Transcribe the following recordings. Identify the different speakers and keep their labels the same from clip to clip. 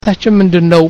Speaker 1: ታችን ምንድን ነው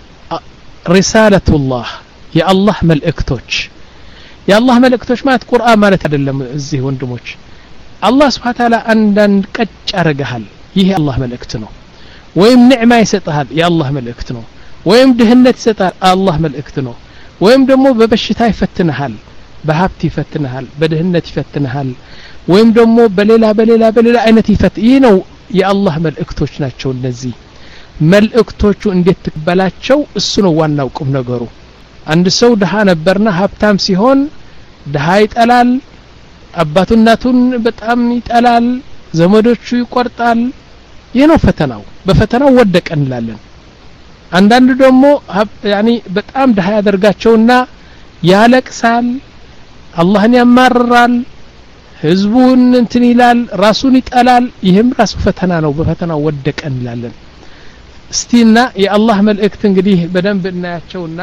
Speaker 1: ሪሳለቱላህ የአላህ መልእክቶች የአላህ መልእክቶች ማለት ቁርአን ማለት አይደለም እዚህ ወንድሞች አላህ ስብሓ ታላ አንዳንድ ቀጭ ያደረግሃል ይህ የአላህ መልእክት ነው ወይም ኒዕማ ይሰጥሃል የአላህ መልእክት ነው ወይም ድህነት ይሰጣል አላህ መልእክት ነው ወይም ደግሞ በበሽታ ይፈትንሃል በሀብት ይፈትንሃል በድህነት ይፈትንሃል ወይም ደግሞ በሌላ በሌላ በሌላ አይነት ይፈት ይህ ነው የአላህ መልእክቶች ናቸው እነዚህ መልእክቶቹ እንዴት ትቀበላቸው እሱ ነው ዋናው ቁም ነገሩ አንድ ሰው ድሃ ነበርና ሀብታም ሲሆን ድሃ ይጠላል አባቱ እናቱን በጣም ይጠላል ዘመዶቹ ይቆርጣል ይህ ነው ፈተናው በፈተናው ወደቀ እንላለን አንዳንዱ ደግሞ ያኒ በጣም ድሃ ያደርጋቸውና ያለቅሳል አላህን ያማርራል ህዝቡን እንትን ይላል ራሱን ይጠላል ይህም ራሱ ፈተና ነው በፈተናው ወደቀ እንላለን እስቲና የአላህ መልእክት እንግዲህ በደንብ እናያቸውና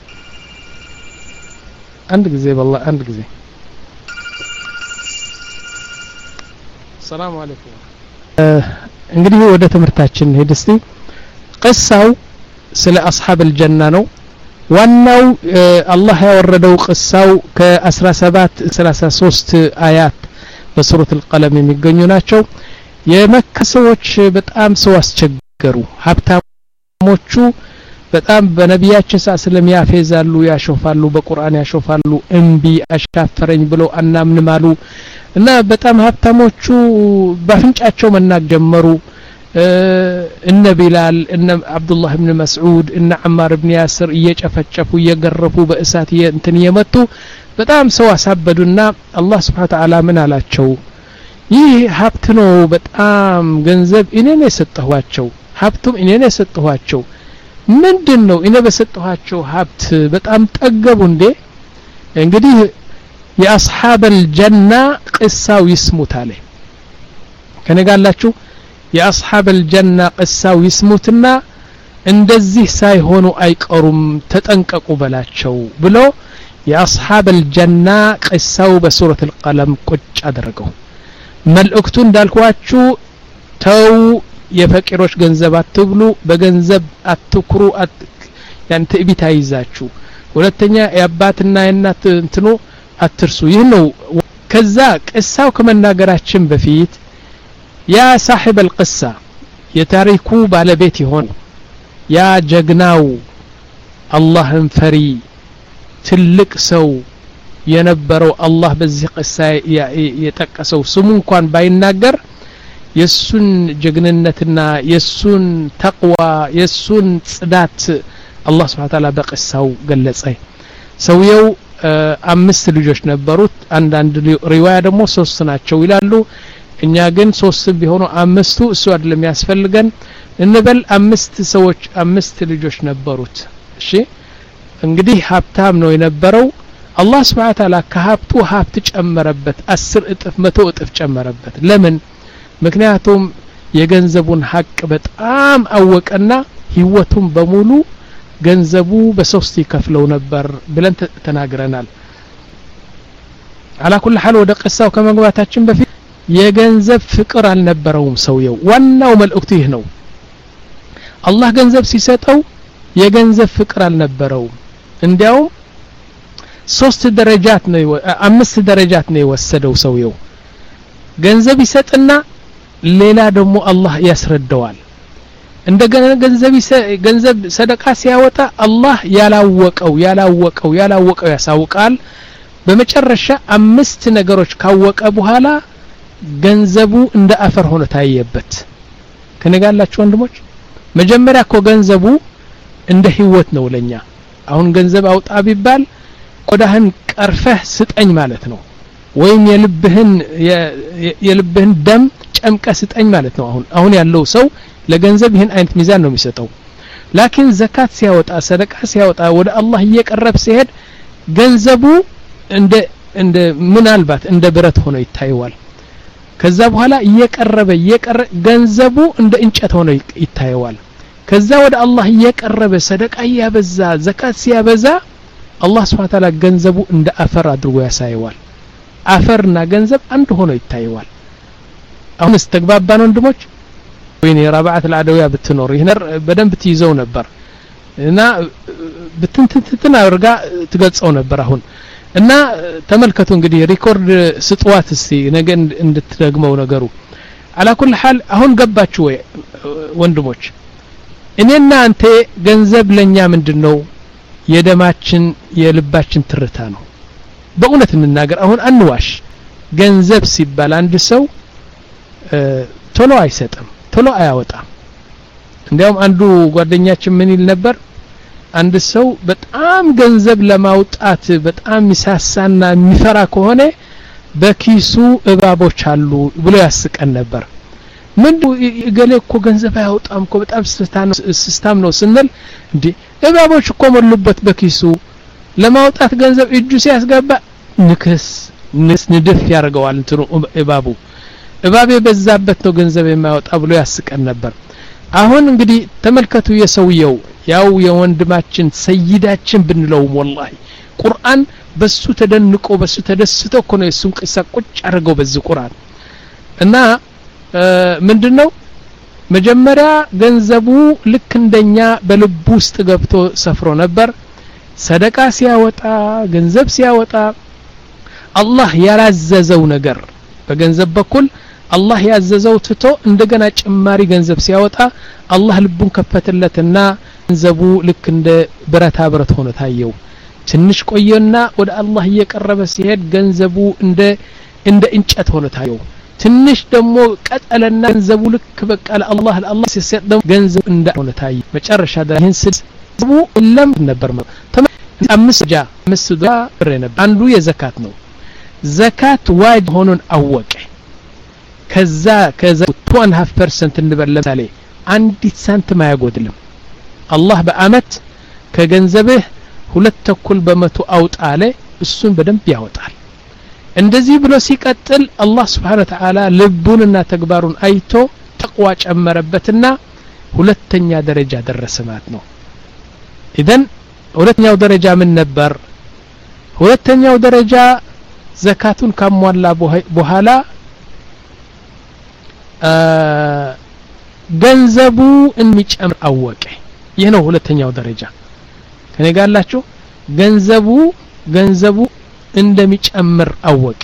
Speaker 1: አንድ ጊዜ በላ አንድ ጊዜ ሰላም አለይኩም እንግዲህ ወደ ትምህርታችን ሄድ እስቲ ቅሳው ስለ አስሓብ አልጀና ነው ዋናው አላህ ያወረደው ቅሳው ከ17 33 አያት በሱረት አልቀለም የሚገኙ ናቸው የመካ ሰዎች በጣም ሰው አስቸገሩ ሀብታሞቹ በጣም በነቢያችን ሳ ስለም ያፌዛሉ ያሾፋሉ በቁርአን ያሾፋሉ እምቢ አሻፈረኝ ብለው አናምንም አሉ እና በጣም ሀብታሞቹ በአፍንጫቸው መናቅ ጀመሩ እነ ቢላል እነ አብዱላህ ብን መስዑድ እነ አማር ብን ያስር እየጨፈጨፉ እየገረፉ በእሳት እንትን እየመቱ በጣም ሰው አሳበዱና አላህ ስብሓን ተዓላ ምን አላቸው ይህ ሀብት ነው በጣም ገንዘብ እኔ ነው የሰጠኋቸው ሀብቱም እኔ ነው የሰጠኋቸው ምንድን ነው እኔ በሰጠኋቸው ሀብት በጣም ጠገቡ እንዴ እንግዲህ የአስሓብ አልጀና ቅሳው ይስሙት አለ ከነጋላችሁ የአስሓብ አልጀና ቅሳው ይስሙትና እንደዚህ ሳይሆኑ አይቀሩም ተጠንቀቁ በላቸው ብሎ የአስሓብ አልጀና ቅሳው በሱረት አልቀለም ቁጭ አደረገው መልእክቱ እንዳልኳችሁ ተው የፈቂሮች ገንዘብ አትብሉ በገንዘብ አትኩሩ ያን ትዕቢት አይዛችሁ ሁለተኛ የአባትና የእናት እንትኑ አትርሱ ይህ ነው ከዛ ቅሳው ከመናገራችን በፊት ያ ሳሒብ አልቅሳ የታሪኩ ባለቤት የሆን ያ ጀግናው አላህን ፈሪ ትልቅ ሰው የነበረው አላህ በዚህ ቅሳ የጠቀሰው ስሙ እንኳን ባይናገር የሱን ጀግንነትና የሱን ተቅዋ የሱን ጽዳት አላህ ስብሓ ታላ በቅሳው ገለጸ ሰውየው አምስት ልጆች ነበሩት አንዳንድ ሪዋያ ደግሞ ሶስት ናቸው ይላሉ እኛ ግን ሶስትም ቢሆኑ አምስቱ እሱ አይደለም ያስፈልገን እንበል አምስት ሰዎች አምስት ልጆች ነበሩት እሺ እንግዲህ ሀብታም ነው የነበረው አላህ ስብሓን ታላ ከሀብቱ ሀብት ጨመረበት አስር እጥፍ መቶ እጥፍ ጨመረበት ለምን ምክንያቱም የገንዘቡን ሀቅ በጣም አወቀና ህይወቱን በሙሉ ገንዘቡ በሶስት ይከፍለው ነበር ብለን ተናግረናል አላኩል ሐል ወደ ቅሳው ከመግባታችን በፊት የገንዘብ ፍቅር አልነበረውም ሰውየው ዋናው መልእክቱ ይህ ነው አላህ ገንዘብ ሲሰጠው የገንዘብ ፍቅር አልነበረውም እንዲያውም ሶስት ደረጃት ነው አምስት ደረጃት ነው የወሰደው ሰውየው ገንዘብ ይሰጥና ሌላ ደግሞ አላህ ያስረዳዋል እንደገና ገንዘብ ገንዘብ ሰደቃ ሲያወጣ አላህ ያላወቀው ያላወቀው ያላወቀው ያሳውቃል በመጨረሻ አምስት ነገሮች ካወቀ በኋላ ገንዘቡ እንደ አፈር ሆኖ ታየበት ከነጋላችሁ ወንድሞች መጀመሪያ እኮ ገንዘቡ እንደ ህይወት ነው ለኛ አሁን ገንዘብ አውጣ ቢባል ቆዳህን ቀርፈህ ስጠኝ ማለት ነው ወይም የልብህን የልብህን ደም ጨምቀ ስጠኝ ማለት ነው አሁን አሁን ያለው ሰው ለገንዘብ ይህን አይነት ሚዛን ነው የሚሰጠው ላኪን ዘካት ሲያወጣ ሰደቃ ሲያወጣ ወደ አላህ እየቀረብ ሲሄድ ገንዘቡ እንደ እንደ ምናልባት እንደ ብረት ሆኖ ይታየዋል ከዛ በኋላ እየቀረበ እየቀረ ገንዘቡ እንደ እንጨት ሆኖ ይታየዋል ከዛ ወደ አላህ እየቀረበ ሰደቃ እያበዛ ዘካት ሲያበዛ አላህ ስብሓ ታላ ገንዘቡ እንደ አፈር አድርጎ ያሳየዋል አፈርና ገንዘብ አንድ ሆኖ ይታየዋል አሁንስ ተግባባን ወንድሞች ወይኔ ረባዓት አልዓደውያ ብትኖር ይህ በደንብ ትይዘው ነበር እና ብትንትንትን አድርጋ ትገልጸው ነበር አሁን እና ተመልከቱ እንግዲህ ሪኮርድ ስጥዋት እስቲ ነገ እንድትደግመው ነገሩ አላኩል ሐል አሁን ገባችሁ ወይ ወንድሞች እኔና አንተ ገንዘብ ለኛ ምንድን ነው የደማችን የልባችን ትርታ ነው በእውነት እንናገር አሁን አንዋሽ ገንዘብ ሲባል አንድ ሰው ቶሎ አይሰጥም ቶሎ አያወጣም እንዲያውም አንዱ ጓደኛችን ምን ይል ነበር አንድ ሰው በጣም ገንዘብ ለማውጣት በጣም ሚሳሳና የሚፈራ ከሆነ በኪሱ እባቦች አሉ ብሎ ያስቀን ነበር ምን እገሌ እኮ ገንዘብ አያወጣም እኮ በጣም ስስታም ነው ስንል እንዴ እባቦች እኮ ሞሉበት በኪሱ ለማውጣት ገንዘብ እጁ ሲያስገባ ንክስ ንስ ንድፍ ያደርገዋል እንትኑ እባቡ እባብ የበዛበት ነው ገንዘብ የማያወጣ ብሎ ያስቀን ነበር አሁን እንግዲህ ተመልከቱ የሰውየው ያው የወንድማችን ሰይዳችን ብንለውም ወላሂ ቁርአን በሱ ተደንቆ በሱ ተደስቶ እኮ ነው የሱን ቅሳ ቁጭ አድርገው በዚህ ቁርአን እና ምንድነው መጀመሪያ ገንዘቡ ልክ እንደኛ በልቡ ውስጥ ገብቶ ሰፍሮ ነበር ሰደቃ ሲያወጣ ገንዘብ ሲያወጣ አላህ ያላዘዘው ነገር በገንዘብ በኩል አላህ ያዘዘው ትቶ እንደገና ጭማሪ ገንዘብ ሲያወጣ አላህ ልቡን ከፈተለትና ገንዘቡ ልክ እንደ ብረታ ብረት ሆኖ ታየው ትንሽ ቆየና ወደ አላህ እየቀረበ ሲሄድ ገንዘቡ እንደ እንደ እንጨት ሆኖ ታየው ትንሽ ደግሞ ቀጠለና ገንዘቡ ልክ በቃ ለአላህ ለአላህ ሲሰጥ ደግሞ ገንዘቡ እንደ ሆነ ታየ መጨረሻ ይህን ስድቡ ለም ነበር አምስት ጃ አምስት ዶላ ብር ነበር አንዱ የዘካት ነው ዘካት ዋጅ ሆኖን አወቀ ከዛ ከዛ ቱ አንድ ሀፍ ፐርሰንት እንበል ለምሳሌ አንዲት ሳንቲም አያጎድልም አላህ በአመት ከገንዘብህ ሁለት ተኩል በመቶ አውጣ አለ እሱን በደንብ ያወጣል እንደዚህ ብሎ ሲቀጥል አላህ ስብሓን ተዓላ ልቡንና ተግባሩን አይቶ ተቅዋ ጨመረበትና ሁለተኛ ደረጃ ደረሰ ማለት ነው ኢዘን ሁለተኛው ደረጃ ምን ነበር ሁለተኛው ደረጃ ዘካቱን ካሟላ በኋላ ገንዘቡ የሚጨምር አወቀ ይህ ነው ሁለተኛው ደረጃ ከኔ ጋር አላችሁ ገንዘቡ ገንዘቡ እንደሚጨምር አወቀ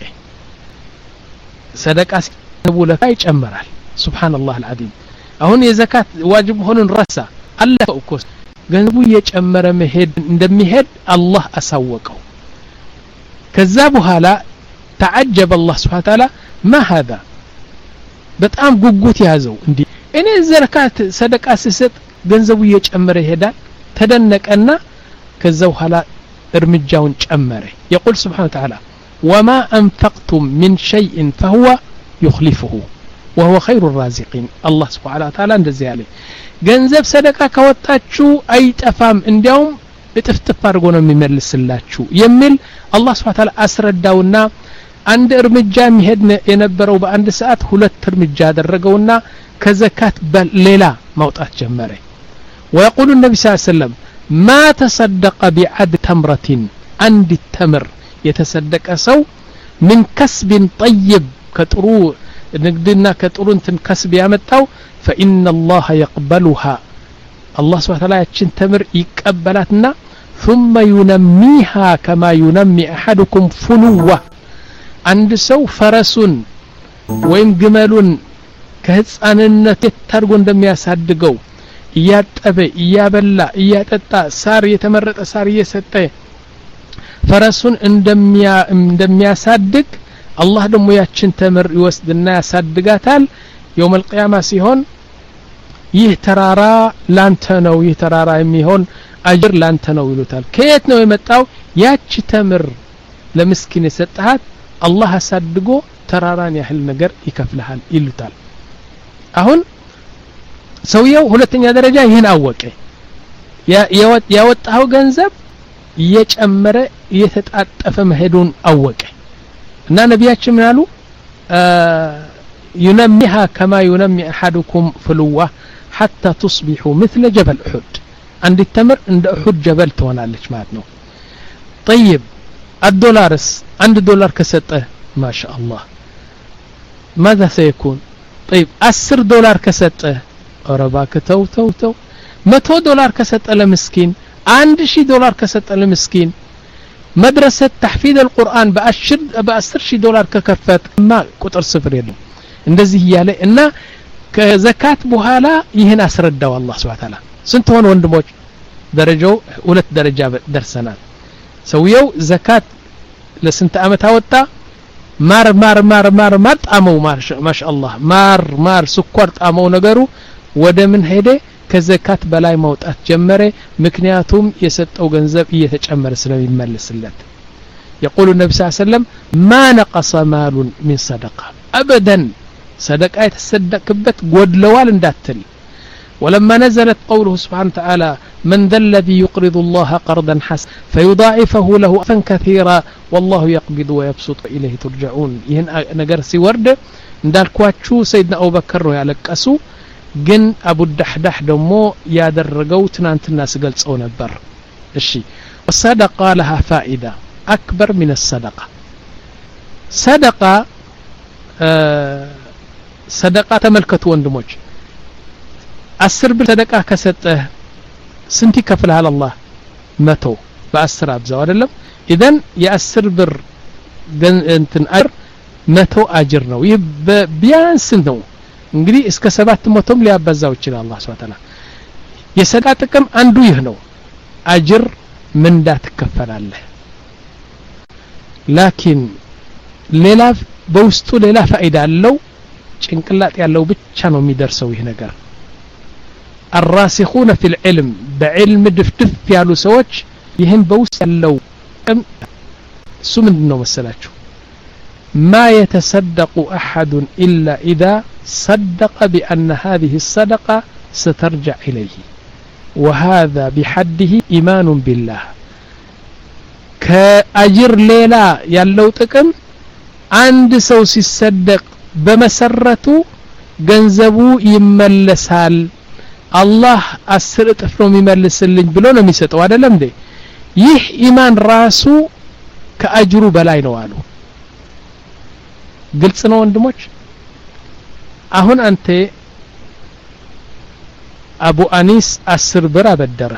Speaker 1: ሰደቃ ሲገቡ ለካ ይጨምራል ሱብሃንአላህ አልዓዚም አሁን የዘካት ዋጅብ መሆኑን ረሳ አለፈው እኮ ገንዘቡ እየጨመረ መሄድ እንደሚሄድ አላህ አሳወቀው ከዛ በኋላ ተዓጀበ አላህ ስብሓን ታላ ማ ሀዛ በጣም ጉጉት ያዘው እንዲ እኔ ዘካት ሰደቃ ስሰጥ ገንዘቡ እየጨመረ ይሄዳል ተደነቀና ከዛ በኋላ እርምጃውን ጨመረ የቁል ስብሓን ተዓላ ወማ አንፈቅቱም ምን ሸይእን ፈሁወ ዩክሊፍሁ ወሁወ ኸይሩ ራዚቂን አላህ ስብሓን ተዓላ እንደዚህ ያለ ገንዘብ ሰደቃ ካወጣችሁ አይጠፋም እንዲያውም እጥፍጥፍ አድርጎ ነው የሚመልስላችሁ የሚል አላህ ስብሓን ተዓላ አስረዳውና አንድ እርምጃ የሚሄድ የነበረው በአንድ ሰዓት ሁለት እርምጃ አደረገውና ከዘካት ሌላ ማውጣት ጀመረ ويقول النبي صلى الله عليه وسلم ما تصدق بعد تمرة عند التمر يتصدق سو من كسب طيب كترو نقدنا كترو انتن كسب يامتاو فإن الله يقبلها الله سبحانه وتعالى يتشن تمر يقبلاتنا ثم ينميها كما ينمي أحدكم فلوة عند سو فرسون ወይም ግመሉን ከህፃንነት የታርጎ እንደሚያሳድገው እያጠበ እያበላ እያጠጣ ሳር የተመረጠ ሳር እየሰጠ ፈረሱን እንደሚያሳድግ አላህ ደግሞ ያችን ተምር ይወስድና ያሳድጋታል የውም አልቅያማ ሲሆን ይህ ተራራ ላንተ ነው ይህ ተራራ የሚሆን አጅር ላንተ ነው ይሉታል ከየት ነው የመጣው ያቺ ተምር ለምስኪን የሰጠሃት አላህ አሳድጎ ተራራን ያህል ነገር ይከፍልሃል ይሉታል አሁን ሰውየው ሁለተኛ ደረጃ ይህን አወቀ ያወጣው ገንዘብ እየጨመረ እየተጣጠፈ መሄዱን አወቀ እና ነቢያችን ምን አሉ ዩነሚሃ ከማ ዩነሚ አሐድኩም ፍልዋ ሐታ ቱስቢሑ ምትለ ጀበል እሑድ አንዲት ተምር እንደ እሑድ ጀበል ትሆናለች ማለት ነው ጠይብ አዶላርስ አንድ ዶላር ከሰጠ ما شاء الله ماذا سيكون طيب أسر دولار كسته ኧረ እባክህ ተው ተው ተው መቶ ዶላር ከሰጠ ለምስኪን አንድ ሺህ ዶላር ከሰጠ ለምስኪን መድረሰት ተሕፊዝ አልቁርአን በአስር ሺህ ዶላር ከከፈት ማ ቁጥር ስፍር የለም እንደዚህ እያለ እና ከዘካት በኋላ ይህን አስረዳው አላህ ስብሐ ተዓላ ስንት ሆነ ወንድሞች ደረጃው ሁለት ደረጃ ደርሰናል ሰውየው ዘካት ለስንት አመት አወጣ ማር ማር ማር ማር ማር ጣመው ማሻአላህ ማር ማር ስኳር ጣመው ነገሩ ወደ ምን ሄደ ከዘካት በላይ ማውጣት ጀመረ ምክንያቱም የሰጠው ገንዘብ እየተጨመረ ስለሚመለስለት يقول النبي صلى الله عليه وسلم ما نقص مال من صدقة أبدا صدقة يتصدق كبت قد لوال انداتل ولما نزلت قوله سبحانه وتعالى من ذا الذي يقرض الله قرضا حسنا فيضاعفه له أفا كثيرا والله يقبض ويبسط إليه ترجعون ይህን ነገር ሲወርድ እንዳልኳችሁ ሰይድና አቡበከር ነው ያለቀሱ ግን አቡ ዳህዳህ ደግሞ ያደረገው ትናንትና ስገልጸው ነበር እሺ ሰደቃ ለሃ ፋኢዳ አክበር ምን ሰደቃ ሰደቃ ሰደቃ ተመልከቱ ወንድሞች አስር ብር ሰደቃ ከሰጠህ ስንት ይከፍልሃል አላህ መቶ በአስር አብዛው አይደለም ኢዘን የአስር ብር እንትን አጅር መቶ አጅር ነው ይህ ቢያንስ ነው እንግዲህ እስከ ሰባት መቶም ሊያበዛው ይችላል አላህ ስብሐ ተዓላ የሰደቃ ጥቅም አንዱ ይህ ነው አጅር ምንዳ ትከፈላለህ ላኪን ሌላ በውስጡ ሌላ ፋይዳ አለው ጭንቅላጥ ያለው ብቻ ነው የሚደርሰው ይህ ነገር الراسخون في العلم بعلم دفدف ያሉ ሰዎች ይህን በውስጥ ያለው እሱ ምንድን ነው መሰላችሁ ما يتصدق أحد إلا إذا صدق بأن هذه الصدقة سترجع إليه وهذا بحده إيمان بالله كأجر ليلة يلو تكم عند سو ሲሰደቅ በመሰረቱ ገንዘቡ ይመለሳል አላህ አስር እጥፍ ነው የሚመልስልኝ ብሎ ነው የሚሰጠው አይደለም እንዴ ይህ ኢማን ራሱ ከአጅሩ በላይ ነው አሉ ግልጽ ነው ወንድሞች አሁን አንተ አቡ አኒስ አስር ብር አበደረ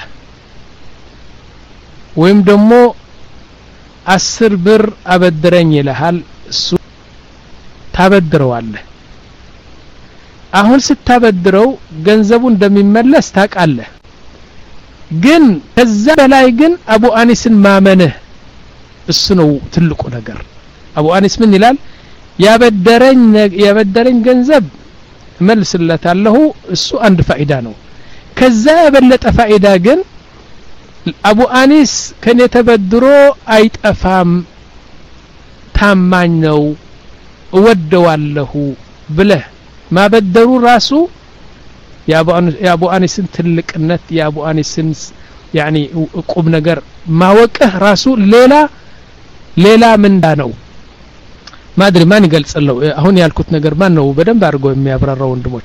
Speaker 1: ወይም ደግሞ አስር ብር አበድረኝ ይልሃል እሱ ታበድረዋለህ አሁን ስታበድረው ገንዘቡ እንደሚመለስ ታውቃለህ ግን ከዛ በላይ ግን አቡ አኒስን ማመንህ እሱ ነው ትልቁ ነገር አቡ አኒስ ምን ይላል ያበደረኝ ያበደረኝ ገንዘብ እመልስለታለሁ እሱ አንድ ፋይዳ ነው ከዛ የበለጠ ፋይዳ ግን አቡ አኒስ ከኔ ተበድሮ አይጠፋም ታማኝ ነው እወደዋለሁ ብለህ ማበደሩ ራሱ የአቡ አኒስን ትልቅነት የአቡ አኒስን ያኒ ቁም ነገር ማወቅህ ራሱ ሌላ ሌላ ምንዳ ነው ማድሪ ማን ይገልጽለው አሁን ያልኩት ነገር ማን ነው በደንብ አድርጎ የሚያብራራው ወንድሞች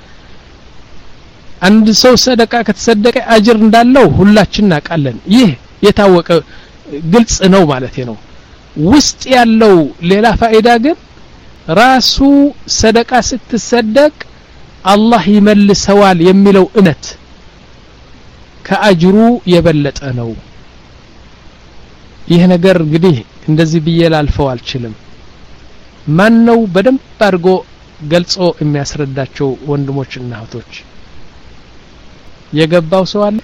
Speaker 1: አንድ ሰው ሰደቃ ከተሰደቀ አጅር እንዳለው ሁላችን እናውቃለን ይህ የታወቀ ግልጽ ነው ማለት ነው ውስጥ ያለው ሌላ ፋይዳ ግን ራሱ ሰደቃ ስትሰደቅ አላህ ይመልሰዋል የሚለው እምነት ከአጅሩ የበለጠ ነው ይህ ነገር እንግዲህ እንደዚህ ብዬ ላልፈው አልችልም ማን ነው በደንብ አድርጎ ገልጾ የሚያስረዳቸው ወንድሞችና እህቶች የገባው ሰው አለ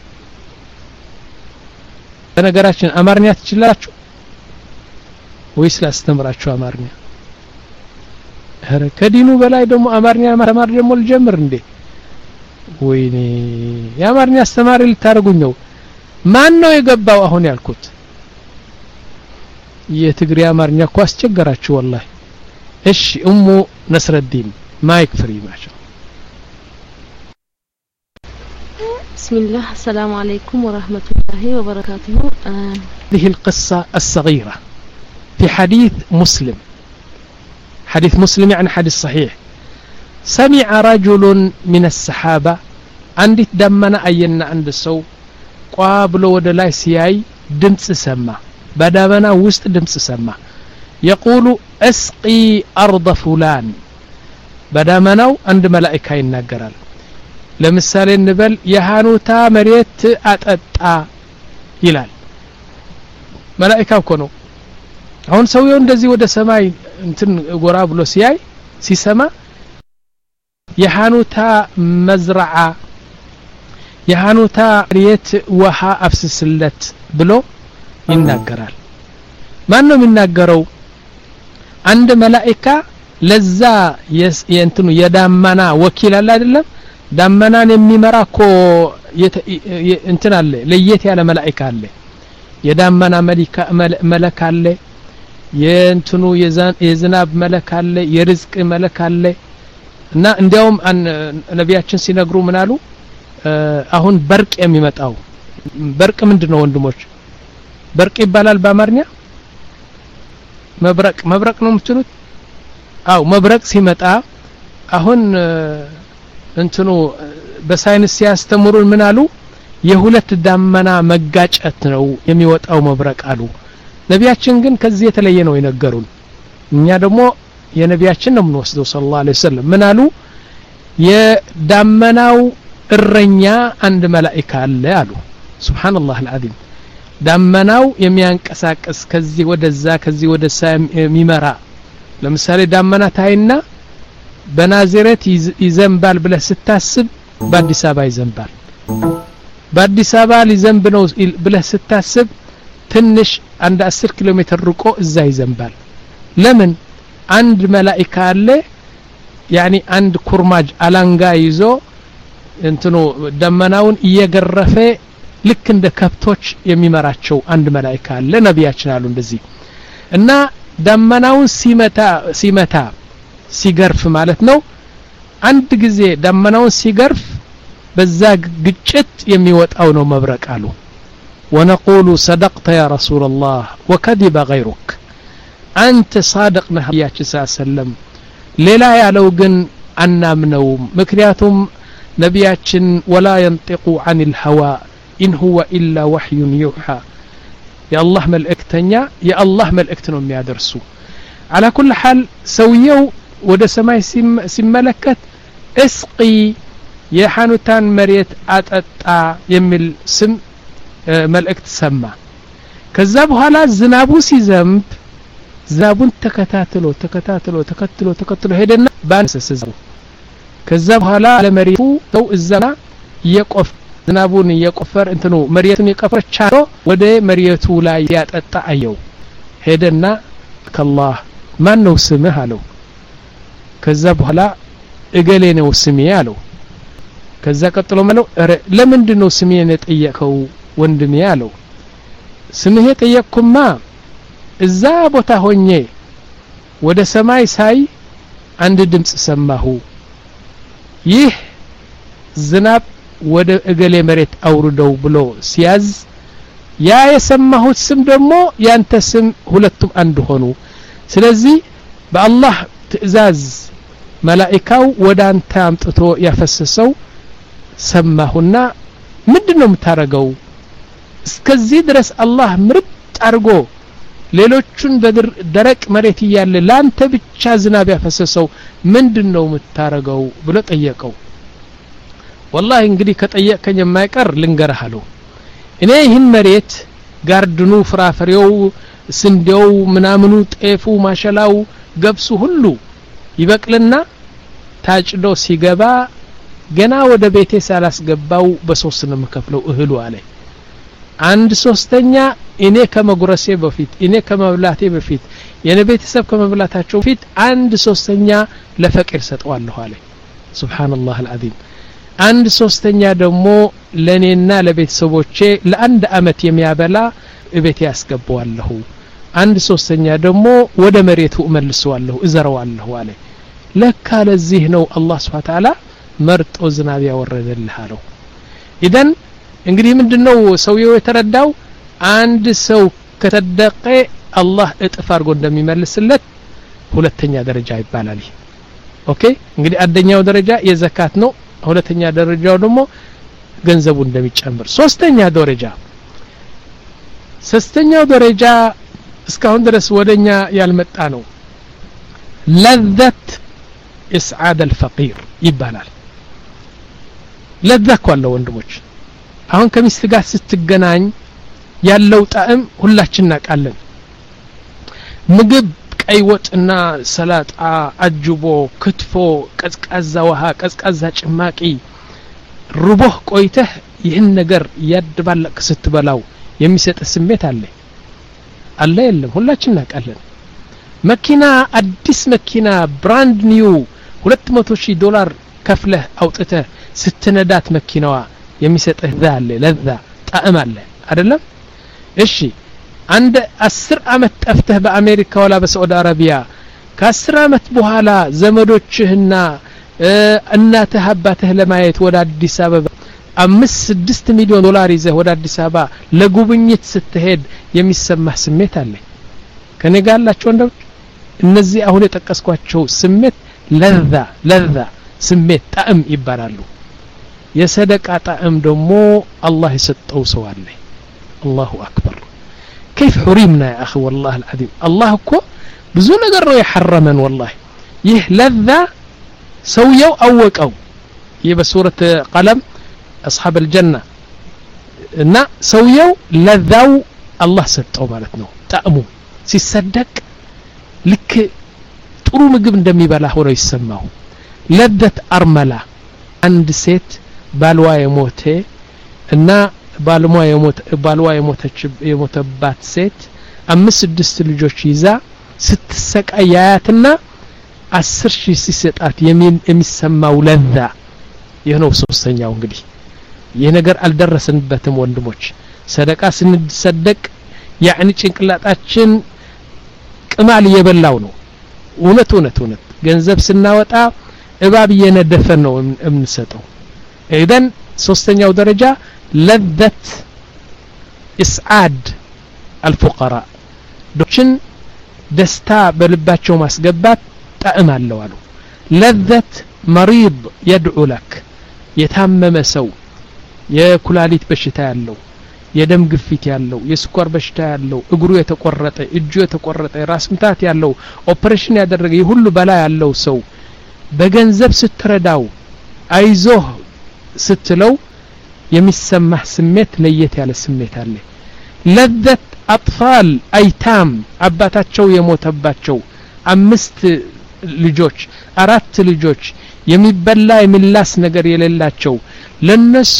Speaker 1: በነገራችን አማርኛ ትችላላችሁ ወይስ ላስተምራችሁ አማርኛ ኧረ ከዲኑ በላይ ደግሞ አማርኛ ማስተማር ደግሞ ልጀምር እንዴ ወይኔ የአማርኛ አስተማሪ ልታደርጉኝ ነው ማን ነው የገባው አሁን ያልኩት የትግሬ አማርኛ እኮ አስቸገራችሁ ወላሂ እሺ እሙ ነስረዲን ማይክ ፍሪ ማሻ
Speaker 2: بسم الله السلام عليكم ورحمة الله وبركاته آه
Speaker 1: هذه القصة الصغيرة في حديث مسلم حديث مسلم يعني حديث صحيح سمع رجل من السحابة عندي دمنا أينا عند السو قابل ودلاي سياي دمس سما بدمنا وسط دمس سما يقول اسقي أرض فلان بدمناو عند ملائكة ينقرال ለምሳሌ እንበል የሃኑታ መሬት አጠጣ ይላል መላኢካ እኮ ነው አሁን ሰውየው እንደዚህ ወደ ሰማይ እንትን ጎራ ብሎ ሲያይ ሲሰማ የሃኑታ መዝረዓ የሃኑታ መሬት ውሃ አፍስስለት ብሎ ይናገራል ማን ነው የሚናገረው አንድ መላኢካ ለዛ የእንትኑ የዳመና ወኪል አለ አይደለም ዳመናን የሚመራ እኮ እንትን አለ ለየት ያለ መላኢካ አለ የዳመና መለክ አለ የእንትኑ የዝናብ መለክ አለ የርዝቅ መለክ አለ እና እንዲያውም ነቢያችን ሲነግሩ ምን አሉ አሁን በርቅ የሚመጣው በርቅ ምንድን ነው ወንድሞች በርቅ ይባላል በአማርኛ መብረቅ መብረቅ ነው የምትሉት አው መብረቅ ሲመጣ አሁን እንትኑ በሳይንስ ሲያስተምሩን ምን አሉ የሁለት ዳመና መጋጨት ነው የሚወጣው መብረቅ አሉ ነቢያችን ግን ከዚህ የተለየ ነው የነገሩን እኛ ደግሞ የነቢያችን ነው የምንወስደው ስለ ላ ወሰለም ምን አሉ የዳመናው እረኛ አንድ መላኢካ አለ አሉ ስብሓንላህ አልዓዚም ዳመናው የሚያንቀሳቅስ ከዚህ ወደዛ ከዚህ ወደዛ የሚመራ ለምሳሌ ዳመና ታይና በናዝሬት ይዘንባል ብለህ ስታስብ በአዲስ አበባ ይዘንባል በአዲስ አበባ ሊዘንብ ነው ብለህ ስታስብ ትንሽ አንድ አስር ኪሎ ሜትር ርቆ እዛ ይዘንባል ለምን አንድ መላኢካ አለ ያኒ አንድ ኩርማጅ አላንጋ ይዞ እንትኑ ደመናውን እየገረፈ ልክ እንደ ከብቶች የሚመራቸው አንድ መላኢካ አለ ነቢያችን አሉ እንደዚህ እና ደመናውን ሲመታ ሲመታ ሲገርፍ ማለት ነው አንድ ጊዜ ደመናውን ሲገርፍ በዛ ግጭት የሚወጣው ነው መብረቅ አሉ ونقول صدقت يا رسول الله وكذب غيرك أنت صادق نهياتي صلى الله عليه وسلم ሌላ ያለው ግን አናምነውም ምክንያቱም ነቢያችን ወላ የንጢቁ አን ልሀዋ ኢን ሁወ ኢላ ወሕዩን ዩሓ የአላህ መልእክተኛ የአላህ መልእክት ነው የሚያደርሱ አላ ኩል ሓል ሰውየው ወደ ሰማይ ሲመለከት እስቂ የሐኑታን መሬት አጠጣ የሚል ስም መልእክት ሰማ ከዛ በኋላ ዝናቡ ሲዘንብ ዝናቡን ተከታትሎ ተከታትሎ ተከትሎ ተከትሎ ሄደና ባንሰስ ከዛ በኋላ ለመሬቱ ሰው እዛና እየቆፍ ዝናቡን እየቆፈር እንትኑ መሬቱን የቆፈር ቻሎ ወደ መሬቱ ላይ ያጠጣ አየው ሄደና ከላህ ማን ነው ስምህ አለው ከዛ በኋላ እገሌ ነው ስሜ አለው ከዛ ቀጥሎ መለው ለምንድን ነው ስሜን የጠየቀው ወንድሜ አለው ስምህ የጠየቅኩማ እዛ ቦታ ሆኜ ወደ ሰማይ ሳይ አንድ ድምፅ ሰማሁ ይህ ዝናብ ወደ እገሌ መሬት አውርደው ብሎ ሲያዝ ያ የሰማሁት ስም ደግሞ ያንተ ስም ሁለቱም አንድ ሆኑ ስለዚህ በአላህ ትእዛዝ መላኢካው ወደ አንተ አምጥቶ ያፈሰሰው ሰማሁና ምንድን ነው የምታረገው እስከዚህ ድረስ አላህ ምርጥ አድርጎ ሌሎቹን በደረቅ መሬት እያለ ለአንተ ብቻ ዝናብ ያፈሰሰው ምንድን ነው የምታረገው ብሎ ጠየቀው ወላሂ እንግዲህ ከጠየቅከኝ የማይቀር ልንገርህ አለው እኔ ይህን መሬት ጋርድኑ ፍራፍሬው ስንዴው ምናምኑ ጤፉ ማሸላው ገብሱ ሁሉ ይበቅልና ታጭዶ ሲገባ ገና ወደ ቤቴ ሳላስገባው በሶስት ነው የምከፍለው እህሉ አለ አንድ ሶስተኛ እኔ ከመጉረሴ በፊት እኔ ከመብላቴ በፊት የኔ ቤተሰብ ከመብላታቸው በፊት አንድ ሶስተኛ ለፈቂር ሰጠዋለሁ አለ ሱብሓነላህ አልዓዚም አንድ ሶስተኛ ደግሞ ለእኔና ለቤተሰቦቼ ለአንድ አመት የሚያበላ እቤቴ ያስገባዋለሁ አንድ ሶስተኛ ደግሞ ወደ መሬቱ እመልሰዋለሁ እዘረዋለሁ አለ ለካ ለዚህ ነው አላህ ስብሓ ተዓላ መርጦ ዝናብ ያወረደልህ አለው ኢደን እንግዲህ ምንድነው ሰውየው የተረዳው አንድ ሰው ከተደቀ አላህ እጥፍ አድርጎ እንደሚመልስለት ሁለተኛ ደረጃ ይባላል ኦኬ እንግዲህ አንደኛው ደረጃ የዘካት ነው ሁለተኛ ደረጃው ደግሞ ገንዘቡ እንደሚጨምር ሶስተኛ ደረጃ ሶስተኛው ደረጃ እስካሁን ድረስ ወደኛ ያልመጣ ነው ለዘት ኢስዓድ አልፈቂር ይባላል ለዛ እኮ አለው ወንድሞች አሁን ከሚስት ጋር ስትገናኝ ያለው ጣዕም ሁላችን እናውቃለን ምግብ ቀይ ወጥና ሰላጣ አጅቦ ክትፎ ቀዝቃዛ ውሃ ቀዝቃዛ ጭማቂ ርቦህ ቆይተህ ይህን ነገር እያደባለቅ ስትበላው የሚሰጥህ ስሜት አለ አለ የለም ሁላችን እናውቃለን መኪና አዲስ መኪና ብራንድ ኒው ሁለት መቶ ሺህ ዶላር ከፍለህ አውጥተህ ስትነዳት መኪናዋ የሚሰጥህ ዛ አለ ለዛ ጣዕም አለ አይደለም እሺ አንድ አስር አመት ጠፍተህ በአሜሪካ ወላ በሳዑዲ አረቢያ ከአስር አመት በኋላ ዘመዶችህና እናትህ አባትህ ለማየት ወደ አዲስ አበባ አምስት ስድስት ሚሊዮን ዶላር ይዘህ ወደ አዲስ አበባ ለጉብኝት ስትሄድ የሚሰማህ ስሜት አለ ከኔ ጋር ያላቸው ወንዶች እነዚህ አሁን የጠቀስኳቸው ስሜት ለዛ ለዛ ስሜት ጣዕም ይባላሉ የሰደቃ ጣዕም ደግሞ አላህ የሰጠው ሰው አለ አላሁ አክበር كيف حرمنا يا أخي والله العظيم الله እኮ ብዙ ነገር ነው የሐረመን والله ይህ ለዛ ሰውየው አወቀው ይህ በሱረት ቀለም أصحاب الجنة እና ሰውየው ለዛው አላህ ሰጠው ማለት ነው ጣዕሙ ሲሰደቅ ልክ ጥሩ ምግብ እንደሚበላ ሆኖ ይሰማው ለደት አርመላ አንድ ሴት ባልዋ የሞተ እና ባልሟ ባልዋ የሞተባት ሴት አምስት ስድስት ልጆች ይዛ ስትሰቃይ ያያትና አስር ሺህ ሲሰጣት የሚሰማው ለዛ ይህ ነው ሶስተኛው እንግዲህ ይህ ነገር አልደረስንበትም ወንድሞች ሰደቃ ስንሰደቅ ያዕኒ ጭንቅላጣችን ቅማል እየበላው ነው እውነት እውነት እውነት ገንዘብ ስናወጣ እባብ እየነደፈን ነው የምንሰጠው ኢዘን ሶስተኛው ደረጃ ለዘት ኢስዓድ አልፉቀራ ዶችን ደስታ በልባቸው ማስገባት ጣዕም አለው አሉ ለዘት መሪድ የድዑ ለክ የታመመ ሰው የኩላሊት በሽታ ያለው የደም ግፊት ያለው የስኳር በሽታ ያለው እግሩ የተቆረጠ እጁ የተቆረጠ የራስ ምታት ያለው ኦፕሬሽን ያደረገ ይህ ሁሉ በላ ያለው ሰው በገንዘብ ስትረዳው አይዞህ ስትለው የሚሰማህ ስሜት ለየት ያለ ስሜት አለ ለዘት አጥፋል አይታም አባታቸው የሞተባቸው አምስት ልጆች አራት ልጆች የሚበላ የሚላስ ነገር የሌላቸው ለነሱ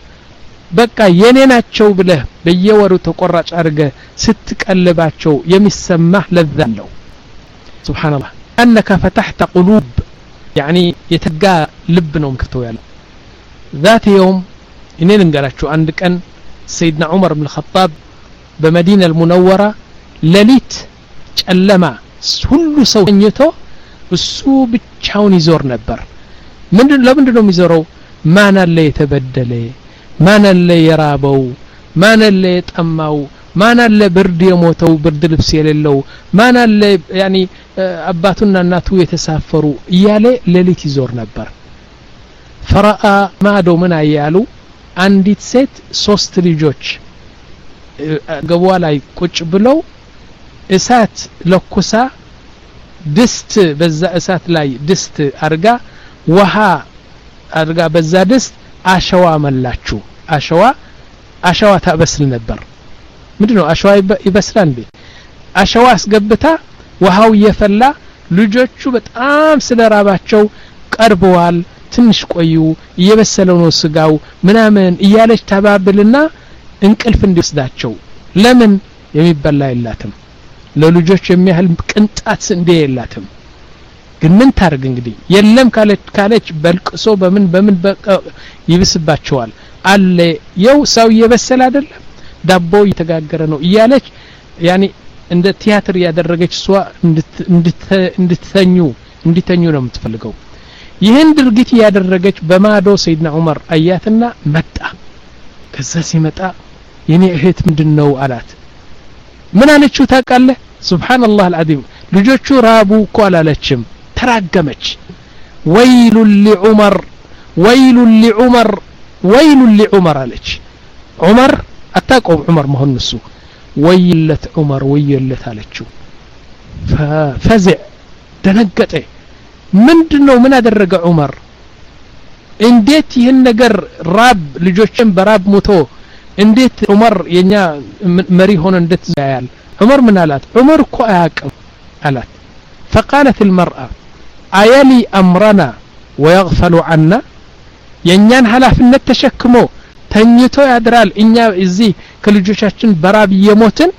Speaker 1: በቃ የኔ ናቸው ብለህ በየወሩ ተቆራጭ አድርገ ስትቀልባቸው የሚሰማህ ለዛ አለው ስብሓንላህ አነከ ፈታሕተ ቁሉብ ያኒ የተጋ ልብ ነው ምክርተው ያለው ذات يوم እኔ ልንገራችሁ አንድ ቀን ሰይድና ዑመር ብን ኸጣብ በመዲና አልሙነወራ ሌሊት ጨለማ ሁሉ ሰው ተኝቶ እሱ ብቻውን ይዞር ነበር ምንድን ለምንድን ነው የሚዞረው ማን አለ የተበደለ ማን አለ የራበው ማን አለ የጠማው ማን አለ ብርድ የሞተው ብርድ ልብስ የሌለው ማን አለ ያኒ አባቱና እናቱ የተሳፈሩ እያለ ሌሊት ይዞር ነበር ፈረአ ማዶ ምን አያሉ አንዲት ሴት ሶስት ልጆች ገቧ ላይ ቁጭ ብለው እሳት ለኩሳ ድስት በዛ እሳት ላይ ድስት አርጋ ውሃ አድርጋ በዛ ድስት አሸዋ መላችሁ አሸዋ አሸዋ ታበስል ነበር ምንድ ነው አሸዋ ይበስላል እንዴ አሸዋ አስገብታ ውሃው እየፈላ ልጆቹ በጣም ስለ ራባቸው ቀርበዋል ትንሽ ቆዩ እየበሰለው ነው ስጋው ምናምን እያለች ተባብልና እንቅልፍ እንዲወስዳቸው ለምን የሚበላ የላትም ለልጆች የሚያህል ቅንጣት እንዴ የላትም ግን ምን ታርግ እንግዲህ የለም ካለች ካለች በልቅሶ በምን በምን ይብስባቸዋል አለ የው ሰው እየበሰለ አይደለም ዳቦ እየተጋገረ ነው እያለች ያኔ እንደ ቲያትር ያደረገች እሷ እንድትተኙ እንዲተኙ ነው የምትፈልገው ይህን ድርጊት እያደረገች በማዶ ሰይድና ዑመር አያትና መጣ ከዛ ሲመጣ የኔ እህት ምንድን ነው አላት ምን አለችው ታውቃለህ ስብሓንላህ አልዓዚም ልጆቹ ራቡ እኮ አላለችም ተራገመች ወይሉን ሊዑመር ወይሉን ሊዑመር ወይሉን ሊዑመር አለች ዑመር አታውቀውም ዑመር መሆን እሱ ወይለት ዑመር ወየለት አለችው ፈዝዕ ደነገጠ ምንድን ነው ምን አደረገ ዑመር እንዴት ይህን ነገር ራብ ልጆችን በራብ ሙቶ እንዴት ዑመር የኛ መሪ ሆነ እንዴት ያያል ዑመር ምን አላት ዑመር እኮ አያቅም አላት ፈቃለት ልመርአ አየሊ አምረና ወየግፈሉ አና የእኛን ኃላፊነት ተሸክሞ ተኝቶ ያድራል እኛ እዚህ ከልጆቻችን በራብ እየሞትን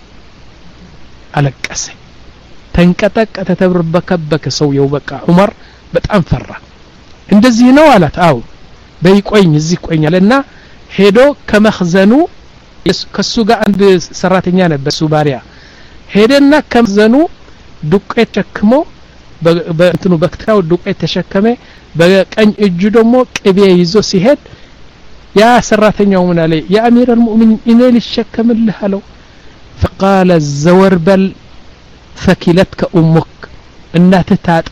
Speaker 1: አለቀሰ ተንቀጠቀጠ ተብርበከበከ ሰውየው በቃ ዑመር በጣም ፈራ እንደዚህ ነው አላት አው በይቆኝ እዚህ ቆኛል እና ሄዶ ከመኽዘኑ ከሱ ጋር አንድ ሰራተኛ ነበር እሱ ባሪያ ሄደና ከመኽዘኑ ዱቄት ተሸክሞ በእንትኑ በክትራው ዱቄት ተሸከመ በቀኝ እጁ ደግሞ ቅቤ ይዞ ሲሄድ ያ ሰራተኛው ምን አለ የአሚር አልሙእሚኒን እኔ ልሸከምልህ አለው ፈቃለ ዘወርበል ፈኪለትከ ኡሙክ እናትህ ታጣ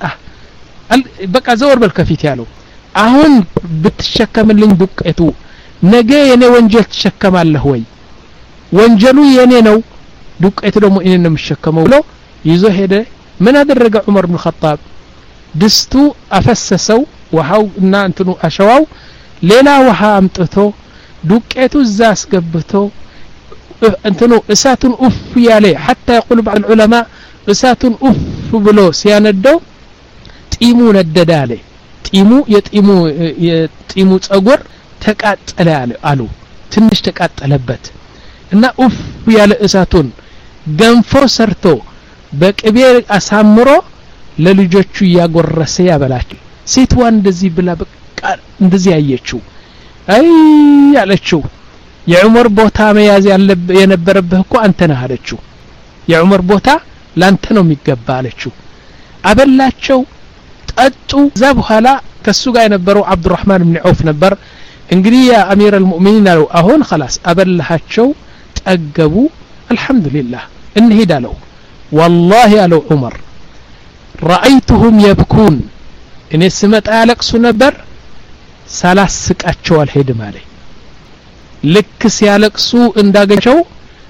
Speaker 1: በቃ ዘወርበል ከፊት ያለው አሁን ብትሸከምልኝ ዱቄቱ ነገ የኔ ወንጀል ትሸከማለህ ወይ ወንጀሉ የኔ ነው ዱቄቱ ደግሞ እኔ ነው የምሸከመው ብሎ ይዞ ሄደ ምን አደረገ ዑመር ብን ኸጣብ ድስቱ አፈሰሰው ውሃው እና እንትኑ አሸዋው ሌላ ውሃ አምጥቶ ዱቄቱ እዛ አስገብቶ እንትኑ እሳቱን ኡፍ ያለ ሐታ የቁል ባዕድ ዑለማ እሳቱን ኡፍ ብሎ ሲያነደው ጢሙ ነደደ አለ ጢሙ የጢሙ የጢሙ ጸጉር ተቃጠለ አሉ ትንሽ ተቃጠለበት እና ኡፍ ያለ እሳቱን ገንፎ ሰርቶ በቅቤ አሳምሮ ለልጆቹ እያጎረሰ ያበላቸው ሴትዋ እንደዚህ ብላ በቃ እንደዚህ ያየችው አይ አለችው የዑመር ቦታ መያዝ የነበረብህ እኮ አንተ ነህ አለችው የዑመር ቦታ ላንተ ነው የሚገባ አለችው አበላቸው ጠጡ እዛ በኋላ ከሱ ጋር የነበረው አብዱራህማን ብን ዐውፍ ነበር እንግዲህ ያ አሚር አልሙእሚኒን አለው አሁን خلاص አበላሃቸው ጠገቡ አልহামዱሊላህ እንሄድ አለው والله አለው ዑመር ረአይቱሁም የብኩን እኔ ስመጣ ያለቅሱ ነበር ሳላስቃቸው አልሄድም አለ ልክ ሲያለቅሱ እንዳገኘቸው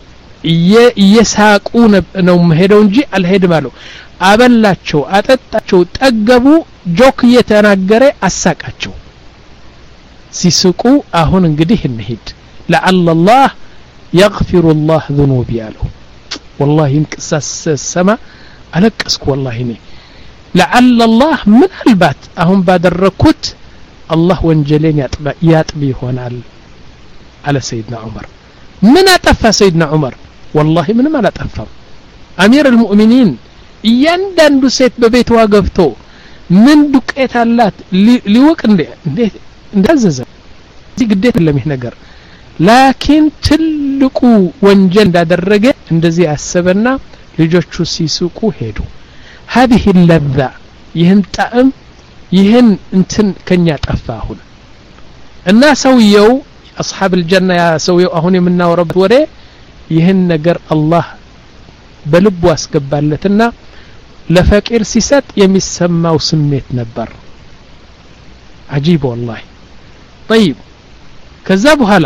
Speaker 1: እየሳቁ ነው መሄደው እንጂ አልሄድም አለው አበላቸው አጠጣቸው ጠገቡ ጆክ እየተናገረ አሳቃቸው ሲስቁ አሁን እንግዲህ እንሂድ ለዓለ ላህ የግፊሩ ላህ ذኑቢ አለው ወላሂ እንቅሳ ሰማ አለቀስኩ ወላሂ እኔ ለዓለ ላህ ምናልባት አሁን ባደረግኩት አላህ ወንጀሌን ያጥብ ይሆናል አለ ሰይድና ዑመር ምን አጠፋ ሰይድና ዑመር ወላሂ ምንም አላጠፋም አሚር አልሙእሚኒን እያንዳንዱ ሴት በቤትዋ ገብቶ ምን ዱቄት አላት ሊወቅ እንዴት እንዳዘዘ እዚህ ግዴታ የለም ይህ ነገር ላኪን ትልቁ ወንጀል እንዳደረገ እንደዚህ አሰበና ልጆቹ ሲስቁ ሄዱ هذه اللذة ይህን ጣዕም ይህን እንትን ከኛ ጠፋ አሁን እና ሰውየው አስሓብ ልጀና ያ ሰውየው አሁን የምናወረበት ወሬ ይህን ነገር አላህ በልቡ አስገባለትና ለፈቂር ሲሰጥ የሚሰማው ስሜት ነበር አጂብ ወላሂ ጠይብ ከዛ በኋላ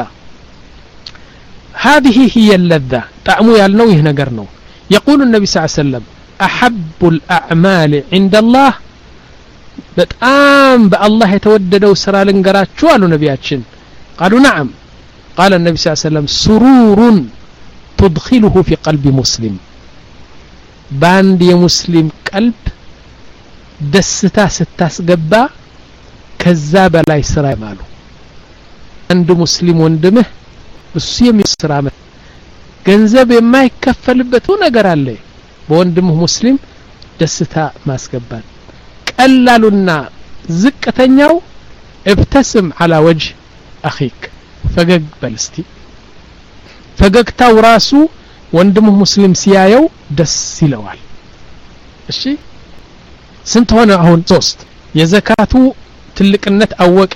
Speaker 1: هذه هي اللذة طعሙ ያልነው ይህ ነገር ነው يقول النبي صلى الله عليه وسلم أحب الأعمال عند الله በጣም በአላህ የተወደደው ስራ ልንገራችሁ አሉ ነቢያችን ቃሉ ነዓም ቃለ ነቢ ስ ሰለም ሱሩሩን ትድኪሉሁ ፊ ቀልቢ ሙስሊም በአንድ የሙስሊም ቀልብ ደስታ ስታስገባ ከዛ በላይ ስራ ይማሉ አንድ ሙስሊም ወንድምህ እሱ የሚስራ ገንዘብ የማይከፈልበት ነገር አለ በወንድምህ ሙስሊም ደስታ ማስገባት ቀላሉና ዝቅተኛው ابتسم على وجه أخيك ፈገግ በል እስቲ ፈገግታው ራሱ ወንድምህ ሙስሊም ሲያየው ደስ ይለዋል እሺ ስንት ሆነ አሁን ሶስት የዘካቱ ትልቅነት አወቀ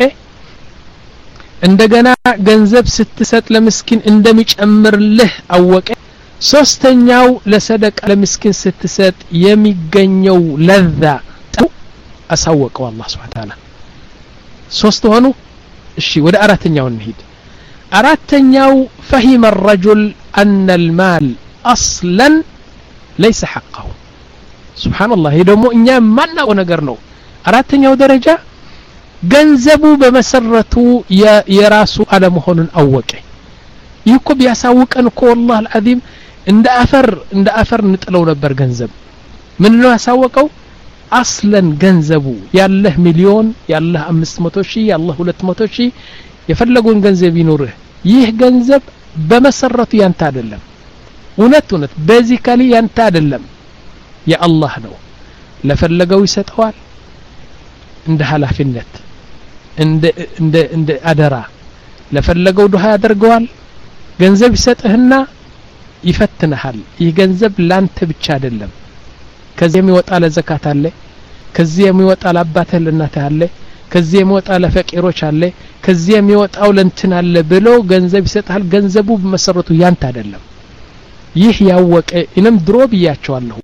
Speaker 1: እንደገና ገንዘብ ስትሰጥ ለምስኪን እንደሚጨምርልህ አወቀ ሶስተኛው ለሰደቃ ለምስኪን ስትሰጥ የሚገኘው ለዛ አሳወቀው አላህ ስብሓን ታላ ሶስት ሆኑ እሺ ወደ አራተኛው እንሂድ አራተኛው ፈሂመ الرجل أن المال أصلا ليس حقه سبحان الله ይህ ደግሞ እኛ የማናውቀው ነገር ነው አራተኛው ደረጃ ገንዘቡ በመሰረቱ የራሱ አለመሆኑን አወቀ ይህ እኮ ቢያሳውቀን እኮ ወላህ አልዓዚም እንደ አፈር እንደ አፈር እንጥለው ነበር ገንዘብ ምን ነው ያሳወቀው አስለን ገንዘቡ ያለህ ሚሊዮን ያለህ አምስት መቶ ሺህ ያለህ ሁለት መቶ ሺህ የፈለጉን ገንዘብ ይኑርህ ይህ ገንዘብ በመሰረቱ ያንተ አይደለም እውነት እውነት ቤዚካሊ ያንተ አይደለም የአላህ ነው ለፈለገው ይሰጠዋል እንደ ኃላፊነት እንደ እንደ እንደ አደራ ለፈለገው ዱሃ ያደርገዋል ገንዘብ ይሰጥህና ይፈትንሃል ይህ ገንዘብ ላንተ ብቻ አይደለም ከዚህ የሚወጣ ለዘካት አለ ከዚህ የሚወጣ ለአባትህ ለእናትህ አለ ከዚህ የሚወጣ ለፈቂሮች አለ ከዚህ የሚወጣው ለእንትን አለ ብሎ ገንዘብ ይሰጥሃል ገንዘቡ በመሰረቱ ያንተ አይደለም ይህ ያወቀ እኔም ድሮ ብያቸዋለሁ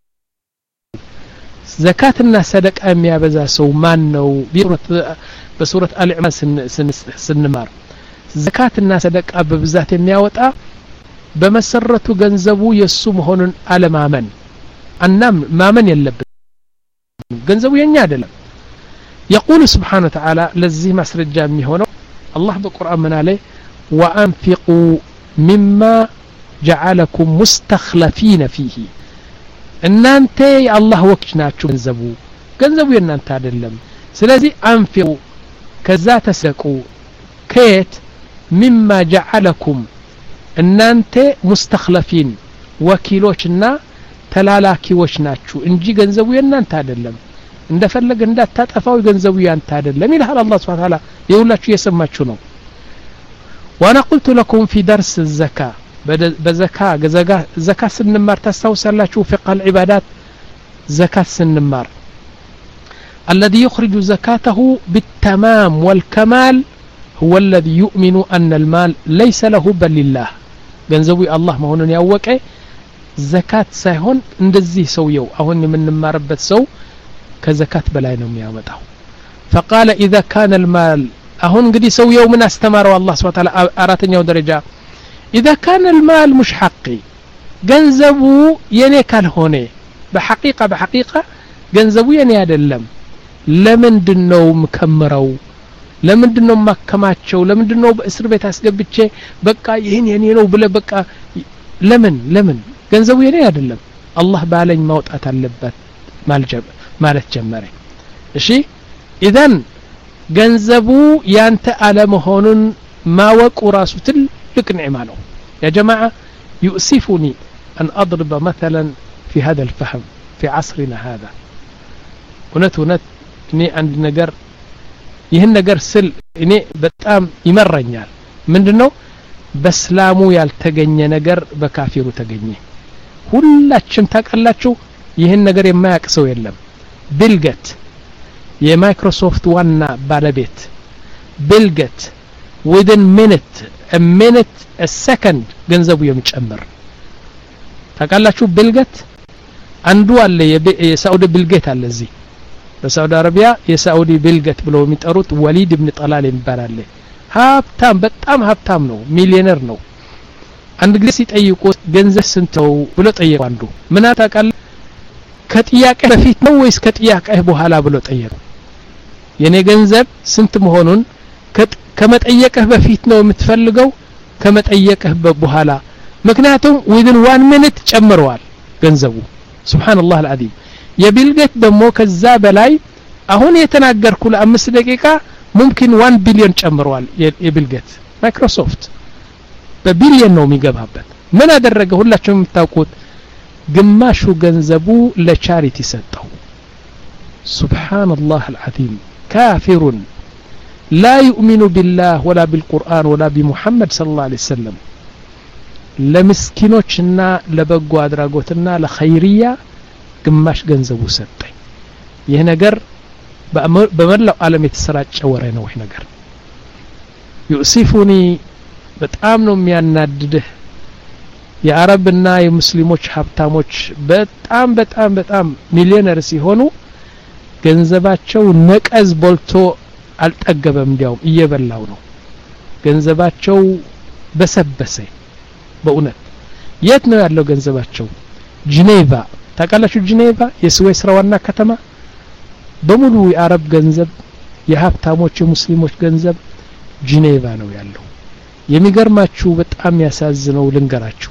Speaker 1: ዘካትና ሰደቃ የሚያበዛ ሰው ማን ነው በሱረት አልዕማን ስንማር ዘካትና ሰደቃ በብዛት የሚያወጣ በመሰረቱ ገንዘቡ የሱ መሆኑን አለማመን አናም ማመን የለብን ገንዘቡ የኛ አይደለም يقول سبحانه وتعالى لزي مسرجا ميهونو الله بالقرآن من عليه وأنفقوا مما جعلكم مستخلفين فيه እናንተ የአላህ ወኪች ናችሁ ገንዘቡ ገንዘቡ የእናንተ አይደለም ስለዚህ አንፊቁ ከዛ ተሰቁ ከየት ሚማ ጀዓለኩም እናንተ ሙስተክለፊን ወኪሎችና ተላላኪዎች ናችሁ እንጂ ገንዘቡ የእናንተ አይደለም እንደፈለገ እንዳታጠፋው ገንዘቡ ያንተ አይደለም ይልሃል አላህ ስብሐ ተዓላ የሁላችሁ እየሰማችሁ ነው ዋና ቁልቱ ለኩም ፊ ደርስ ዘካ በዘካ ዘካ ስንማር ታስታውሳላችሁ ፍቅህ العبادات ዘካት ስንማር الذي يخرج زكاته بالتمام والكمال هو الذي يؤمن أن المال ليس له بل لله ገንዘቡ የአላህ መሆኑን ያወቀ ዘካት ሳይሆን እንደዚህ ሰውየው አሁን የምንማርበት ሰው ከዘካት በላይ ነው የሚያመጣው فقال إذا كان المال አሁን እንግዲህ ሰውየው ምን አስተማረው አላህ ስብሐ ተዓላ አራተኛው ደረጃ إذا كان المال مش حقي ገንዘቡ የኔ ካልሆነ በሐቂቃ በሐቂቃ ገንዘቡ የኔ አይደለም ለምንድን ነው ምከምረው ለምንድን ነው ማከማቸው ለምንድን ነው በእስር ቤት አስገብቼ በቃ ይህን የኔ ነው ብለ በቃ ለምን ለምን ገንዘቡ የኔ አይደለም አላህ ባለኝ ማውጣት አለበት ማለት ጀመረ እሺ ኢዘን ገንዘቡ ያንተ አለመሆኑን ማወቁ ራሱ ትልቅ ኒዕማ ነው يا جماعة يؤسفني أن أضرب مثلا في هذا الفهم في عصرنا هذا እውነት እውነት እኔ አንድ ነገር ይህን ነገር ስል እኔ በጣም ይመረኛል ምንድን ነው በእስላሙ ያልተገኘ ነገር በካፊሩ ተገኘ ሁላችም ታውቃላችሁ ይህን ነገር የማያውቅ ሰው የለም ቢልገት የማይክሮሶፍት ዋና ባለቤት ቢልገት ዊድን ሚኒት ሚኒት ሰከንድ ገንዘቡ የሚጨምር ታውቃላችሁ ቢልገት አንዱ አለ የሳዑዲ ቢልጌት አለ እዚህ በሳዑዲ አረቢያ የሳዑዲ ቢልገት ብለው የሚጠሩት ወሊድ ብን ጠላል የሚባል አለ ሀብታም በጣም ሀብታም ነው ሚሊዮነር ነው አንድ ጊዜ ሲጠይቁ ገንዘብ ስንት ነው ብሎ ጠየቁ አንዱ ምን ታውቃለህ ከጥያቄ በፊት ነው ወይስ ከጥያቄህ በኋላ ብሎ ጠየቁ የኔ ገንዘብ ስንት መሆኑን ከመጠየቅህ በፊት ነው የምትፈልገው ከመጠየቅህ በኋላ ምክንያቱም ዊድን ዋን ሚኒት ጨምረዋል ገንዘቡ ስብሓንላህ አልዓዚም የቢልጌት ደግሞ ከዛ በላይ አሁን የተናገርኩ ለአምስት ደቂቃ ሙምኪን ዋን ቢሊዮን ጨምረዋል የቢልጌት ማይክሮሶፍት በቢሊዮን ነው የሚገባበት ምን አደረገ ሁላችሁም የምታውቁት ግማሹ ገንዘቡ ለቻሪቲ ሰጠው ስብሓንላህ አልዓዚም ካፊሩን لا يؤمن بالله ولا بالقرآن ولا بمحمد صلى الله عليه وسلم ለምስኪኖችና ለበጎ አድራጎትና ለኸይርያ ግማሽ ገንዘቡ ሰጠኝ ይህ ነገር በመላው ዓለም የተሰራጨ ወሬ ነው ይህ ነገር ዩእሲፉኒ በጣም ነው የሚያናድድህ የአረብና የሙስሊሞች ሀብታሞች በጣም በጣም በጣም ሚሊዮነር ሲሆኑ ገንዘባቸው ነቀዝ ቦልቶ አልጠገበም እንዲያውም እየበላው ነው ገንዘባቸው በሰበሰ በእውነት የት ነው ያለው ገንዘባቸው ጂኔቫ ታውቃላችሁ ጂኔቫ የስዌስ ዋና ከተማ በሙሉ የአረብ ገንዘብ የሀብታሞች የሙስሊሞች ገንዘብ ጂኔቫ ነው ያለው የሚገርማችሁ በጣም ያሳዝነው ልንገራችሁ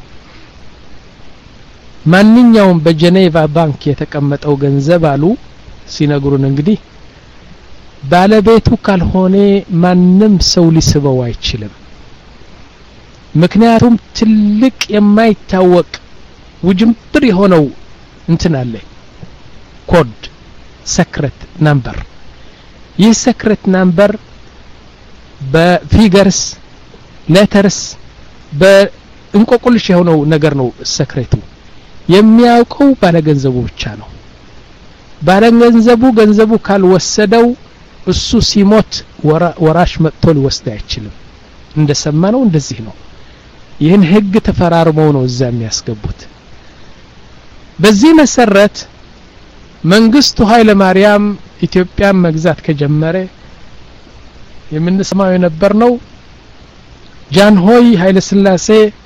Speaker 1: ማንኛውም በጀኔቫ ባንክ የተቀመጠው ገንዘብ አሉ ሲነግሩን እንግዲህ ባለቤቱ ካልሆነ ማንም ሰው ሊስበው አይችልም ምክንያቱም ትልቅ የማይታወቅ ውጅንብር የሆነው እንትን አለ ኮድ ሰክረት ናምበር ይህ ሰክረት ናምበር በፊገርስ ሌተርስ በእንቆቁልሽ የሆነው ነገር ነው ሰክሬቱ የሚያውቀው ባለገንዘቡ ብቻ ነው ባለገንዘቡ ገንዘቡ ካልወሰደው እሱ ሲሞት ወራሽ መጥቶ ሊወስድ አይችልም እንደሰማ ነው እንደዚህ ነው ይህን ህግ ተፈራርመው ነው እዛ የሚያስገቡት በዚህ መሰረት መንግስቱ ኃይለ ማርያም ኢትዮጵያን መግዛት ከጀመረ የምንሰማው የነበር ነው ጃንሆይ ኃይለ ስላሴ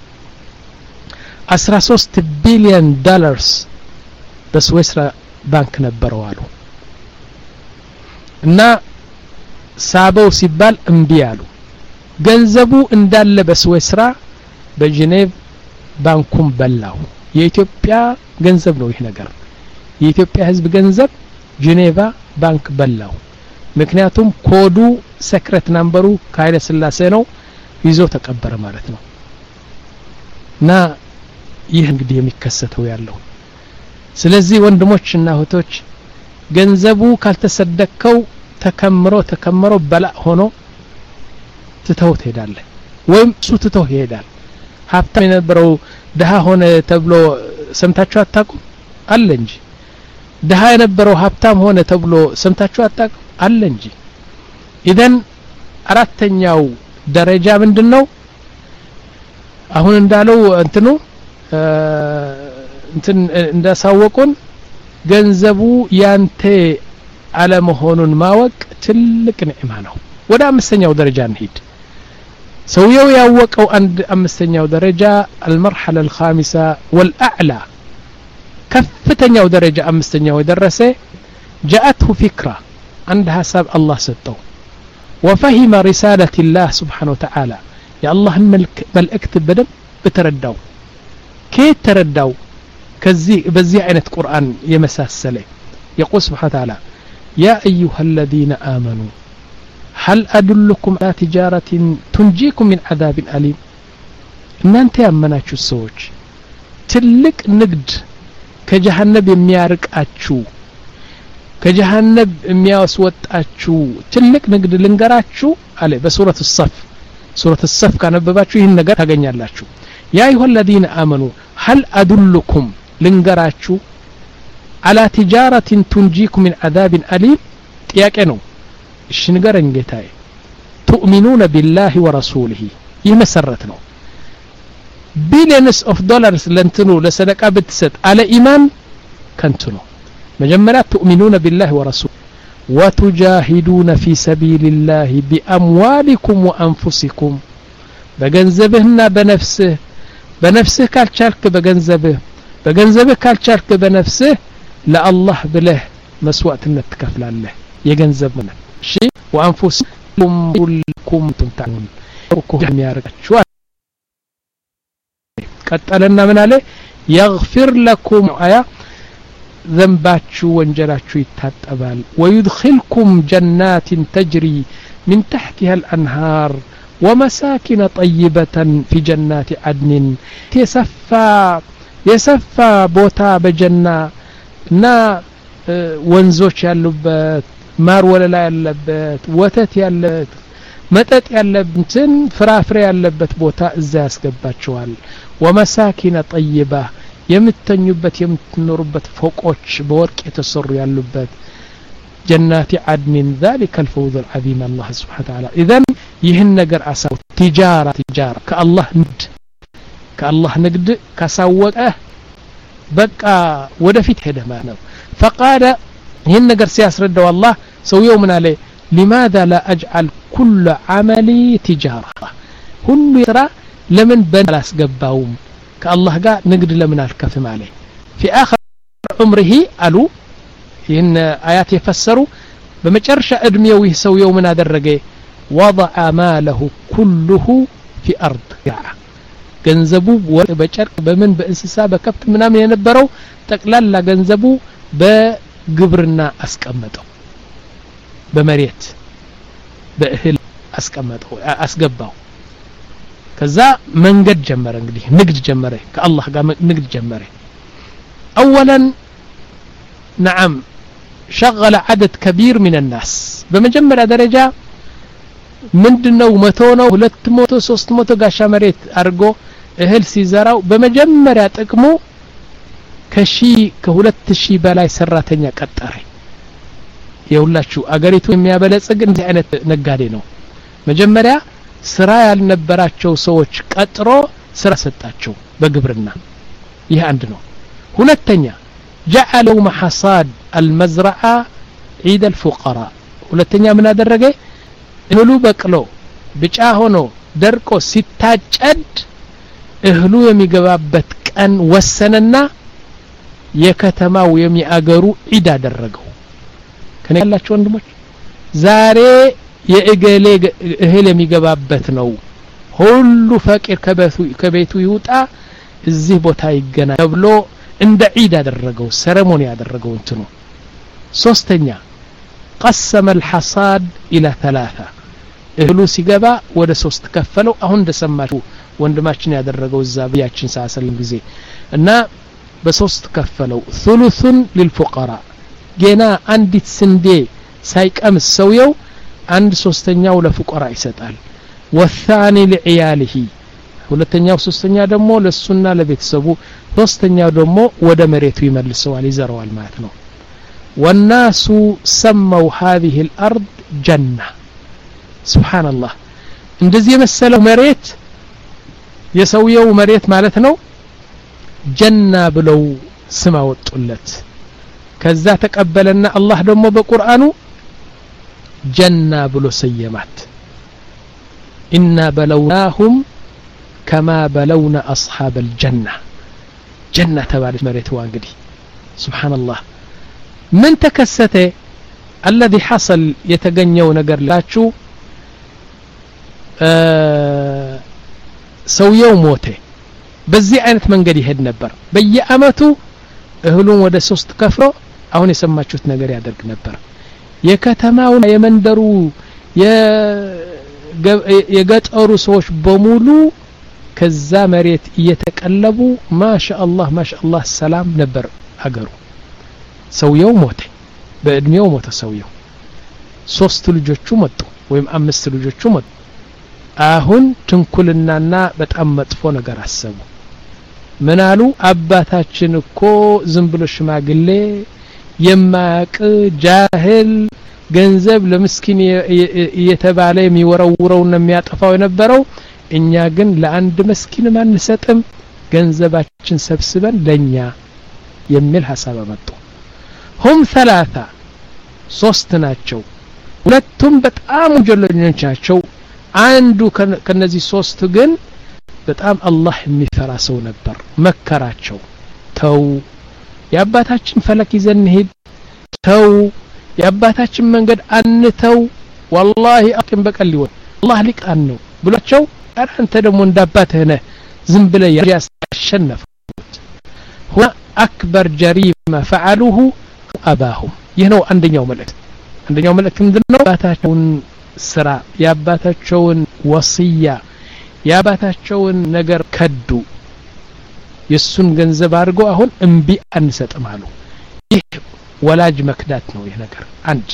Speaker 1: 13 ቢሊዮን ዶላርስ በስዊስራ ባንክ ነበረው አሉ እና ሳበው ሲባል እምቢ አሉ ገንዘቡ እንዳለ በስዊስራ በጄኔቭ ባንኩም በላው የኢትዮጵያ ገንዘብ ነው ይህ ነገር የኢትዮጵያ ህዝብ ገንዘብ ጄኔቫ ባንክ በላው ምክንያቱም ኮዱ ሰክረት ናምበሩ ከኃይለ ስላሴ ነው ይዞ ተቀበረ ማለት ነው እና ይህ እንግዲህ የሚከሰተው ያለው ስለዚህ ወንድሞች እና እህቶች ገንዘቡ ካልተሰደከው ተከምሮ ተከምሮ በላ ሆኖ ትተው ትሄዳለህ ወይም እሱ ትተው ይሄዳል ሀብታም የነበረው ድሀ ሆነ ተብሎ ሰምታችሁ አታቁም አለ እንጂ ድሀ የነበረው ሀብታም ሆነ ተብሎ ሰምታችሁ አታቁም አለ እንጂ ኢዘን አራተኛው ደረጃ ምንድን ነው አሁን እንዳለው እንትኑ እንትን እንዳሳወቁን ገንዘቡ ያንተ አለመሆኑን ማወቅ ትልቅ ንዕማ ነው ወደ አምስተኛው ደረጃ እንሂድ ሰውየው ያወቀው አንድ አምስተኛው ደረጃ አልመርሐለ አልኻሚሳ ወልአዕላ ከፍተኛው ደረጃ አምስተኛው የደረሰ ጃአትሁ ፊክራ አንድ ሀሳብ አላህ ሰጠው ወፈሂመ ሪሳለት ላህ ስብሓን ወተዓላ የአላህን መልእክት በደንብ ተረዳው ከየት ተረዳው ከዚህ በዚህ አይነት ቁርአን የመሳሰለ يقول سبحانه وتعالى يا أيها الذين آمنوا هل أدلكم على تجارة تنجيكم من عذاب أليم እናንተ ያመናችሁ ሰዎች ትልቅ ንግድ ከጀሃነብ የሚያርቃችሁ ከጀሃነብ የሚያስወጣችሁ ትልቅ ንግድ ልንገራችሁ አለ በሱረት ሰፍ ሱረት ሰፍ ካነበባችሁ ይህን ነገር ታገኛላችሁ ያ አዩሀ አለዚነ አመኑ ሀል አዱልኩም ልንገራችሁ አላ ቲጃረትን ቱንጂኩም ሚን አዛብን አሊም ጥያቄ ነው እሺ ንገረኝ ጌታዬ ቱእሚኑነ ቢላህ ወረሱልህ ይህ መሰረት ነው ቢሊየንስ ኦፍ ዶላርስ ለንትኑ ለሰደቃ ብትሰጥ አለ ኢማን ከንቱ ነው መጀመሪያ ትኡሚኑነ ቢላህ ወረሱል ወቱጃሂዱነ ፊ ሰቢልላህ ቢአምዋሊኩም ወአንፉሲኩም በገንዘብህና በነፍስህ በነፍስህ ካልቻልክ በገንዘብህ በገንዘብህ ካልቻልክ በነፍስህ ለአላህ ብለህ መስዋዕትነት ትከፍላለህ የገንዘብ ምን እሺ ወአንፉሲኩም ሁልኩም ትምታኑን የሚያደርጋችሁ ቀጠለና ምን አለ የግፊር ለኩም አያ ዘንባችሁ ወንጀላችሁ ይታጠባል ወዩድኪልኩም ጀናትን ተጅሪ من تحتها الأنهار ومساكن طيبة في جنات عدن يسفى يسفى بوتا بجنة نا ወንዞች ያሉበት ማር ወለላ ያለበት ወተት ያለበት መጠጥ ያለበትን ፍራፍሬ ያለበት ቦታ እዛ ያስገባቸዋል ወመሳኪነ ጠይባ የምተኙበት የምትኖሩበት ፎቆች በወርቅ የተሰሩ ያሉበት ጀናቲ አድኒን ذلك الفوز العظيم الله سبحانه وتعالى اذا ይህን ነገር አሳው ቲጃራ ቲጃራ ከአላህ ንግድ ከአላህ ንግድ ካሳወቀ በቃ ወደፊት ሄደ ማለት ነው ፈቃደ ይህን ነገር ሲያስረዳው አላህ ሰውየው ምን አለ ሊማذا لا أجعل كل عملي تجارة ሁሉ ስራ ለምን በን አላስገባውም ከአላህ ጋር ንግድ ለምን አልከፍም አለ في آخر عمره አሉ ይህን አያት የፈሰሩ በመጨረሻ እድሜው ይህ ሰውየው ምን አደረገ ወضع ማለሁ ኩሉሁ ፊ አርድ ገንዘቡ ወርቅ በጨርቅ በምን በእንስሳ በከብት ምናምን የነበረው ጠቅላላ ገንዘቡ በግብርና አስቀመጠው በመሬት በእህል አስቀመጠው አስገባው ከዛ መንገድ ጀመረ እንግዲህ ንግድ ጀመረ ከአላህ ጋር ንግድ ጀመረ አወለን ነዓም ሸغለ ዓደድ ከቢር ምን ናስ በመጀመሪያ ደረጃ ምንድነው መቶ ነው ሁለት መቶ ሶስት መቶ ጋሻ መሬት አድርጎ እህል ሲዘራው በመጀመሪያ ጥቅሙ ከሺ ከሁለት ሺህ በላይ ሰራተኛ ቀጠረ የሁላችሁ አገሪቱ የሚያበለጽግ እንዲህ አይነት ነጋዴ ነው መጀመሪያ ስራ ያልነበራቸው ሰዎች ቀጥሮ ስራ ሰጣቸው በግብርና ይህ አንድ ነው ሁለተኛ ጀዓለው መሐሳድ አልመዝረዓ ዒድ አልፉቀራ ሁለተኛ ምን አደረገ እህሉ በቅሎ ብጫ ሆኖ ደርቆ ሲታጨድ እህሉ የሚገባበት ቀን ወሰነና የከተማው የሚአገሩ ዒድ አደረገው ከኔ ያላችሁ ወንድሞች ዛሬ የእገሌ እህል የሚገባበት ነው ሁሉ ፈቂር ከቤቱ ይውጣ እዚህ ቦታ ይገና ተብሎ እንደ ዒድ አደረገው ሰረሞኒ ያደረገው እንትኑ ሶስተኛ ቀሰመ الحصاد إلى ثلاثة እህሉ ሲገባ ወደ ሶስት ከፈለው አሁን እንደሰማችሁ ወንድማችን ያደረገው እዛ ብያችን ሳሰልም ጊዜ እና በሶስት ከፈለው ثلث للفقراء ገና አንዲት ስንዴ ሳይቀምስ ሰውየው አንድ ሶስተኛው ለፉቀራ ይሰጣል ወታኒ ለዕያልህ ሁለተኛው ሶስተኛ ደግሞ ለሱና ለቤተሰቡ ሶስተኛው ደግሞ ወደ መሬቱ ይመልሰዋል ይዘረዋል ማለት ነው والناس سموا هذه الأرض جنة سبحان الله እንደዚህ የመሰለው መሬት የሰውየው መሬት ማለት ነው ጀና ብለው ስም አወጡለት ከዛ ተቀበለና አላህ ደግሞ በቁርአኑ ጀና ብሎ ሰየማት ኢና በለውናሁም ከማ በለውና አስሓብ አልጀና ጀና ተባለች መሬትዋ እንግዲህ ስብሓንላህ ምን ተከሰተ አለዚ ሐሰል የተገኘው ነገር ላችሁ ሰውየው ሞተ በዚህ አይነት መንገድ ይሄድ ነበር በየአመቱ እህሉን ወደ ሶስት ከፍሎ አሁን የሰማችሁት ነገር ያደርግ ነበር የከተማው የመንደሩ የገጠሩ ሰዎች በሙሉ ከዛ መሬት እየተቀለቡ ማሻአላህ ማሻአላህ ሰላም ነበር አገሩ ሰውየው ሞተ በእድሜው ሞተ ሰውየው ሶስት ልጆቹ መጡ ወይም አምስት ልጆቹ መጡ አሁን ትንኩልናና በጣም መጥፎ ነገር አሰቡ ምን አሉ አባታችን እኮ ዝም ብሎ ሽማግሌ የማያቅ ጃህል ገንዘብ ለምስኪን እየተባለ የሚወረውረውና የሚያጠፋው የነበረው እኛ ግን ለአንድ መስኪንም አንሰጥም ገንዘባችን ሰብስበን ለኛ የሚል ሀሳብ አመጡ ሁም ሰላሳ ሶስት ናቸው ሁለቱም በጣም ወንጀለኞች ናቸው አንዱ ከነዚህ ሶስት ግን በጣም አላህ የሚፈራ ሰው ነበር መከራቸው ተው የአባታችን ፈለክ ይዘን እንሄድ ተው የአባታችን መንገድ አንተው ወላሂ አቅም በቀል ሊሆን አላህ ሊቃን ነው ብሏቸው ኧረ አንተ ደግሞ እንዳባትህ ነህ ዝም ብለህ ያሸነፉት ሁና አክበር ጀሪማ ፈዓሉሁ አባሁም ይህ ነው አንደኛው መልእክት አንደኛው መልእክት ምንድን ነው የአባታቸውን ስራ የአባታቸውን ወስያ የአባታቸውን ነገር ከዱ የእሱን ገንዘብ አድርገው አሁን እምቢ አንሰጥም አሉ ይህ ወላጅ መክዳት ነው ይህ ነገር አንድ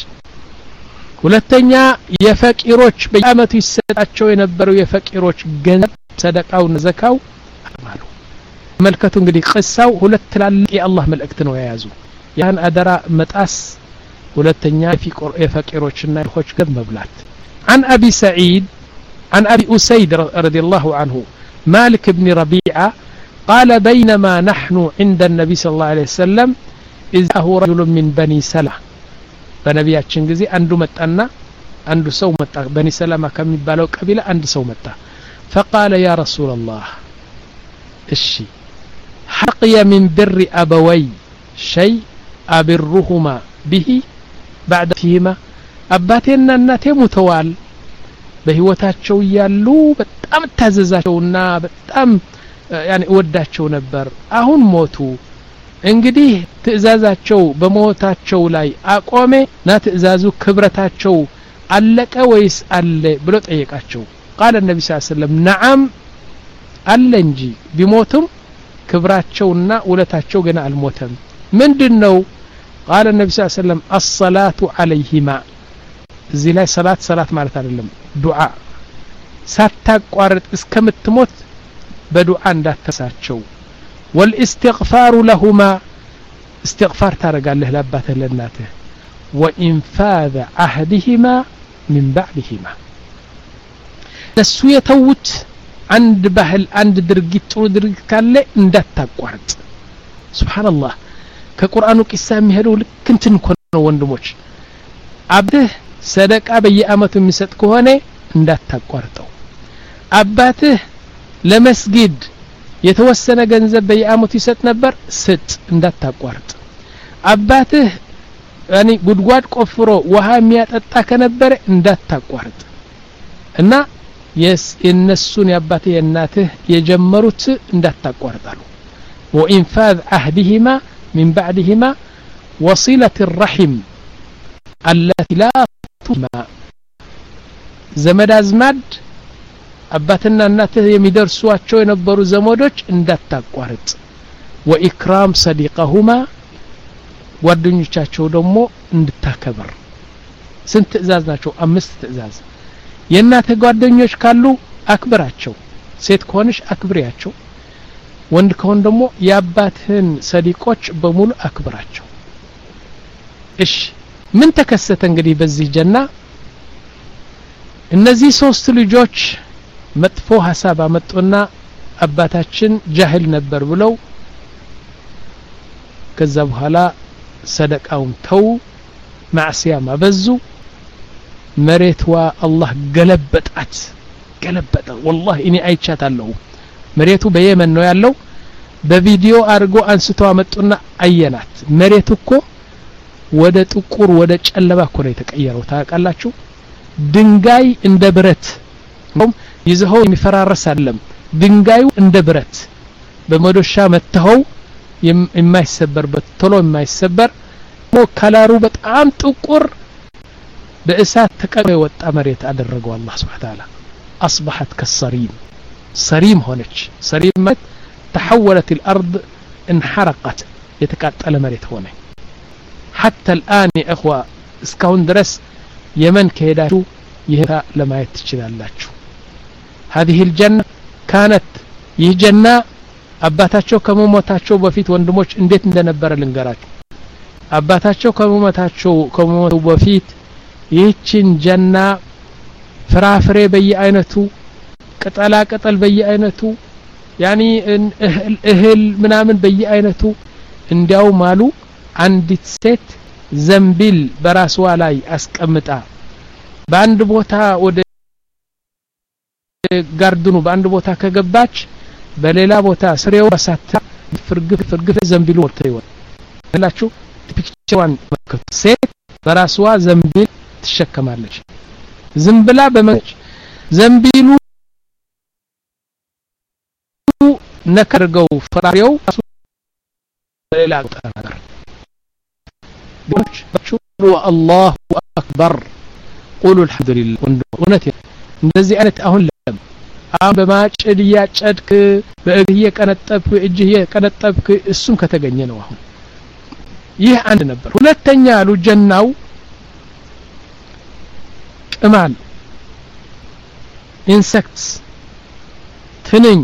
Speaker 1: ሁለተኛ የፈቂሮች በየአመቱ ይሰጣቸው የነበረው የፈቂሮች ገንዘብ ሰደቃውን ዘካው አሉ መልከቱ እንግዲህ ቅሳው ሁለት ትላልቅ የአላህ መልእክት ነው የያዙ ያን አደራ መጣስ ሁለተኛ የፈቂሮችና ድሆች ገብ መብላት عن أبي سعيد عن أبي أسيد رضي الله عنه مالك بن ربيعة قال بينما نحن عند النبي صلى الله عليه وسلم إذا هو رجل من بني سلمة በነቢያችን ጊዜ አንዱ መጣና አንዱ ሰው መጣ በኒ ሰለማ ከሚባለው ቀቢላ አንድ ሰው መጣ ፈቃለ ያ ረሱላ ላህ እሺ ሐቅየ ሚን ብሪ አበወይ ሸይ አብሩሁማ ብሂ ባዕደ ፊህማ አባቴና እናቴ ሙተዋል በህይወታቸው እያሉ በጣም እታዘዛቸውና በጣም ያኔ እወዳቸው ነበር አሁን ሞቱ እንግዲህ ትእዛዛቸው በሞታቸው ላይ አቆሜ ና ትእዛዙ ክብረታቸው አለቀ ወይስ አለ ብሎ ጠየቃቸው ቃለ ነቢ ስ ሰለም ነዓም አለ እንጂ ቢሞቱም ክብራቸውና ውለታቸው ገና አልሞተም ምንድን ነው ቃለ ነቢ ስ ሰለም አሰላቱ አለይሂማ እዚህ ላይ ሰላት ሰላት ማለት አይደለም ዱዓ ሳታቋርጥ እስከምትሞት በዱዓ እንዳትረሳቸው ወልእስትግፋሩ ለሁማ እስትግፋር ታደረጋለህ ለአባትህ ለእናትህ ወኢንፋذ አህድህማ ምን ባዕድህማ እነሱ የተዉት አንድ ባህል አንድ ድርጊት ጥሩ ድርጊት ካለ እንዳታቋርጥ ስብሓንላህ ከቁርአኑ ቂሳ የሚሄደው ልክ እንትን እኮ ነው ወንድሞች አብትህ ሰደቃ በየአመቱ የሚሰጥ ከሆነ እንዳታቋርጠው አባትህ ለመስጊድ የተወሰነ ገንዘብ በየአመቱ ይሰጥ ነበር ስጥ እንዳታቋርጥ አባትህ ያኒ ጉድጓድ ቆፍሮ ውሃ የሚያጠጣ ከነበረ እንዳታቋርጥ እና የእነሱን የአባትህ የእናትህ የጀመሩት እንዳታቋርጣሉ ወኢንፋذ አህድህማ من بعدهما وصلة الرحم التي لا تما ዘመድ አዝማድ አባትና እናትህ የሚደርሷቸው የነበሩ ዘመዶች እንዳታቋርጥ ወኢክራም ሰዲቀሁማ ጓደኞቻቸው ደግሞ እንድታከብር ስንት ትእዛዝ ናቸው አምስት ትእዛዝ የእናትህ ጓደኞች ካሉ አክብራቸው ሴት ከሆንሽ አክብሪያቸው ወንድ ከሆን ደግሞ የአባትህን ሰዲቆች በሙሉ አክብራቸው እሺ ምን ተከሰተ እንግዲህ በዚህ ጀና እነዚህ ሶስት ልጆች መጥፎ ሀሳብ አመጡና አባታችን ጃህል ነበር ብለው ከዛ በኋላ ሰደቃውን ተው ማዕስያም አበዙ መሬትዋ አላህ ገለበጣት ገለበጠ ወላሂ እኔ አይቻታለሁ መሬቱ በየመን ነው ያለው በቪዲዮ አድርጎ አንስቶ አመጡና አየናት መሬቱ እኮ ወደ ጥቁር ወደ ጨለማ እኮ ነው የተቀየረው ታውቃላችሁ ድንጋይ እንደ ብረት ይዘኸው የሚፈራረስ አለም ድንጋዩ እንደ ብረት በመዶሻ መተኸው የማይሰበርበት ቶሎ የማይሰበር ከለሩ በጣም ጥቁር በእሳት ተቀቅሎ የወጣ መሬት አደረገው አላህ ስብሓ ተዓላ አስበሐት ከሰሪም ሰሪም ሆነች ሰሪም ማለት ተሐወለት الأرض انحرقت የተቃጠለ መሬት ሆነ حتى الآن يا إخوة እስካሁን ድረስ የመን ከሄዳችሁ ይህ ለማየት ትችላላችሁ هذه الجنة كانت ይህ ጀና አባታቸው ከመሞታቸው በፊት ወንድሞች እንዴት እንደነበረ ልንገራችሁ አባታቸው ከመሞታቸው ከመሞቱ በፊት ይህችን ጀና ፍራፍሬ በየአይነቱ ቅጠላ ቅጠል በየአይነቱ ያኒ እህል ምናምን በየአይነቱ እንዲያውም አሉ አንዲት ሴት ዘንቢል በራስዋ ላይ አስቀምጣ በአንድ ቦታ ወደ ጋርድኑ በአንድ ቦታ ከገባች በሌላ ቦታ ስሬው ሳታ ፍርግፍ ፍርግፍ ዘንቢሉ ወጥቶ ይወጣል ላችሁ ፒክቸሯን ሴት በራስዋ ዘንቢል ትሸከማለች ዝም ብላ በመች ዘንቢሉ ነከርገው ፍራሬው ሌላ ነገር አላሁ አክበር ቁሉ አልሐምዱሊላህ እውነት እንደዚህ አይነት አሁን ለም አሁን በማጭድ እያጨድክ በእግህ እየቀነጠብክ በእጅህ እየቀነጠብክ እሱም ከተገኘ ነው አሁን ይህ አንድ ነበር ሁለተኛ አሉ ጀናው ቅማል ኢንሴክትስ ትንኝ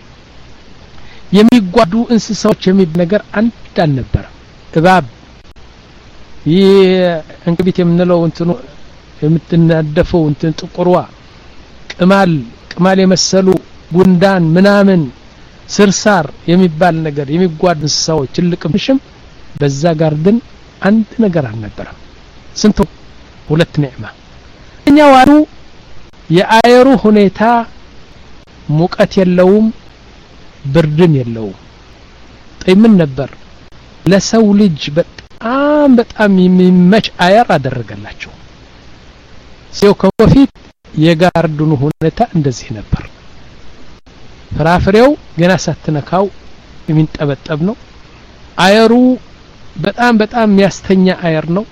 Speaker 1: የሚጓዱ እንስሳዎች የሚባል ነገር አንድ አልነበረም እባብ ይህ እንቅቢት የምንለው እንትኑ የምትናደፈው እንትን ጥቁርዋ ቅማል ቅማል የመሰሉ ጉንዳን ምናምን ስርሳር የሚባል ነገር የሚጓዱ እንስሳዎች ትልቅም ትንሽም በዛ ጋር ግን አንድ ነገር አልነበረም ስንት ሁለት ኒዕማ እኛው አሉ የአየሩ ሁኔታ ሙቀት የለውም ብርድም የለውም ጠይ ምን ነበር ለሰው ልጅ በጣም በጣም የሚመች አየር አደረገላቸው ሰው ከበፊት የጋርዱኑ ሁኔታ እንደዚህ ነበር ፍራፍሬው ገና ሳትነካው የሚንጠበጠብ ነው አየሩ በጣም በጣም የሚያስተኛ አየር ነው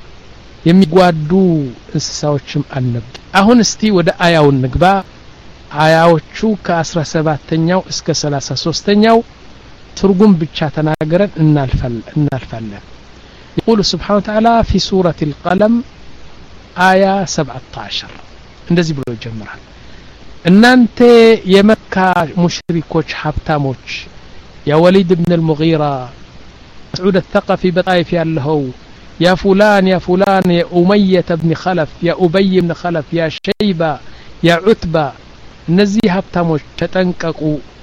Speaker 1: የሚጓዱ እንስሳዎችም አልነበር አሁን እስቲ ወደ አያው ንግባ አያዎቹ ከአስራ ሰባተኛው እስከ ሰላሳ ሶስተኛው ትርጉም ብቻ ተናገረን እናልፋለን يقول سبحانه وتعالى في سورة القلم آية 17 እንደዚህ ብሎ ይጀምራል እናንተ የመካ ሙሽሪኮች ሀብታሞች ያ ወሊድ ብን ልሙጊራ መስዑድ አተቀፊ በጣይፍ ያለኸው ያ ፉላን ያ ፉላን የኡመየተ ብን ኸለፍ ያ ኡበይ ብን ኸለፍ ያ ሸይባ ያ ዑትባ እነዚህ ሀብታሞች ተጠንቀቁ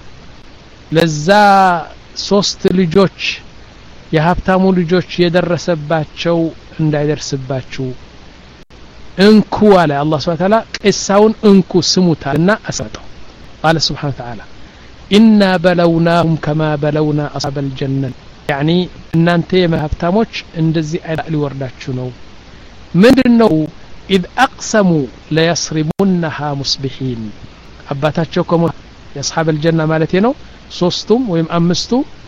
Speaker 1: ለዛ ሶስት ልጆች የሀብታሙ ልጆች የደረሰባቸው እንዳይደርስባችሁ እንኩ አለ አላህ ስብሐ ተዓላ ቂሳውን እንኩ ስሙታልና አሰጠው ቃለ ስብሐ ተዓላ ኢና በለውናሁም ከማ በለውና አስሐበ አልጀነት ያኒ እናንተ የሀብታሞች እንደዚህ አይነት ሊወርዳችሁ ነው ምንድን ነው ኢዝ አቅሰሙ ለየስሪሙነሃ ሙስቢሒን አባታቸው ከሞ የአስሐብ አልጀና ማለት ነው ሶስቱም ወይም አምስቱ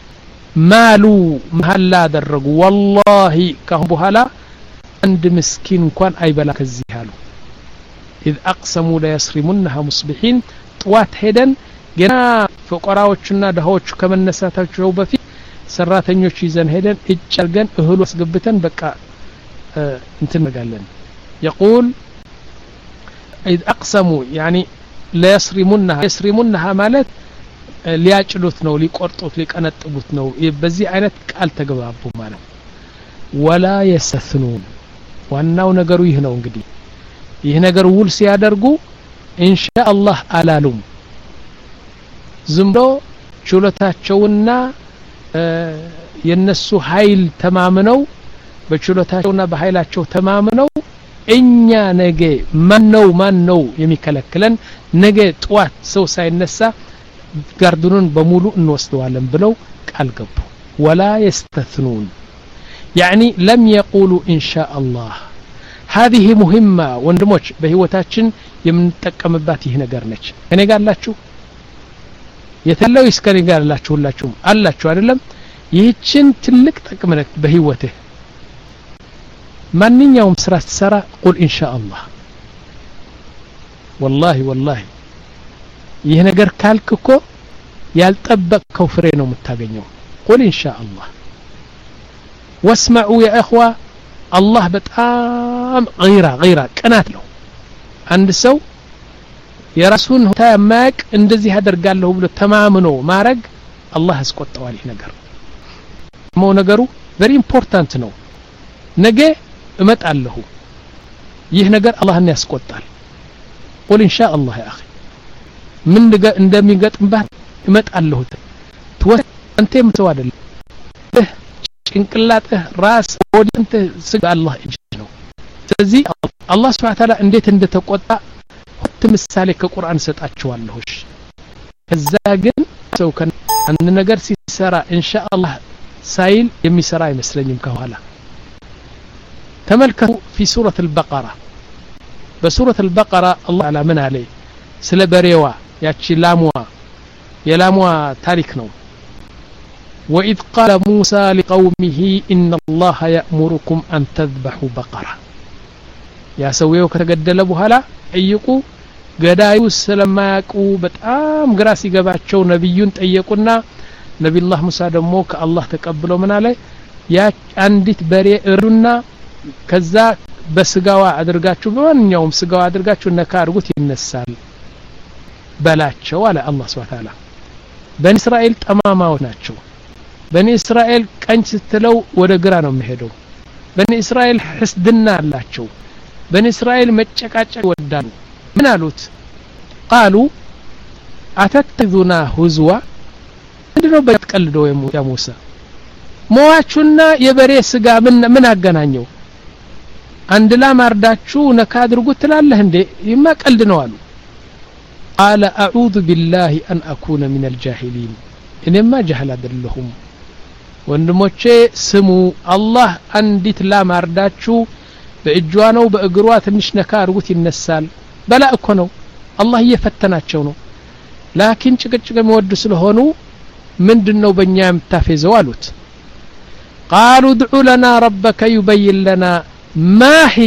Speaker 1: ማሉ መሀላ አደረጉ ወላሂ ካሁን በኋላ አንድ ምስኪን እንኳን አይበላ ከዚህ አሉ ኢዝ አቅሰሙ ለየስሪሙነሃ ሙስቢሒን ጥዋት ሄደን ገና ፈቆራዎቹና ድሃዎቹ ከመነሳታቸው በፊት ሰራተኞች ይዘን ሄደን እጭ አርገን እህሉ አስገብተን በቃ እንትን ነጋለን የቁል ኢዝ አቅሰሙ ያኒ ለየስሪሙነሃ የስሪሙነሃ ማለት ሊያጭሉት ነው ሊቆርጡት ሊቀነጥቡት ነው በዚህ አይነት ቃል ተገባቡ ማለት ወላ የስተስኑን ዋናው ነገሩ ይህ ነው እንግዲህ ይህ ነገር ውል ሲያደርጉ ኢንሻ አላህ አላሉም ዝም ብሎ ችሎታቸውና የነሱ ኃይል ተማምነው በችሎታቸውና በኃይላቸው ተማምነው እኛ ነገ ማን ነው ማን ነው የሚከለክለን ነገ ጠዋት ሰው ሳይነሳ ጋርዱኑን በሙሉ እንወስደዋለን ብለው ቃል ገቡ ወላ የስተትኑን يعني لم يقولوا إن شاء الله هذه مهمة ወንድሞች በህይወታችን የምንጠቀምባት ይህ ነገር ነች እኔ ጋር አላችሁ የተለው እስከኔ ጋር አላችሁ ሁላችሁም አላችሁ አይደለም ይህችን ትልቅ ጥቅም ነች በህይወትህ ማንኛውም ስራ ስትሰራ ቁል ኢንሻ አላህ ወላሂ ወላሂ ይህ ነገር ካልክ እኮ ያልጠበቅከው ፍሬ ነው የምታገኘው ቁል ኢንሻ አላህ ወስመዑ ያ እኽዋ አላህ በጣም ገይራ ገይራ ቅናት ነው አንድ ሰው የራሱን ሁታ የማያቅ እንደዚህ አደርጋለሁ ብሎ ተማምኖ ማረግ አላህ ያስቆጠዋል ይህ ነገር ሞ ነገሩ ቨሪ ኢምፖርታንት ነው ነገ እመጣለሁ ይህ ነገር አላህን ያስቆጣል ቁል ኢንሻ አላህ ያ አኺ ምን እንደሚገጥምባት እመጣለሁ ትወስ አንተ የምትሰው አይደለም ጭንቅላትህ ራስ ወዲንተ ስጋ አላህ እጅ ነው ስለዚህ አላህ ስብሐ ተዓላ እንዴት እንደተቆጣ ሁለት ምሳሌ ከቁርአን ሰጣችኋለሁ ከዛ ግን ሰው አንድ ነገር ሲሰራ ኢንሻአላህ ሳይል የሚሰራ አይመስለኝም ከኋላ ተመልከቱ ፊ ሱረት አልበቀራ በሱረት አልበቀራ አላህ ተዓላ ምን አለ ስለ በሬዋ ያቺ ላሟ የላሟ ታሪክ ነው وإذ قال موسى لقومه إن الله يأمركم أن تذبحوا بقرة يا سويو ከተገደለ በኋላ ጠይቁ ገዳዩ ስለማያውቁ በጣም ግራ ሲገባቸው ነቢዩን ጠየቁና ነቢዩላህ ሙሳ ደግሞ ከአላህ ተቀብለው ምን አለ ያ አንዲት በሬ እሩና ከዛ በስጋዋ አድርጋችሁ በማንኛውም ስጋዋ አድርጋችሁ ነካ አድርጉት ይነሳል በላቸው አለ አላህ ስብሐ ተዓላ በኒ እስራኤል ጠማማዎች ናቸው በኒ እስራኤል ቀኝ ስትለው ወደ ግራ ነው የሚሄደው በኒ እስራኤል ሕስድና አላቸው በኒ እስራኤል መጨቃጨቅ ይወዳሉ ምን አሉት ቃሉ አተተዙና ሁዝዋ ምንድነው በትቀልደው ያ ሙሳ ሞዋቹና የበሬ ስጋ ምን ምን አገናኘው አንድ ላም አርዳችሁ ነካ አድርጉት ትላለህ እንዴ ይማ ቀልድ ነው አሉ ቃለ አዑዙ ቢላሂ አን አኩነ ሚን አልጃሂሊን እኔማ ጃህል አይደለሁም ወንድሞቼ ስሙ አላህ አንዲት ላም አርዳችሁ በእጇ ነው በእግሯ ትንሽ ነካ አድርጉት ይነሳል በላ እኮ ነው አላህ እየፈተናቸው ነው ላኪን ጭቅጭቅ የሚወዱ ስለሆኑ ምንድን ነው በእኛ የምታፌዘው አሉት ቃሉ ድዑ ለና ረበከ ዩበይን ለና ማሂ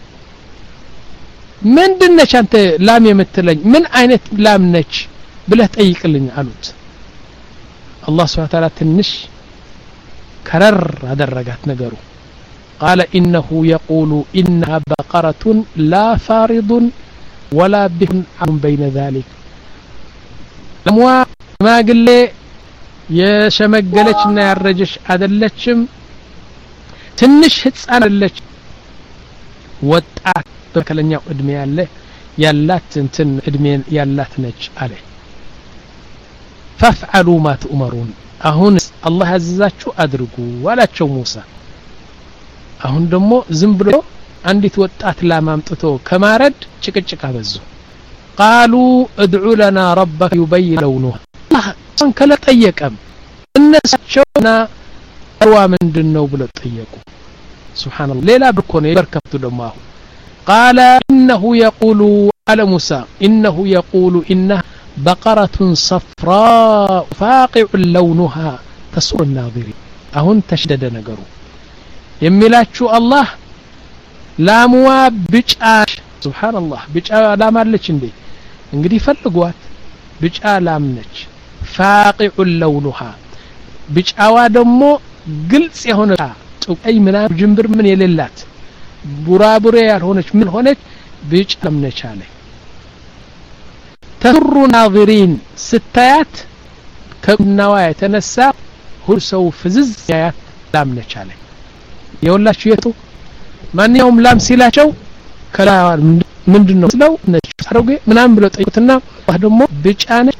Speaker 1: ምንድን ነች አንተ ላም የምትለኝ ምን አይነት ላም ነች ብለህ ጠይቅልኝ አሉት አላህ ስብሓን ታላ ትንሽ ከረር አደረጋት ነገሩ ቃለ ኢነሁ የቁሉ ኢነሃ በቀረቱን ላ ፋሪዱን ወላ ቢሁን አሁን በይነ ዛሊክ ለሟ ሽማግሌ የሸመገለች እና ያረጀች አደለችም ትንሽ ህፃን አደለች ወጣት በመካከለኛው እድሜ ያለ ያላት እንትን እድሜ ያላት ነች አለ ፈፍዓሉ ማ ትእመሩን አሁን አላህ ያዘዛችሁ አድርጉ አላቸው ሙሳ አሁን ደግሞ ዝም ብሎ አንዲት ወጣት ላም አምጥቶ ከማረድ ጭቅጭቅ አበዙ ቃሉ እድዑ ለና ረበከ ዩበይን ለውኑሃ እሷን ከለ ጠየቀም እነሳቸውና ዋ ምንድን ነው ብለው ጠየቁ ስብሓንላህ ሌላ ብኮ ነው የበርከቱ ደግሞ አሁን ቃለ ኢነሁ የቁሉ አለ ሙሳ ኢነሁ የቁሉ ኢነሃ በቀረቱን ሰፍራء ፋቂዑ ለውኑሃ ተሱር ናظሪን አሁን ተሽደደ ነገሩ የሚላችሁ አላህ ላምዋ ብጫ ስብሓንላህ ብጫ ላም አለች እንዴ እንግዲህ ፈልጓት ብጫ ላም ነች ፋቂዑ ለውኑሃ ብጫዋ ደግሞ ግልጽ የሆነ ጥቁይ ምናምን ጅንብር ምን የሌላት ቡራቡሬ ያልሆነች ምን ሆነች ብጫ ላም ነች አለ ተሱሩ ናظሪን ስታያት ከቁናዋ የተነሳ ሁሉ ሰው ፍዝዝ ያያት ላም ነች አለ የወላችሁ የቱ ማንኛውም ላም ሲላቸው ከላ ምንድን ነው ስለው ነጭ አሮጌ ምናምን ብለው ጠይቁትና ደግሞ ብጫ ነች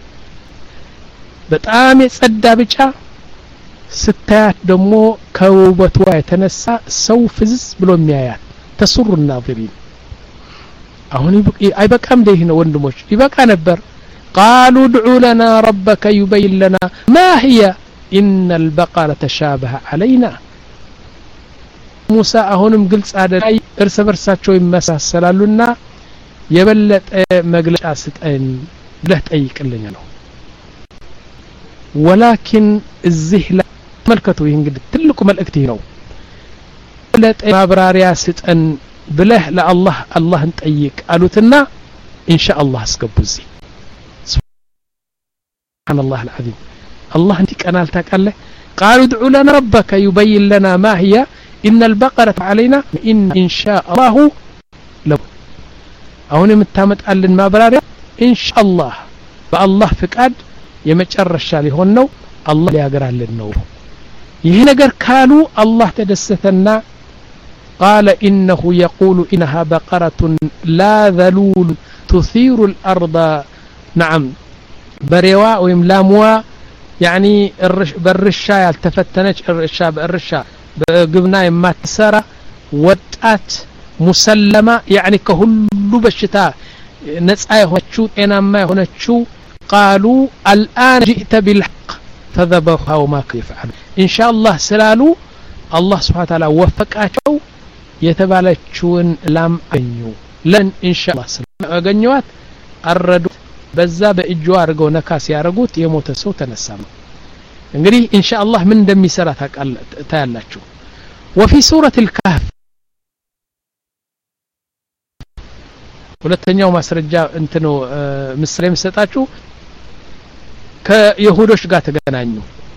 Speaker 1: በጣም የጸዳ ብጫ ስታያት ደግሞ ከውበቷ የተነሳ ሰው ፍዝዝ ብሎ የሚያያት ተሱሩ ናظሪን አሁን አይበቃም እንደ ይህ ነው ወንድሞች ይበቃ ነበር ቃሉ ድዑ ለና ረበከ ዩበይን ለና ማ ህየ ኢነ አልበቀረ ተሻበሀ አለይና ሙሳ አሁንም ግልጽ አደላ እርስ በርሳቸው ይመሳሰላሉና የበለጠ መግለጫ ስጠን ብለህ ጠይቅልኝ ነው ወላኪን እዚህ ላይ ተመልከቱ ይህ እንግዲህ ትልቁ መልእክት ይህ ነው የበለጠ ማብራሪያ ስጠን ብለህ ለአላህ አላህን ጠይቅ አሉትና ኢንሻ አላህ አስገቡ እዚህ ስብሓንላህ አልዓዚም አላህ እንዲህ ቀናል ታውቃለህ ቃሉ ድዑ ለና ረበከ ዩበይን ለና ማ ህያ إن البقرة علينا إن إن شاء الله لو አሁን የምታመጣልን ማብራሪያ ኢንሻአላህ በአላህ ፍቃድ የመጨረሻ ሊሆን ነው አላህ ሊያገራልን ነው ይህ ነገር ካሉ አላህ ተደሰተና قال إنه يقول إنها بقرة لا ذلول تثير الأرض نعم بريوا ويم لاموا يعني بالرشا يالتفتنج الرشا بالرشا በግብና የማትሰራ ወጣት ሙሰለማ ያኒ ከሁሉ በሽታ ነጻ የሆነችው ጤናማ የሆነችው ቃሉ አልአን ጅእተ ቢልሐቅ ፈዘበሁሃ ወማ ይፍዓሉ ኢንሻአላህ ስላሉ አላህ ስብሓን ታላ ወፈቃቸው የተባለችውን ላም አገኙ ለን ኢንሻአላህ ስላገኘዋት አረዱት በዛ በእጇ አድርገው ነካ ሲያደርጉት የሞተ ሰው ተነሳ ነው እንግዲህ ኢንሻአላህ ምን እንደሚሰራ ታያላችሁ ወፊ ሱረት ልካህፍ ሁለተኛው ማስረጃ እንትኑ ምሳሌ የምሰጣችሁ ከይሁዶች ጋር ተገናኙ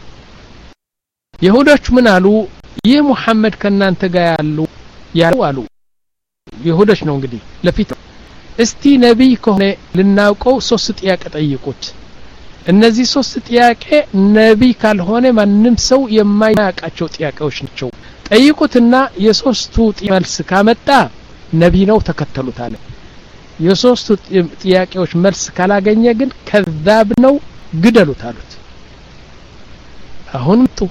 Speaker 1: ይሁዶች ምን አሉ ይህ ሙሐመድ ከእናንተ ጋር ያሉ ያሉ አሉ ይሁዶች ነው እንግዲህ ለፊት እስቲ ነቢይ ከሆነ ልናውቀው ሶስት ጥያቄ ጠይቁት እነዚህ ሶስት ጥያቄ ነቢይ ካልሆነ ማንም ሰው የማያውቃቸው ጥያቄዎች ናቸው ጠይቁትና የሶስቱ መልስ ካመጣ ነቢይ ነው ተከተሉት አለ የሶስቱ ጥያቄዎች መልስ ካላገኘ ግን ከዛብ ነው ግደሉት አሉት አሁን ጡ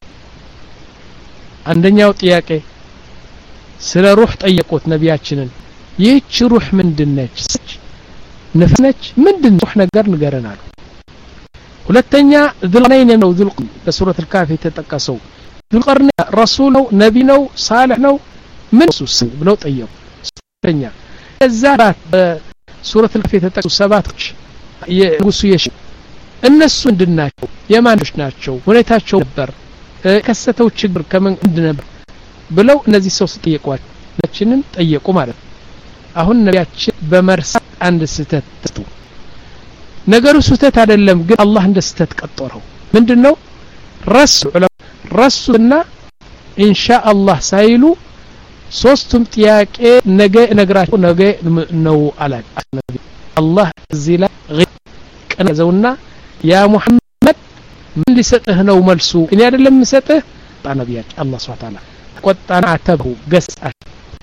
Speaker 1: አንደኛው ጥያቄ ስለ ሩህ ጠየቁት ነቢያችንን ይህች ሩህ ምንድነች ነፍስ ነች ምንድን ሩህ ነገር ንገረን አሉ ሁለተኛ ዙልቀርነይን ነው ዙልቅ በሱረት ልካፍ የተጠቀሰው ዙልቀርነ ረሱል ነው ነቢ ነው ሳልሕ ነው ምን እሱ ስም ብለው ጠየቁ ሶስተኛ እዛ በሱረት ልከፍ የተጠቀሱ ሰባቶች የንጉሱ የሽ እነሱ ምንድን ናቸው የማኖች ናቸው ሁኔታቸው ነበር የከሰተው ችግር ከምን ነበር ብለው እነዚህ ሰው ስጠየቋቸው ነችንን ጠየቁ ማለት ነው አሁን ነቢያችን በመርሳት አንድ ስህተት ተስቱ ነገሩ ስህተት አይደለም ግን አላህ እንደ ስህተት ቀጠረው ምንድን ነው ረሱ ረሱና ኢንሻ አላህ ሳይሉ ሶስቱም ጥያቄ ነገ እነግራቸው ነገ ነው አላቸው አላህ እዚህ ላይ ቀነዘውና ያ ሙሐመድ ምን ሊሰጥህ ነው መልሱ እኔ አይደለም የምሰጥህ ነቢያችን አላህ ስብሐ ተዓላ ቆጣና አተብሁ ገስአሽ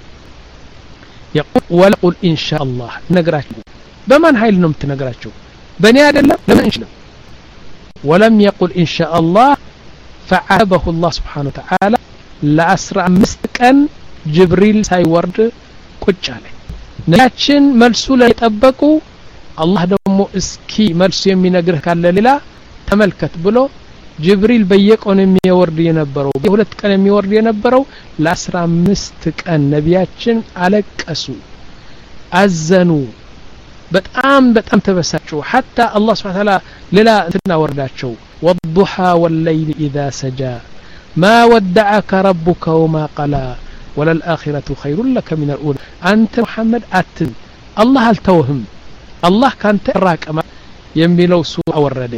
Speaker 1: يقول ولقل إن شاء الله نقراቸው بمن هايل ነው የምትነግራቸው በእኔ አይደለም ለምን እንችልም ولم يقل إن شاء الله فعابه الله سبحانه وتعالى ለአስራ አምስት ቀን ጅብሪል ሳይወርድ ቁጭ አለ ነቢያችን መልሱ ላይ ጠበቁ አላህ ደግሞ እስኪ መልሱ የሚነግርህ ካለ ሌላ ተመልከት ብሎ ጅብሪል በየቀኑ የሚወርድ የነበረው የሁለት ቀን የሚወርድ የነበረው ለአስራ አምስት ቀን ነቢያችን አለቀሱ አዘኑ በጣም በጣም ተበሳጩ ሐታ አላህ ስብሐ ተዓላ ሌላ እንትና ወርዳቸው ወዱሓ ወለይል ኢዛ ሰጃ ማ ወደዐከ ረቡከ ወማ ቀላ ወለልአኺረቱ ኸይሩን ለከ ሚን ልኡላ አንተ ሙሐመድ አትን አላህ አልተውህም አላህ ካንተ ራቀማ የሚለው ሱ አወረደ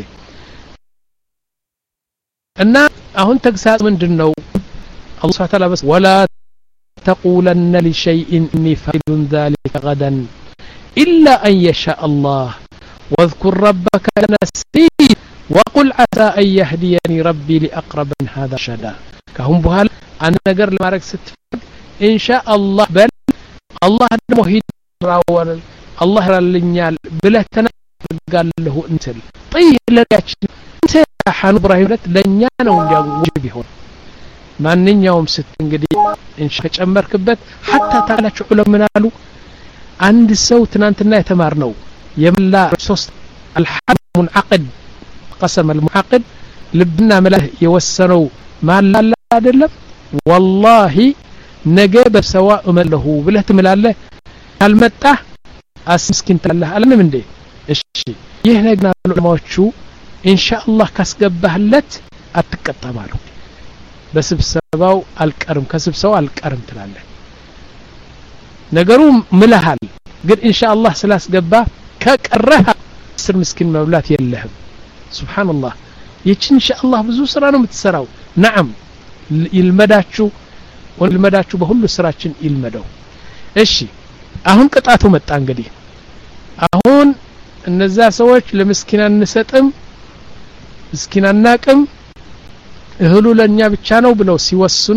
Speaker 1: እና አሁን ተግሳጽ ምንድን ነው አላህ ስብሐ ተዓላ በስ ወላ ተቁለነ ሊሸይእን እኒ ፋኢሉን ዛሊከ ገደን ኢላ አን የሻእ አላህ واذكر ربك نسيت وقل عسى أن يهديني ربي لأقرب من هذا شدا كهم بهال أنا نقر لمارك ستفق إن شاء الله بل الله دمو هيد راول الله رالنيال بله تنقال له انتل طيب لنياتش انت حانو ابراهيم ለት ለኛ ነው እንዲያው ውጅብ ይሆን ማንኛውም ስት እንግዲህ እንሽ ከጨመርክበት ሐታ ታላችሁ ዑለማ ምን አሉ አንድ ሰው ትናንትና የተማር ነው የምላ ሶስት الحد منعقد قسم المعقد ልብና መላህ የወሰነው ማላላ አይደለም ወላሂ ነገ በሰዋ እመለሁ ብለህ ትምላለህ ካልመጣህ አስምስኪን ትላለህ አለንም እንዴ እሺ ይህ ነግና ዑለማዎቹ ኢንሻአላህ ካስገባህለት አትቀጣም አሉ በስብሰባው አልቀርም ከስብሰባው አልቀርም ትላለህ ነገሩ ምልሃል ግን ኢንሻአላህ ስላስገባ ከቀረህ አስር ምስኪን መብላት የለህም ሱብሓንላህ ይችን ኢንሻአላህ ብዙ ስራ ነው የምትሰራው ነዓም ይልመዳችሁ ይልመዳችሁ በሁሉ ስራችን ይልመደው እሺ አሁን ቅጣቱ መጣ እንግዲህ አሁን እነዛ ሰዎች ለምስኪን አንሰጥም ምስኪን አናቅም እህሉ ለእኛ ብቻ ነው ብለው ሲወስኑ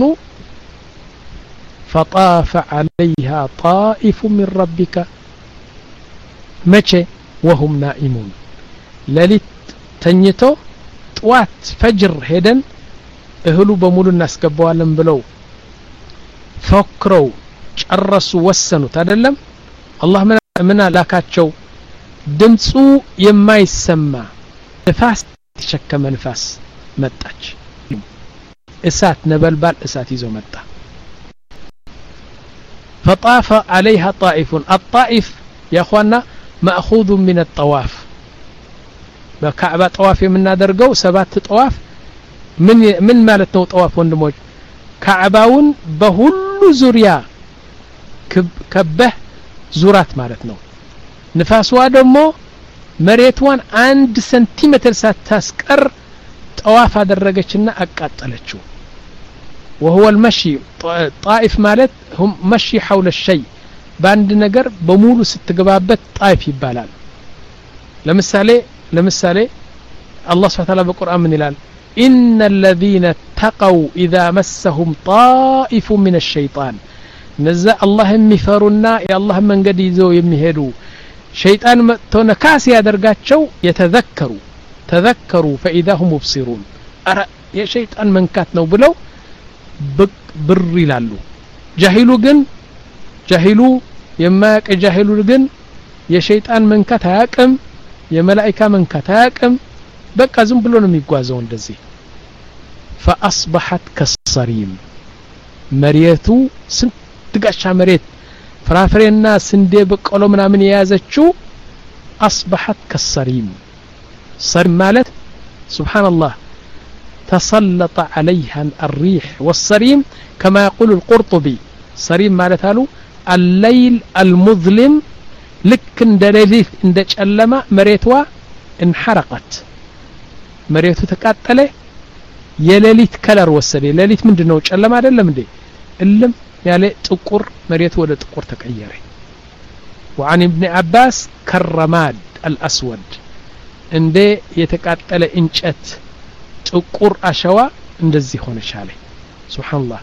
Speaker 1: فطاف عليها طائف من ربك መቼ وهم نائمون ሌሊት ተኝቶ ጥዋት ፈጅር ሄደን እህሉ በሙሉ እናስገባዋለን ብለው ፎክረው ጨረሱ ወሰኑት አይደለም አላህ ምን ላካቸው ድምፁ የማይሰማ ንፋስ የተሸከመ ንፋስ መጣች እሳት ነበልባል እሳት ይዞ መጣ فطاف عليها طائف الطائف يا اخوانا ماخوذ من الطواف በካዕባ ጠዋፍ የምናደርገው ሰባት ጠዋፍ ምን ምን ማለት ነው ጠዋፍ ወንድሞች ካዕባውን በሁሉ ዙሪያ ከበህ ዙራት ማለት ነው ንፋስዋ ደግሞ መሬትዋን አንድ ሰንቲሜትር ሳታስቀር ጠዋፍ አደረገችና አቃጠለችው وهو المشي طائف ማለት هم مشي حول الشيء በአንድ ነገር በሙሉ ስትገባበት ጣይፍ ይባላል ለምሳሌ ለምሳሌ አላህ ስብሐ ተዓላ በቁርአን ምን ይላል إن الذين اتقوا إذا مسهم طائف من الشيطان እነዛ አላህ የሚፈሩና የአላህ መንገድ ይዘው የሚሄዱ ሸይጣን መጥቶ ነካስ ያደርጋቸው የተዘከሩ ተዘከሩ ፈኢዛ ሁም ሙብሲሩን አረ የሸይጣን መንካት ነው ብለው ብር ይላሉ ጃሂሉ ግን ጃሂሉ የማያቅ ጃሂሉ ግን የሸይጣን መንካት አያቅም የመላኢካ መንካት አያቅም በቃ ዝም ብሎ ነው የሚጓዘው እንደዚህ ፈአስበሐት ከሰሪም መሬቱ ስንት ጋሻ መሬት ፍራፍሬና ስንዴ በቆሎ ምናምን የያዘችው አስበሐት ከሰሪም ሰሪም ማለት ሱብሓነላህ ተሰለጠ عليها الريح والصريم كما يقول القرطبي ሰሪም ማለት አሉ الليل المظلم ልክ እንደ ሌሊት እንደ ጨለማ መሬቷ እንሐረቀት መሬቱ ተቃጠለ የሌሊት ከለር ወሰደ ሌሊት ምንድን ነው ጨለማ አይደለም እንዴ እልም ያለ ጥቁር መሬቱ ወደ ጥቁር ተቀየረ وعن ابن عباس كالرماد الأسود እንደ የተቃጠለ እንጨት ጥቁር አሸዋ እንደዚህ ሆነ ቻለ سبحان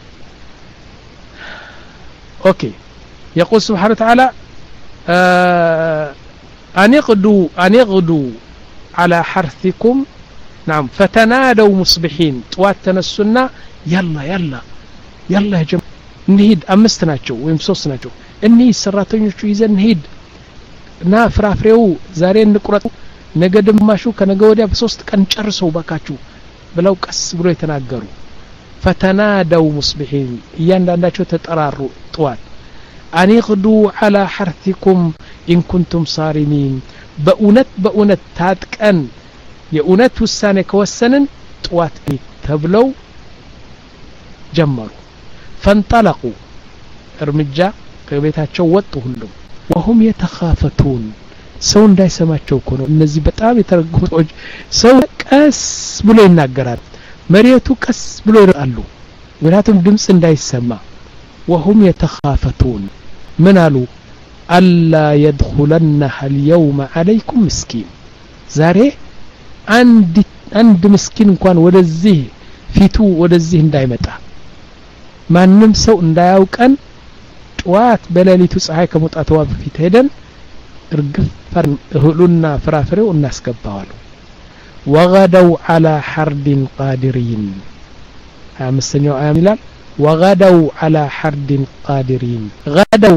Speaker 1: أوكي يقول سبحانه وتعالى آه أن يغدوا أن يغدوا على حرثكم نعم فتنادوا مصبحين طوات تنسنا يلا يلا يلا يا جماعة نهيد أمست ናቸው ወይም ሶስት ናቸው እኒህ ሰራተኞቹ ይዘን እንሂድ እና ፍራፍሬው ዛሬ እንቁረጡ ነገ ድማሹ ከነገ ወዲያ በሶስት ቀን ጨርሰው ባካችሁ ብለው ቀስ ብሎ የተናገሩ ፈተናደው ሙስቢሒን እያንዳንዳቸው ተጠራሩ ጥዋት አኒቅዱ ዓላ ሐርቲኩም ኢንኩንቱም ሳሪሚን በእውነት በእውነት ታጥቀን የእውነት ውሳኔ ከወሰንን ጥዋት ተብለው ጀመሩ ፈንጠለቁ እርምጃ ከቤታቸው ወጡ ሁሉም ወሁም የተኻፈቱን ሰው እንዳይሰማቸው እኮ ነው እነዚህ በጣም የተረጉሙ ሰዎች ሰው ቀስ ብሎ ይናገራል መሬቱ ቀስ ብሎ ይርቃሉ ምክንያቱም ድምፅ እንዳይሰማ ወሁም የተኻፈቱን ምን አሉ አላ የድኹለነሃ ልየውመ አለይኩም ምስኪን ዛሬ አንድ ምስኪን እንኳን ወደዚህ ፊቱ ወደዚህ እንዳይመጣ ማንም ሰው እንዳያውቀን ጠዋት በሌሊቱ ፀሐይ ከመውጣትዋ በፊት ሄደን እርግፍ እህሉና ፍራፍሬው እናስገባዋሉ ወገደው ዓላ ሐርድን ቃዲሪን ሀያ አምስተኛው አያም ይላል ወገደው ዓላ ሐርድን ቃዲሪን ገደው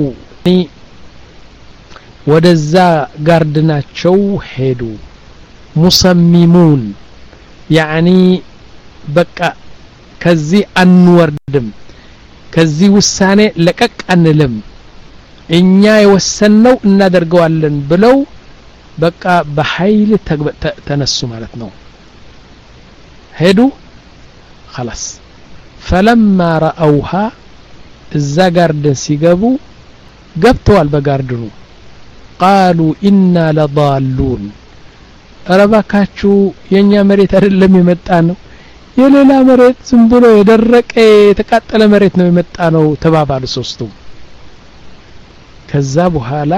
Speaker 1: ወደዛ ጋርድናቸው ሄዱ ሙሰሚሙን ያዕኒ በቃ ከዚህ አንወርድም ከዚህ ውሳኔ ለቀቅ አንልም እኛ የወሰንነው እናደርገዋለን ብለው በቃ በኃይል ተነሱ ማለት ነው ሄዱ خلاص فلما رأوها እዛ ጋርደን ሲገቡ ገብተዋል በጋርድኑ ቃሉ ኢና ለضالون እረባካችሁ የእኛ መሬት አይደለም የመጣ ነው የሌላ መሬት ዝም ብሎ የደረቀ የተቃጠለ መሬት ነው የመጣ ነው ተባባሉ ሶስቱም ከዛ በኋላ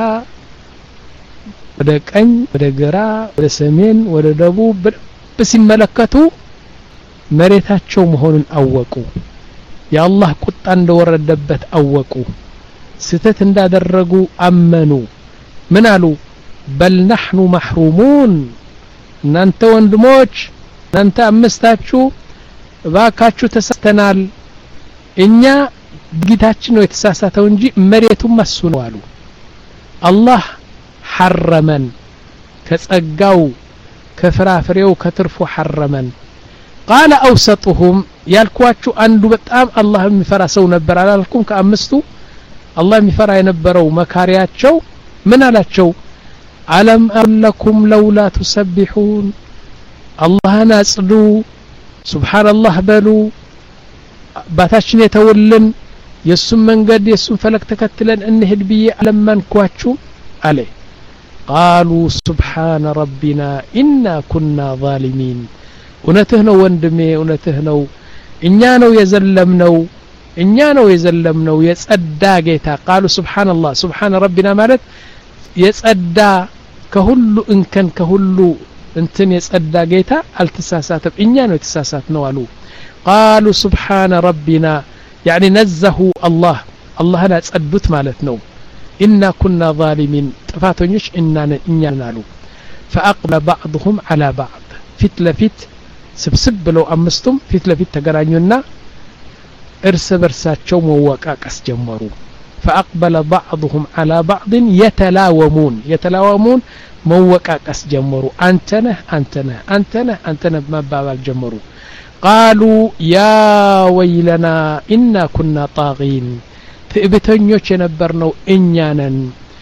Speaker 1: ወደ ቀኝ ወደ ግራ ወደ ሰሜን ወደ ደቡብ በደንብ ሲመለከቱ መሬታቸው መሆኑን አወቁ የአላህ ቁጣ እንደወረደበት አወቁ ስተት እንዳደረጉ አመኑ ምን አሉ በል ናሕኑ ማሕሩሙን እናንተ ወንድሞች እናንተ አምስታችሁ እባካችሁ ተሳስተናል እኛ ድርጊታችን ነው የተሳሳተው እንጂ መሬቱም እሱ ነው አሉ አላህ ሐረመን ከጸጋው ከፍራፍሬው ከትርፉ ሐረመን ቃለ አውሰጡሁም ያልኳችሁ አንዱ በጣም አላህ የሚፈራ ሰው ነበር አላልኩም ከአምስቱ አላህ የሚፈራ የነበረው መካሪያቸው ምን አላቸው አለም አለኩም ለውላ ቱሰቢሑን አላህን አጽዱ ሱብሓንላህ በሉ አባታችን የተውልን የእሱን መንገድ የእሱን ፈለግ ተከትለን እንሂድ ብዬ አለመንኳችሁ አለ ቃሉ ሱብሓነ ረቢና ኢና ኩና ዛሊሚን እውነትህ ነው ወንድሜ እውነትህ ነው እኛ ነው የዘለምነው እኛ ነው የዘለምነው የጸዳ ጌታ ቃሉ ሱብሓንላህ ሱብሓነ ረቢና ማለት የጸዳ ከሁሉ እንከን ከሁሉ እንትን የጸዳ ጌታ አልተሳሳተም እኛ ነው የተሳሳት ነው አሉ ቃሉ ሱብሓነ ረቢና ያዕኒ ነዘሁ አላህ አላህን አጸዱት ማለት ነው ኢና ኩና ዛሊሚን ጥፋተኞች እኛን አሉ ፈአቅበለ ባዕضሁም ዓላ ባዕድ ፊት ለፊት ስብስብ ብለው አምስቱም ፊት ለፊት ተገናኙና እርስ በርሳቸው መወቃቀስ ጀመሩ فأقبل بعضهم على بعض يتلاومون يتلاومون موقاقس جمروا أنتنه أنتنه أنتنه أنتنه مبابال جمروا قالوا يا ويلنا إنا كنا طاغين ትዕቢተኞች የነበርነው እኛ ነን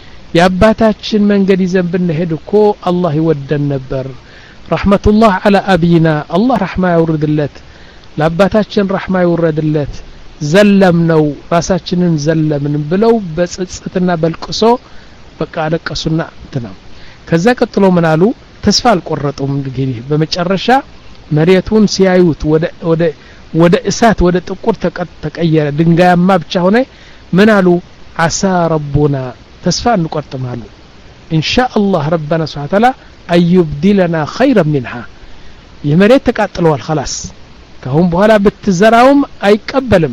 Speaker 1: የአባታችን መንገድ ይዘን ብንሄድ እኮ አላህ ይወደን ነበር ረሕመቱላህ አላ አብይና አላህ ረሕማ ያውርድለት ለአባታችን ረሕማ ይውረድለት ዘለም ነው ራሳችንን ዘለምን ብለው በጽጽትና በልቅሶ በቃ አለቀሱና እንትና ከዛ ቀጥሎ ምን አሉ ተስፋ አልቆረጡም እንግዲህ በመጨረሻ መሬቱን ሲያዩት ወደ ወደ እሳት ወደ ጥቁር ተቀየረ ድንጋያማ ብቻ ሆነ ምን አሉ አሳ ረቡና ተስፋ እንቆርጥም አሉ ኢንሻ አላህ ረበና ስብሓን ታላ አዩብዲለና ኸይረ ሚንሃ ይህ መሬት ተቃጥለዋል ከላስ ካሁን በኋላ ብትዘራውም አይቀበልም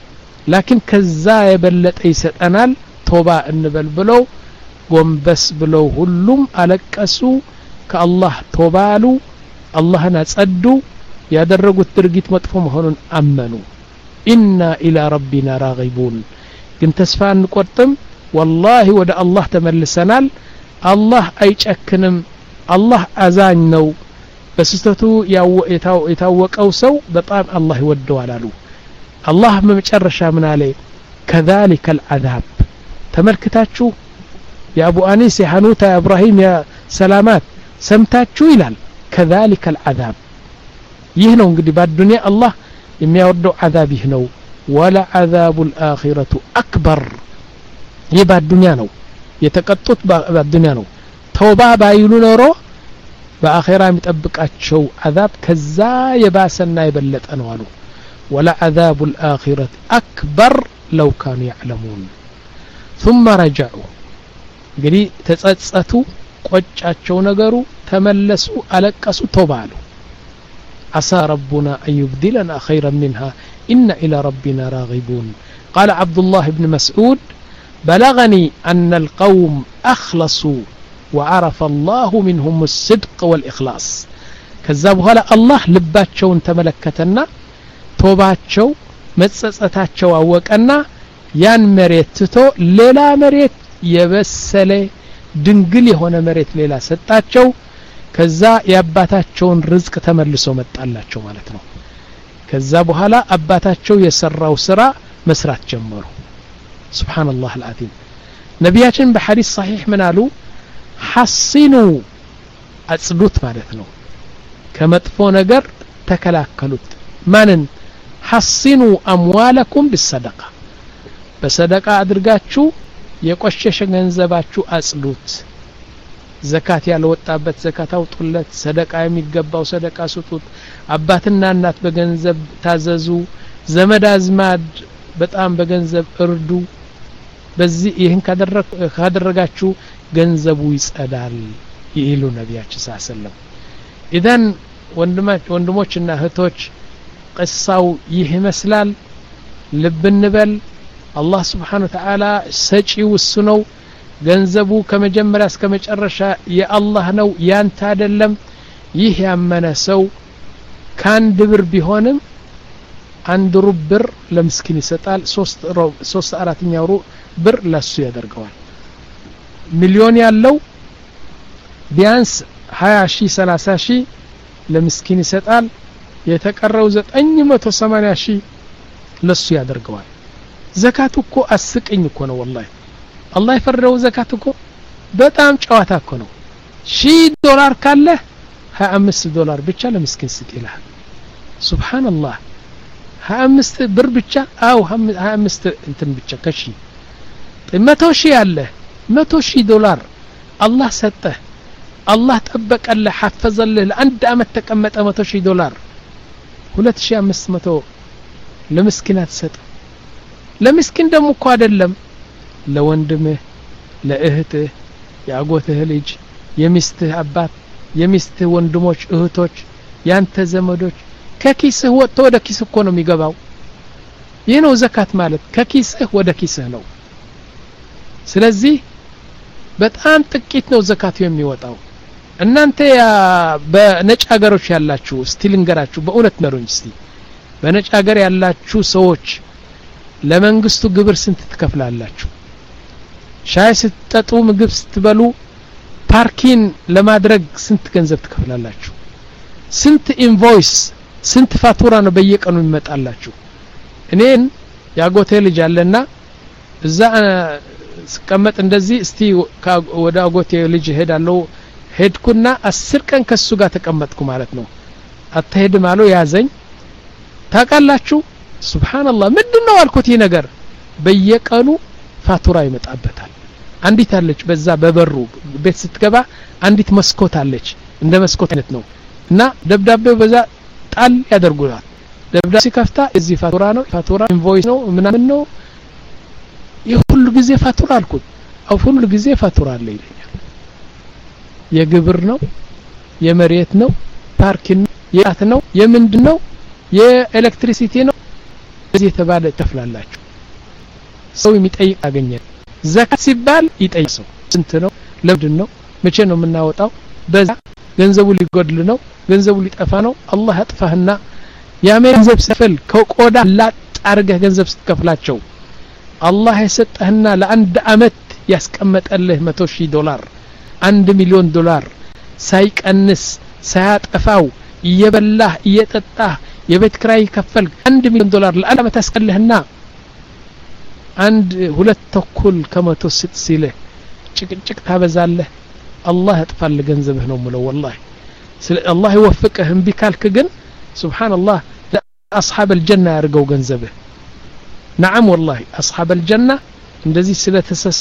Speaker 1: ላኪን ከዛ የበለጠ ይሰጠናል ቶባ እንበል ብለው ጎንበስ ብለው ሁሉም አለቀሱ ከአላህ ቶባ አሉ አላህን አጸዱ ያደረጉት ድርጊት መጥፎ መሆኑን አመኑ ኢና ኢላ ረቢና ራጊቡን ግን ተስፋ እንቆርጥም ወላሂ ወደ አላህ ተመልሰናል አላህ አይጨክንም አላህ አዛኝ ነው በስህተቱ የታወቀው ሰው በጣም አላህ ይወደዋል አሉ አላህ በመጨረሻ ምን አለ ከዛሊከ አልዓዛብ ተመልክታችሁ የአቡ አኒስ የሐኑታ የእብራሂም የሰላማት ሰምታችሁ ይላል ከዛሊከ አልዓዛብ ይህ ነው እንግዲህ በአዱንያ አላህ የሚያወርደው ዓዛብ ይህ ነው ወለዓዛቡ ልአኺረቱ አክበር ይህ በአዱንያ ነው የተቀጡት በአዱንያ ነው ተውባ ባይሉ ኖሮ በአኼራ የሚጠብቃቸው ዓዛብ ከዛ የባሰና የበለጠ ነው አሉ ወለዓዛቡ ልአኺረት አክበር ለው ካኑ ያዕለሙን ثم ረጀዑ እንግዲህ ተጸጸቱ ቆጫቸው ነገሩ ተመለሱ አለቀሱ ተውባ አሉ عسى ربنا أن يبدلنا خيرا منها إن إلى ربنا راغبون قال عبد الله بن مسعود بلغني أن القوم أخلصوا وعرف الله منهم الصدق والإخلاص كذبوا هلا الله لباتشون تملكتنا توباتشو متسساتشو أوكنا ያን መሬት ትቶ ሌላ መሬት የበሰለ ድንግል የሆነ መሬት ሌላ ሰጣቸው ከዛ የአባታቸውን ርዝቅ ተመልሶ መጣላቸው ማለት ነው ከዛ በኋላ አባታቸው የሰራው ስራ መስራት ጀመሩ ስብሓንላህ አልዓዚም ነቢያችን በሐዲስ ሰሒሕ ምን አሉ ሐሲኑ አጽዱት ማለት ነው ከመጥፎ ነገር ተከላከሉት ማንን ሐሲኑ አምዋለኩም ብሰደቃ በሰደቃ አድርጋችሁ የቆሸሸ ገንዘባችሁ አጽዱት ዘካት ያልወጣበት ዘካት አውጡለት ሰደቃ የሚገባው ሰደቃ ስጡት አባትና እናት በገንዘብ ታዘዙ ዘመድ አዝማድ በጣም በገንዘብ እርዱ በዚህ ይህን ካደረጋችሁ ገንዘቡ ይጸዳል ይሉ ነቢያችን ስ ሰለም ኢዘን ወንድሞችና እህቶች ቅሳው ይህ ይመስላል ልብ እንበል አላህ ስብሓን ወተዓላ ሰጪው እሱ ነው ገንዘቡ ከመጀመሪያ እስከ መጨረሻ የአላህ ነው ያንተ አይደለም ይህ ያመነ ሰው ከአንድ ብር ቢሆንም አንድ ሩብ ብር ለምስኪን ይሰጣል ሶስት አራተኛው ሩ ብር ለሱ ያደርገዋል ሚሊዮን ያለው ቢያንስ ሀያ ሺህ ሰላሳ ሺህ ለምስኪን ይሰጣል የተቀረው ዘጠኝ መቶ ሰማኒያ ሺህ ለሱ ያደርገዋል ዘካቱ እኮ አስቅኝ እኮ ነው ወላሂ አላህ የፈረደው ዘካት እኮ በጣም ጨዋታ እኮ ነው ሺህ ዶላር ካለህ ሀያ አምስት ዶላር ብቻ ለምስኪን ስጥ ይልሃል ሱብሓንላህ ሀያ አምስት ብር ብቻ አው ሀያ አምስት እንትን ብቻ ከሺ መቶ ሺህ አለህ መቶ ሺህ ዶላር አላህ ሰጠህ አላህ ጠበቀልህ ሐፈዘልህ ለአንድ አመት ተቀመጠ መቶ ሺህ ዶላር ሁለት ሺህ አምስት መቶ ለምስኪን አትሰጥም ለምስኪን ደግሞ እኮ አይደለም ለወንድምህ ለእህትህ የአጎትህ ልጅ የሚስትህ አባት የሚስትህ ወንድሞች እህቶች ያንተ ዘመዶች ከኪስህ ወጥቶ ወደ ኪስህ እኮ ነው የሚገባው ይህ ነው ዘካት ማለት ከኪስህ ወደ ኪስህ ነው ስለዚህ በጣም ጥቂት ነው ዘካቱ የሚወጣው እናንተ በነጭ ሀገሮች ያላችሁ እስቲ ልንገራችሁ በእውነት መሩኝ እስቲ በነጭ ሀገር ያላችሁ ሰዎች ለመንግስቱ ግብር ስንት ትከፍላላችሁ ሻይ ስትጠጡ ምግብ ስትበሉ ፓርኪን ለማድረግ ስንት ገንዘብ ትከፍላላችሁ ስንት ኢንቮይስ ስንት ፋቱራ ነው በየቀኑ ይመጣላችሁ እኔን የአጎቴ ልጅ አለና እዛ ስቀመጥ እንደዚህ እስቲ ወደ አጎቴ ልጅ ሄዳለሁ ሄድኩና አስር ቀን ከሱ ጋር ተቀመጥኩ ማለት ነው አትሄድም አለው ያዘኝ ታውቃላችሁ ሱብሓንላህ ምንድን ነው አልኩት ይህ ነገር በየቀኑ ፋቱራ ይመጣበታል አንዲት አለች በዛ በበሩ ቤት ስትገባ አንዲት መስኮት አለች እንደ መስኮት አይነት ነው እና ደብዳቤው በዛ ጣል ያደርጉታል ደብዳቤ ሲከፍታ እዚህ ፋቱራ ነው ፋቱራ ኢንቮይስ ነው ምናምን ነው ይህ ሁሉ ጊዜ ፋቱራ አልኩት አው ሁሉ ጊዜ ፋቱራ አለ ይለኛል የግብር ነው የመሬት ነው ፓርኪንግ ነው የት ነው የምንድን ነው የኤሌክትሪሲቲ ነው እዚህ የተባለ ትከፍላላችሁ ሰው የሚጠይቅ አገኘ ዘካት ሲባል ይጠይቅ ሰው ስንት ነው ለምንድን ነው መቼ ነው የምናወጣው በዛ ገንዘቡ ሊጎድል ነው ገንዘቡ ሊጠፋ ነው አላህ ያጥፋህና የአሜሪካ ገንዘብ ስትከፍል ከቆዳ ላጥ አድርገህ ገንዘብ ስትከፍላቸው አላህ የሰጠህና ለአንድ አመት ያስቀመጠልህ መቶ ሺህ ዶላር አንድ ሚሊዮን ዶላር ሳይቀንስ ሳያጠፋው እየበላህ እየጠጣህ የቤት ክራይ ከፈል አንድ ሚሊዮን ዶላር ለአንድ አመት ያስቀልህና አንድ ሁለት ተኩል ከመቶ ስጥ ሲልህ ጭቅጭቅ ታበዛለህ አላህ ያጥፋል ገንዘብህ ነው ምለው ወላሂ አላህ ይወፍቅህ እምቢ ካልክ ግን ስብሓንላህ ለአስሓብ አልጀና ያድርገው ገንዘብህ ነዓም ወላሂ አስሓብ አልጀና እንደዚህ ስለ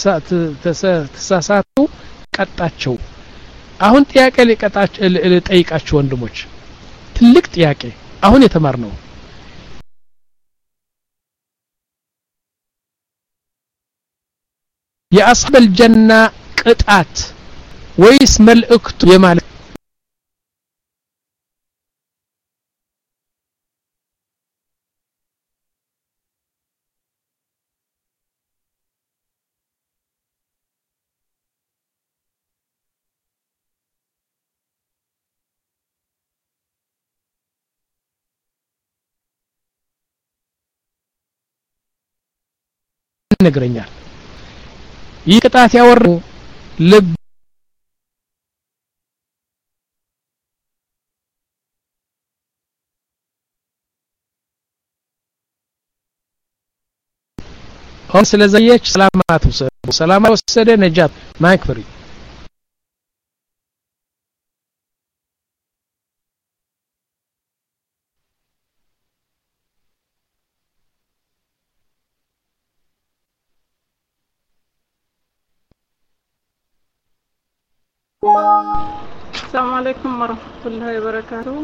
Speaker 1: ተሳሳቱ ቀጣቸው አሁን ጥያቄ ልጠይቃችሁ ወንድሞች ትልቅ ጥያቄ አሁን የተማር ነው የአስሓብ አልጀና ቅጣት ወይስ መልእክቱ የማለት ይነግረኛል ይህ ቅጣት ያወር ልብ አሁን ስለዘየች ሰላማት ወሰደ ሰላማት ወሰደ ነጃት ማይክ ፍሪ
Speaker 3: السلام عليكم ورحمة الله وبركاته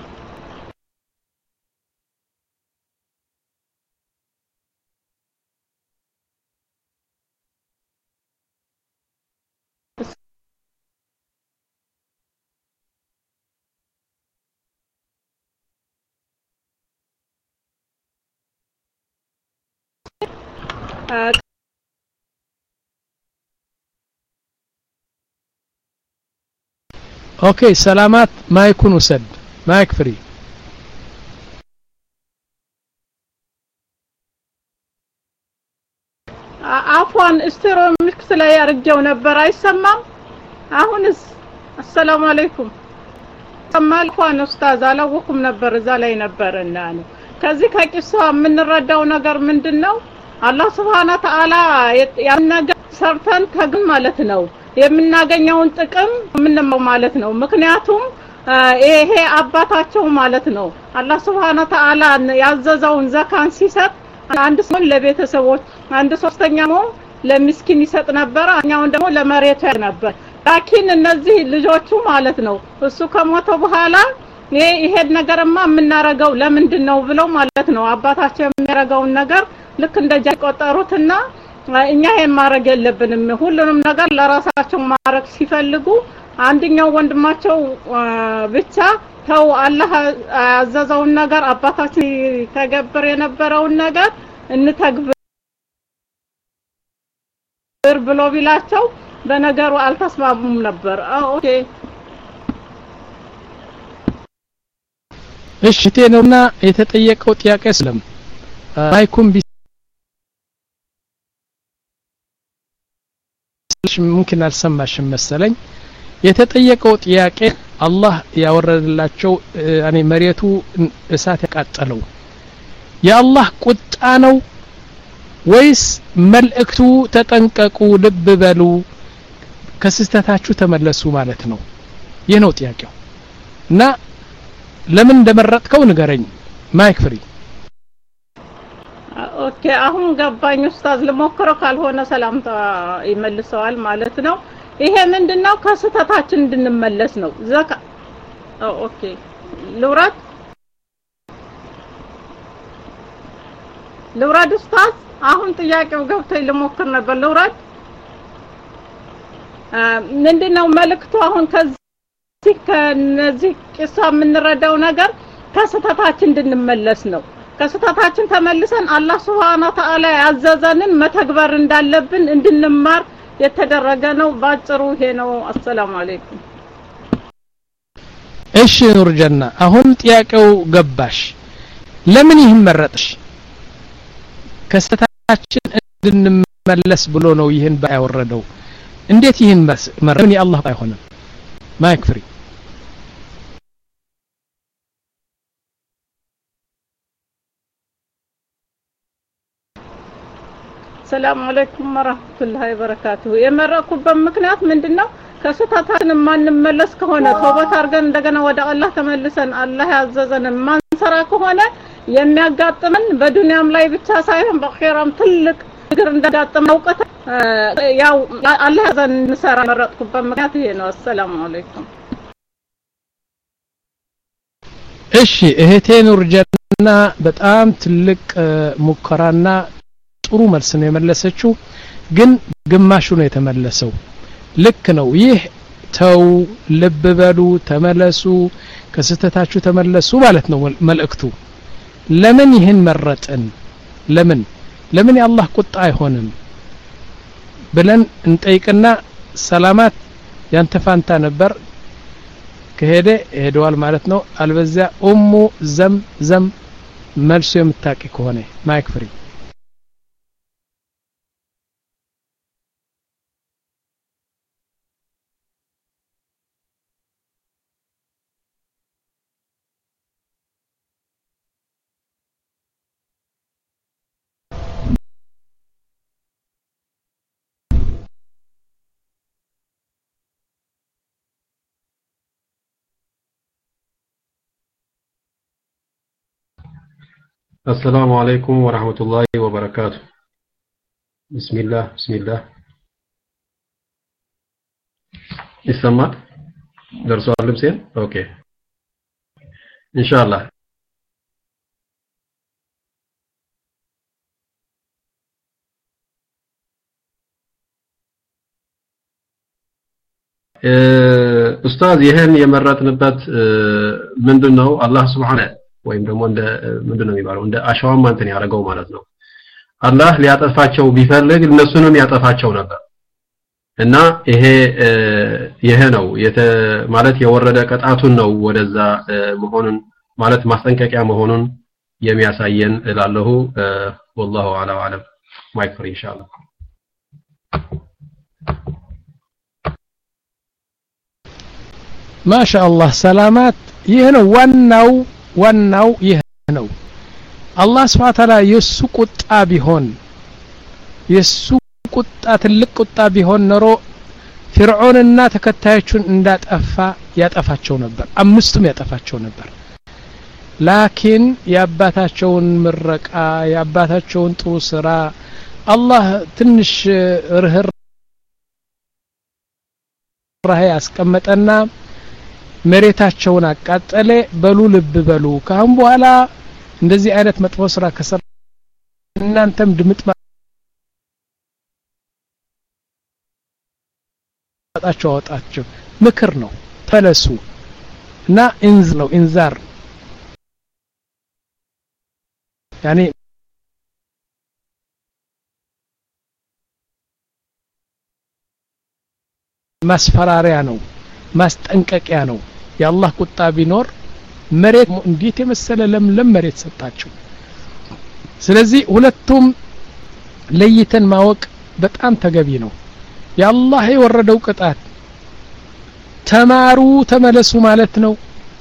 Speaker 1: ኦኬ ሰላማት ማይኩን ውሰድ ማይክ ፍሪ
Speaker 3: አፏን ስቴሮ ሚክስ ላይ አርጀው ነበር አይሰማም አሁንስ አሰላሙ አለይኩም ሰማል እንኳን ኡስታዝ አላወኩም ነበር እዛ ላይ ነበር እና ነው ከዚህ ከቂሷ የምንረዳው ነገር ምንድን ነው አላህ ስብሓነ ተዓላ ያን ነገር ሰርተን ከግን ማለት ነው የምናገኘውን ጥቅም የምንመው ማለት ነው ምክንያቱም ይሄ አባታቸው ማለት ነው አላህ ስብሓነ ተዓላ ያዘዘውን ዘካን ሲሰጥ አንድ ሰውን ለቤተሰቦች አንድ ሶስተኛ ደግሞ ለሚስኪን ይሰጥ ነበር እኛውን ደግሞ ለመሬቱ ያደርግ ነበር ላኪን እነዚህ ልጆቹ ማለት ነው እሱ ከሞተ በኋላ ይሄ ይሄን ነገርማ የምናረገው ለምንድን ነው ብለው ማለት ነው አባታቸው የሚያረገውን ነገር ልክ እንደ ጃ ቆጠሩትና እኛ ይሄን ማድረግ የለብንም ሁሉንም ነገር ለራሳቸው ማድረግ ሲፈልጉ አንደኛው ወንድማቸው ብቻ ተው አላህ ያዘዘውን ነገር አባታችን ተገብር የነበረውን ነገር እንተግብር ብሎ ቢላቸው በነገሩ አልተስማሙም ነበር ኦኬ
Speaker 1: እሺ ነውና የተጠየቀው ጥያቄ ስለም ማይኩም ሙምኪን አልሰማሽም መሰለኝ የተጠየቀው ጥያቄ አላህ ያወረደላቸው እኔ መሬቱ እሳት ያቃጠለው የአላህ ቁጣ ነው ወይስ መልእክቱ ተጠንቀቁ ልብ በሉ ከስህተታችሁ ተመለሱ ማለት ነው ይህ ነው ጥያቄው እና ለምን እንደመረጥከው ንገረኝ ማይክ ፍሪ
Speaker 3: ኦኬ አሁን ገባኝ ኡስታዝ ልሞክረው ካልሆነ ሰላምታ ይመልሰዋል ማለት ነው ይሄ ምንድነው ከስህተታችን እንድንመለስ ነው ዘካ ኦኬ ልውረድ ልውረድ ኡስታዝ አሁን ጥያቄው ገብቶኝ ልሞክር ነበር ልውረድ ምንድነው መልእክቱ አሁን ከዚህ ከነዚህ ቂሷ የምንረዳው ነገር ከስህተታችን እንድንመለስ ነው ከስህተታችን ተመልሰን አላህ Subhanahu Ta'ala ያዘዘንን መተግበር እንዳለብን እንድንማር የተደረገ ነው ባጭሩ ይሄ ነው አሰላሙ አለይኩም
Speaker 1: እሺ ኑር ጀና አሁን ጥያቄው ገባሽ ለምን ይህን መረጥሽ ከስህተታችን እንድንመለስ ብሎ ነው ይህን ባያወረደው እንዴት ይህን መረጥ ምን የአላህ አይሆንም ማይክ ፍሪ
Speaker 3: ሰላም አለይኩም ወራህመቱላሂ ወበረካቱሁ የመረኩበት ምክንያት ምንድነው ከስህተታችን የማንመለስ ከሆነ ተውበት አድርገን እንደገና ወደ አላህ ተመልሰን አላህ ያዘዘንን ማንሰራ ከሆነ የሚያጋጥመን በዱንያም ላይ ብቻ ሳይሆን በአኺራም ትልቅ ችግር እንዳጋጥመን አውቀት ያው አላህ ያዘን እንሰራ መረጥኩበት ምክንያት ይሄ ነው አሰላሙ አለይኩም
Speaker 1: እሺ እህቴ ኑር ጀና በጣም ትልቅ ሙከራና ጥሩ መልስ ነው የመለሰችው ግን ግማሹ ነው የተመለሰው ልክ ነው ይህ ተው ልብ በሉ ተመለሱ ከስህተታችሁ ተመለሱ ማለት ነው መልእክቱ ለምን ይህን መረጥን ለምን ለምን የአላህ ቁጣ አይሆንም ብለን እንጠይቅና ሰላማት ያንተ ፋንታ ነበር ከሄደ ሄደዋል ማለት ነው አልበዚያ ኡሙ ዘም ዘም መልሶ የምታቂ ከሆነ ማይክ ፍሪ
Speaker 4: السلام عليكم ورحمة الله وبركاته بسم الله بسم الله يسمع درسوا اللبسين اوكي ان شاء الله ኡስታዝ ይህን የመረጥንበት ምንድን ነው አላህ ስብሓነ ወይም ደግሞ እንደ ምንድነው የሚባለው እንደ አሸዋማ እንትን ያደረገው ማለት ነው አላህ ሊያጠፋቸው ቢፈልግ እነሱንም ያጠፋቸው ነበር እና ይሄ ይሄ ነው ማለት የወረደ ቅጣቱን ነው ወደዛ መሆኑን ማለት ማስጠንቀቂያ መሆኑን የሚያሳየን እላለሁ ወላሁ አላ አለም ማይክ ፍሪ ኢንሻአላህ
Speaker 1: ማሻአላህ ሰላማት ይህ ነው ዋናው ዋናው ይህ ነው አላህ ስብሐ ተዓላ የሱ ቁጣ ቢሆን የሱ ቁጣ ትልቅ ቁጣ ቢሆን ኖሮ ፍርዖንና ተከታዮቹን እንዳጠፋ ያጠፋቸው ነበር አምስቱም ያጠፋቸው ነበር ላኪን የአባታቸውን ምረቃ የአባታቸውን ጥሩ ስራ አላህ ትንሽ ርህር ራሄ ያስቀመጠና መሬታቸውን አቃጠለ በሉ ልብ በሉ ካሁን በኋላ እንደዚህ አይነት መጥፎ ስራ ከሰራ እናንተም ድምጥ ማጣቸው አወጣቸው ምክር ነው ተመለሱ እና ኢንዝ ነው ኢንዛር ያኔ ማስፈራሪያ ነው ማስጠንቀቂያ ነው የአላህ ቁጣ ቢኖር መሬት እንዴት የመሰለ ለምለም መሬት ሰጣቸው ስለዚህ ሁለቱም ለይተን ማወቅ በጣም ተገቢ ነው የአላህ የወረደው ቅጣት ተማሩ ተመለሱ ማለት ነው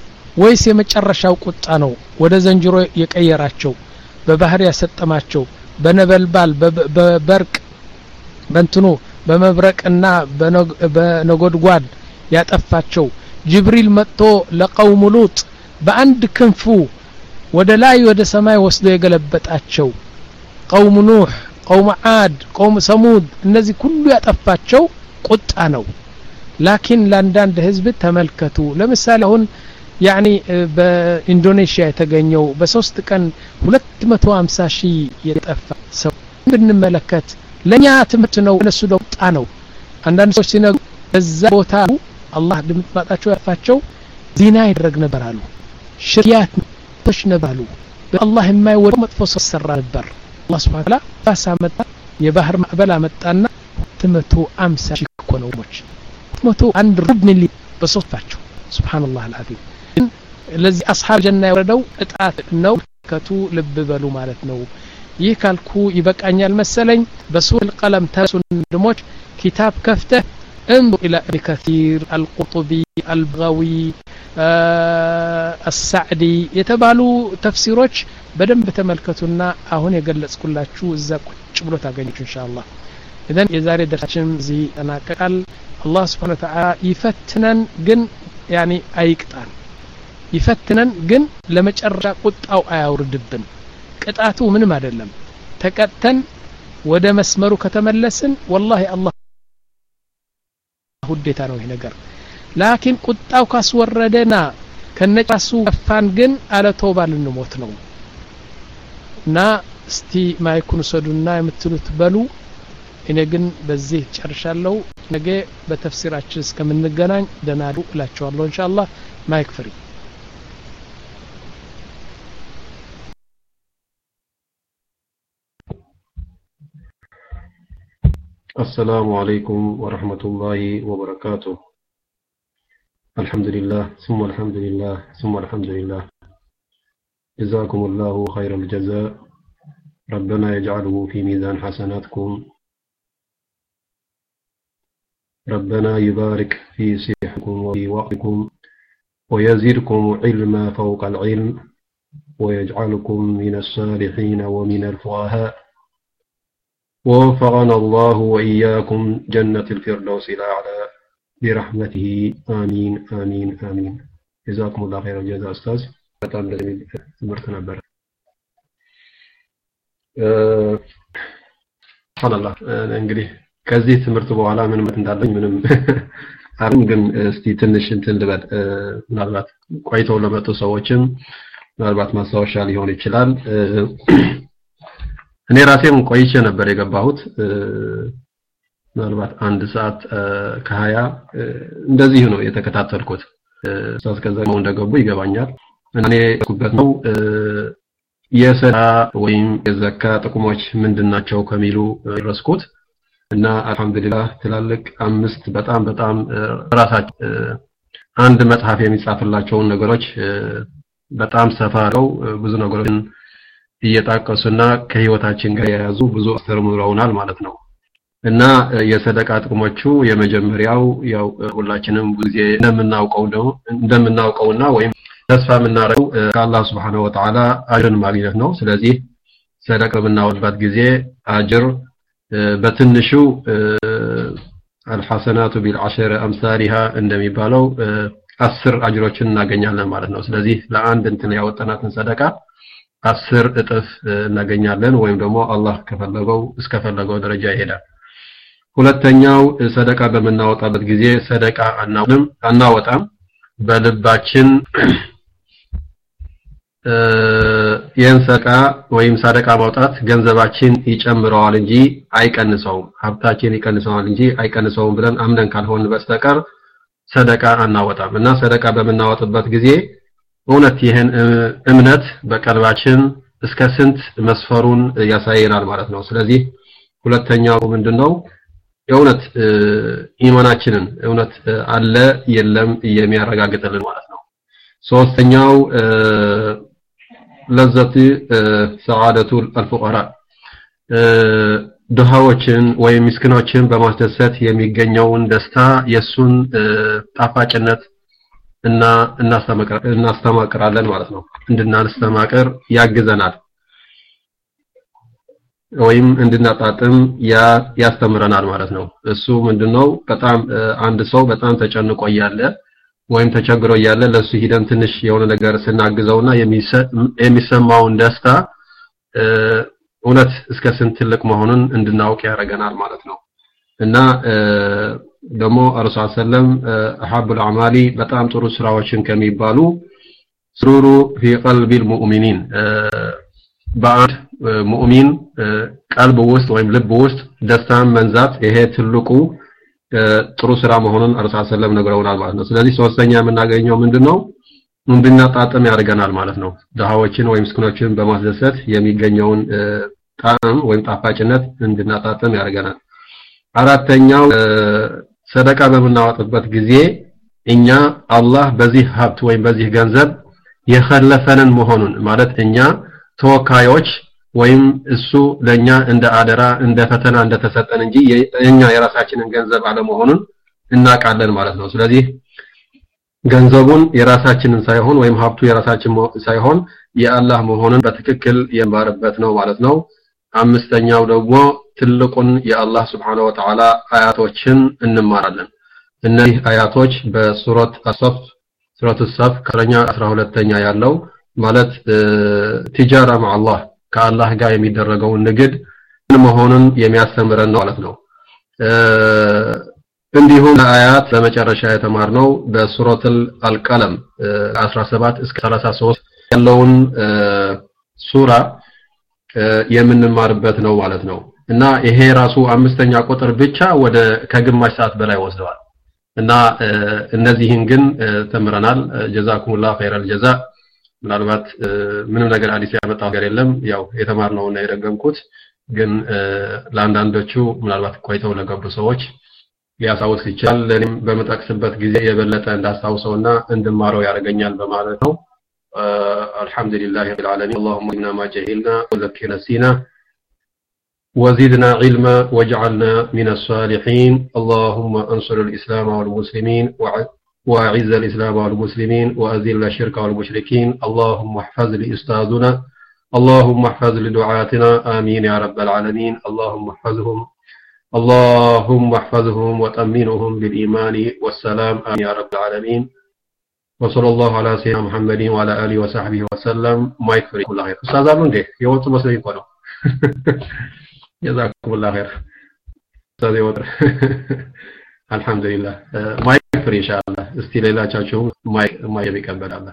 Speaker 1: ወይስ የመጨረሻው ቁጣ ነው ወደ ዘንጅሮ የቀየራቸው በባህር ያሰጠማቸው በነበልባል በበርቅ በእንትኑ በመብረቅና በነጎድጓድ ያጠፋቸው ጅብሪል መጥቶ ለቀውሙ ሉጥ በአንድ ክንፉ ወደ ላይ ወደ ሰማይ ወስዶ የገለበጣቸው ቀውም ኑህ ቀውም ዓድ ቀውም ሰሙድ እነዚህ ሁሉ ያጠፋቸው ቁጣ ነው ላኪን ለአንዳንድ ህዝብ ተመልከቱ ለምሳሌ አሁን ያኒ በኢንዶኔሽያ የተገኘው በሶስት ቀን 250 ሺህ የጠፋ ሰው ብንመለከት ለእኛ ትምህርት ነው እነሱ ቁጣ ነው አንዳንድ ሰዎች ሲነግሩ በዛ ቦታ አላህ ድምጥማጣቸው ያፋቸው ዚና ይደረግ ነበር አሉ ሽርያት ቶች ነበሩ በአላህ የማይወደው መጥፎ ሰው ሰራ ነበር አላህ ስብሐ ወተዓላ ባሳ መጣ የባህር ማዕበል አመጣና 250 ሺህ እኮ ነው ሞች መቶ አንድ ሩብ ሚሊዮን በሶስታቸው ሱብሃንአላህ አልዓዚም ለዚህ አስሓብ ጀና የወረደው እጣት ነው ከቱ ልብ በሉ ማለት ነው ይህ ካልኩ ይበቃኛል መሰለኝ በሱል ቀለም ተሱን ድሞች ኪታብ ከፍተህ انظر إلى ابن كثير القطبي البغوي السعدي የተባሉ ተፍሲሮች በደንብ ተመልከቱና አሁን የገለጽኩላችሁ እዛ ቁጭ ብሎ ታገኙት ኢንሻአላህ ኢዘን የዛሬ ደርሳችን እዚህ ተናቀቃል አላህ ስብሓን ወተዓላ ይፈትነን ግን ያኒ አይቅጣን ይፈትነን ግን ለመጨረሻ ቁጣው አያውርድብን ቅጣቱ ምንም አይደለም ተቀጥተን ወደ መስመሩ ከተመለስን ወላሂ አላህ ውዴታ ነው ይህ ነገር ላኪን ቁጣው ካስወረደና ከነጫሱ ከፋን ግን አለ ተውባ ልንሞት ነው እና እስቲ ማይኩን ውሰዱና የምትሉት በሉ እኔ ግን በዚህ ጨርሻለሁ ነገ በተፍሲራችን እስከምንገናኝ ደናዱ እላቸዋለሁ ኢንሻአላህ ማይክ ፍሪ
Speaker 4: السلام عليكم ورحمة الله وبركاته الحمد لله ثم الحمد لله ثم الحمد لله جزاكم الله خير الجزاء ربنا يجعله في ميزان حسناتكم ربنا يبارك في صحتكم وفي وقتكم ويزيدكم علما فوق العلم ويجعلكم من الصالحين ومن الفقهاء ووفقنا الله وإياكم جنة الفردوس الأعلى برحمته آمين آمين آمين جزاكم الله خير الجزاء أستاذ በጣም እንደሚል ትምህርት ነበር ሱብሃንአላህ እንግዲህ ከዚህ ትምህርት በኋላ ምን ማለት እንዳለኝ ምንም አሁን ግን እስቲ ትንሽ እንትን ልበል ምናልባት ቆይተው ለመጡ ሰዎችም ምናልባት ማስታወሻ ሊሆን ይችላል እኔ ራሴም ቆይቼ ነበር የገባሁት ምናልባት አንድ ሰዓት ከሀያ እንደዚህ ነው የተከታተልኩት ኡስታዝ ከዛ እንደገቡ ይገባኛል እኔ ኩበት ነው የሰዳ ወይም የዘካ ጥቅሞች ምንድናቸው ከሚሉ ረስኩት እና አልহামዱሊላህ ትላልቅ አምስት በጣም በጣም ራሳቸው አንድ መጽሐፍ የሚጻፍላቸውን ነገሮች በጣም ሰፋ አለው ብዙ ነገሮችን እየጣቀሱና ከህይወታችን ጋር የያዙ ብዙ አስተምረውናል ማለት ነው እና የሰደቃ ጥቅሞቹ የመጀመሪያው ያው ሁላችንም ጊዜ እንደምናውቀው ነው እንደምናውቀውና ወይም ተስፋ የምናደርገው ከአላህ Subhanahu Wa Ta'ala አጅርን ማግኘት ነው ስለዚህ ሰደቃ በምናወጣበት ጊዜ አጅር በትንሹ አልሐሰናቱ ቢልዓሸር አምሳሊሃ እንደሚባለው አስር አጅሮችን እናገኛለን ማለት ነው ስለዚህ ለአንድ እንትን ያወጣናትን ሰደቃ አስር እጥፍ እናገኛለን ወይም ደግሞ አላህ ከፈለገው እስከፈለገው ደረጃ ይሄዳል ሁለተኛው ሰደቃ በምናወጣበት ጊዜ ሰደቃ አናውንም አናወጣም በልባችን ይህን ሰደቃ ወይም ሰደቃ ማውጣት ገንዘባችን ይጨምረዋል እንጂ አይቀንሰውም ሀብታችን ይቀንሰዋል እንጂ አይቀንሰውም ብለን አምነን ካልሆን በስተቀር ሰደቃ አናወጣም እና ሰደቃ በምናወጥበት ጊዜ እውነት ይህን እምነት በቀልባችን እስከ ስንት መስፈሩን ያሳየናል ማለት ነው ስለዚህ ሁለተኛው ምንድነው የእውነት ኢማናችንን እውነት አለ የለም የሚያረጋግጥልን ማለት ነው ሶስተኛው ለዘት ሰዓደቱ አልፉቀራ ድሃዎችን ወይም ምስኪኖችን በማስደሰት የሚገኘውን ደስታ የሱን ጣፋጭነት እና እናስተማቅራለን ማለት ነው እንድናስተማቅር ያግዘናል ወይም እንድናጣጥም ያስተምረናል ማለት ነው። እሱ ምንድነው በጣም አንድ ሰው በጣም ተጨንቆ እያለ ወይም ተቸግሮ እያለ ለሱ ሂደን ትንሽ የሆነ ነገር ስናግዘውና የሚሰማውን ደስታ እውነት እስከ ስንት ትልቅ መሆኑን እንድናውቅ ያደርገናል ማለት ነው። እና ደግሞ ረሱል ሰለም አሐቡል አዕማሊ በጣም ጥሩ ስራዎችን ከሚባሉ ስሩሩ ፊ ቀልቢል ሙእሚኒን በአንድ ሙእሚን ቀልብ ውስጥ ወይም ልብ ውስጥ ደስታን መንዛት ይሄ ትልቁ ጥሩ ስራ መሆኑን ረሱል ሰለም ነግረውናል ማለት ነው። ስለዚህ ሶስተኛ የምናገኘው ምንድነው? እንድናጣጥም ያደርገናል ማለት ነው። ድሃዎችን ወይም ምስኪኖችን በማስደሰት የሚገኘውን ጣዕም ወይም ጣፋጭነት እንድናጣጥም ያደርገናል። አራተኛው ሰደቃ በምናወጥበት ጊዜ እኛ አላህ በዚህ ሀብት ወይም በዚህ ገንዘብ የኸለፈንን መሆኑን ማለት እኛ ተወካዮች ወይም እሱ ለኛ እንደ አደራ እንደ ፈተና እንደተሰጠን እንጂ እኛ የራሳችንን ገንዘብ አለመሆኑን እናውቃለን ማለት ነው። ስለዚህ ገንዘቡን የራሳችንን ሳይሆን ወይም ሀብቱ የራሳችን ሳይሆን የአላህ መሆኑን በትክክል የማርበት ነው ማለት ነው። አምስተኛው ደግሞ ትልቁን የአላህ ስብሓነ ወተዓላ አያቶችን እንማራለን። እነዚህ አያቶች በሱረት አሰፍ ሱረት ሰፍ ከረኛ 12ኛ ያለው ማለት ቲጃራ ማአላህ ከአላህ ጋር የሚደረገውን ንግድ መሆኑን የሚያስተምረን ነው ማለት ነው። እንዲሁም አያት በመጨረሻ የተማርነው በሱረቱል አልቀለም 17 እስከ 33 ያለውን ሱራ የምንማርበት ነው ማለት ነው። እና ይሄ ራሱ አምስተኛ ቁጥር ብቻ ወደ ከግማሽ ሰዓት በላይ ወስደዋል። እና እነዚህን ግን ተምረናል። ጀዛኩሙላህ ኸይረል ጀዛ። ምናልባት ምንም ነገር አዲስ ያመጣው ነገር የለም። ያው የተማርነው እና የደገምኩት ግን ለአንዳንዶቹ ምናልባት ቆይተው ለገቡ ሰዎች ሊያሳውስ ይችላል። ለኔም በምጠቅስበት ጊዜ የበለጠ እንዳስታውሰውና እንድማረው ያደርገኛል በማለት ነው። الحمد لله رب العالمين اللهم إنا ما جهلنا وذكر نسينا وزدنا علما واجعلنا من الصالحين اللهم انصر الإسلام والمسلمين وأعز الإسلام والمسلمين وأذل الشرك والمشركين اللهم احفظ لأستاذنا اللهم احفظ لدعاتنا آمين يا رب العالمين اللهم احفظهم اللهم احفظهم وتأمنهم بالإيمان والسلام آمين يا رب العالمين وصلى الله على سيدنا محمد وعلى آله وصحبه وسلم ما يكفر كل خير أستاذ أبو ندي يوم مسلمين كله جزاكم الله خير أستاذ يوتر الحمد لله ما يكفر إن شاء الله استي ليلة تشاچو ما ما يبيكبل الله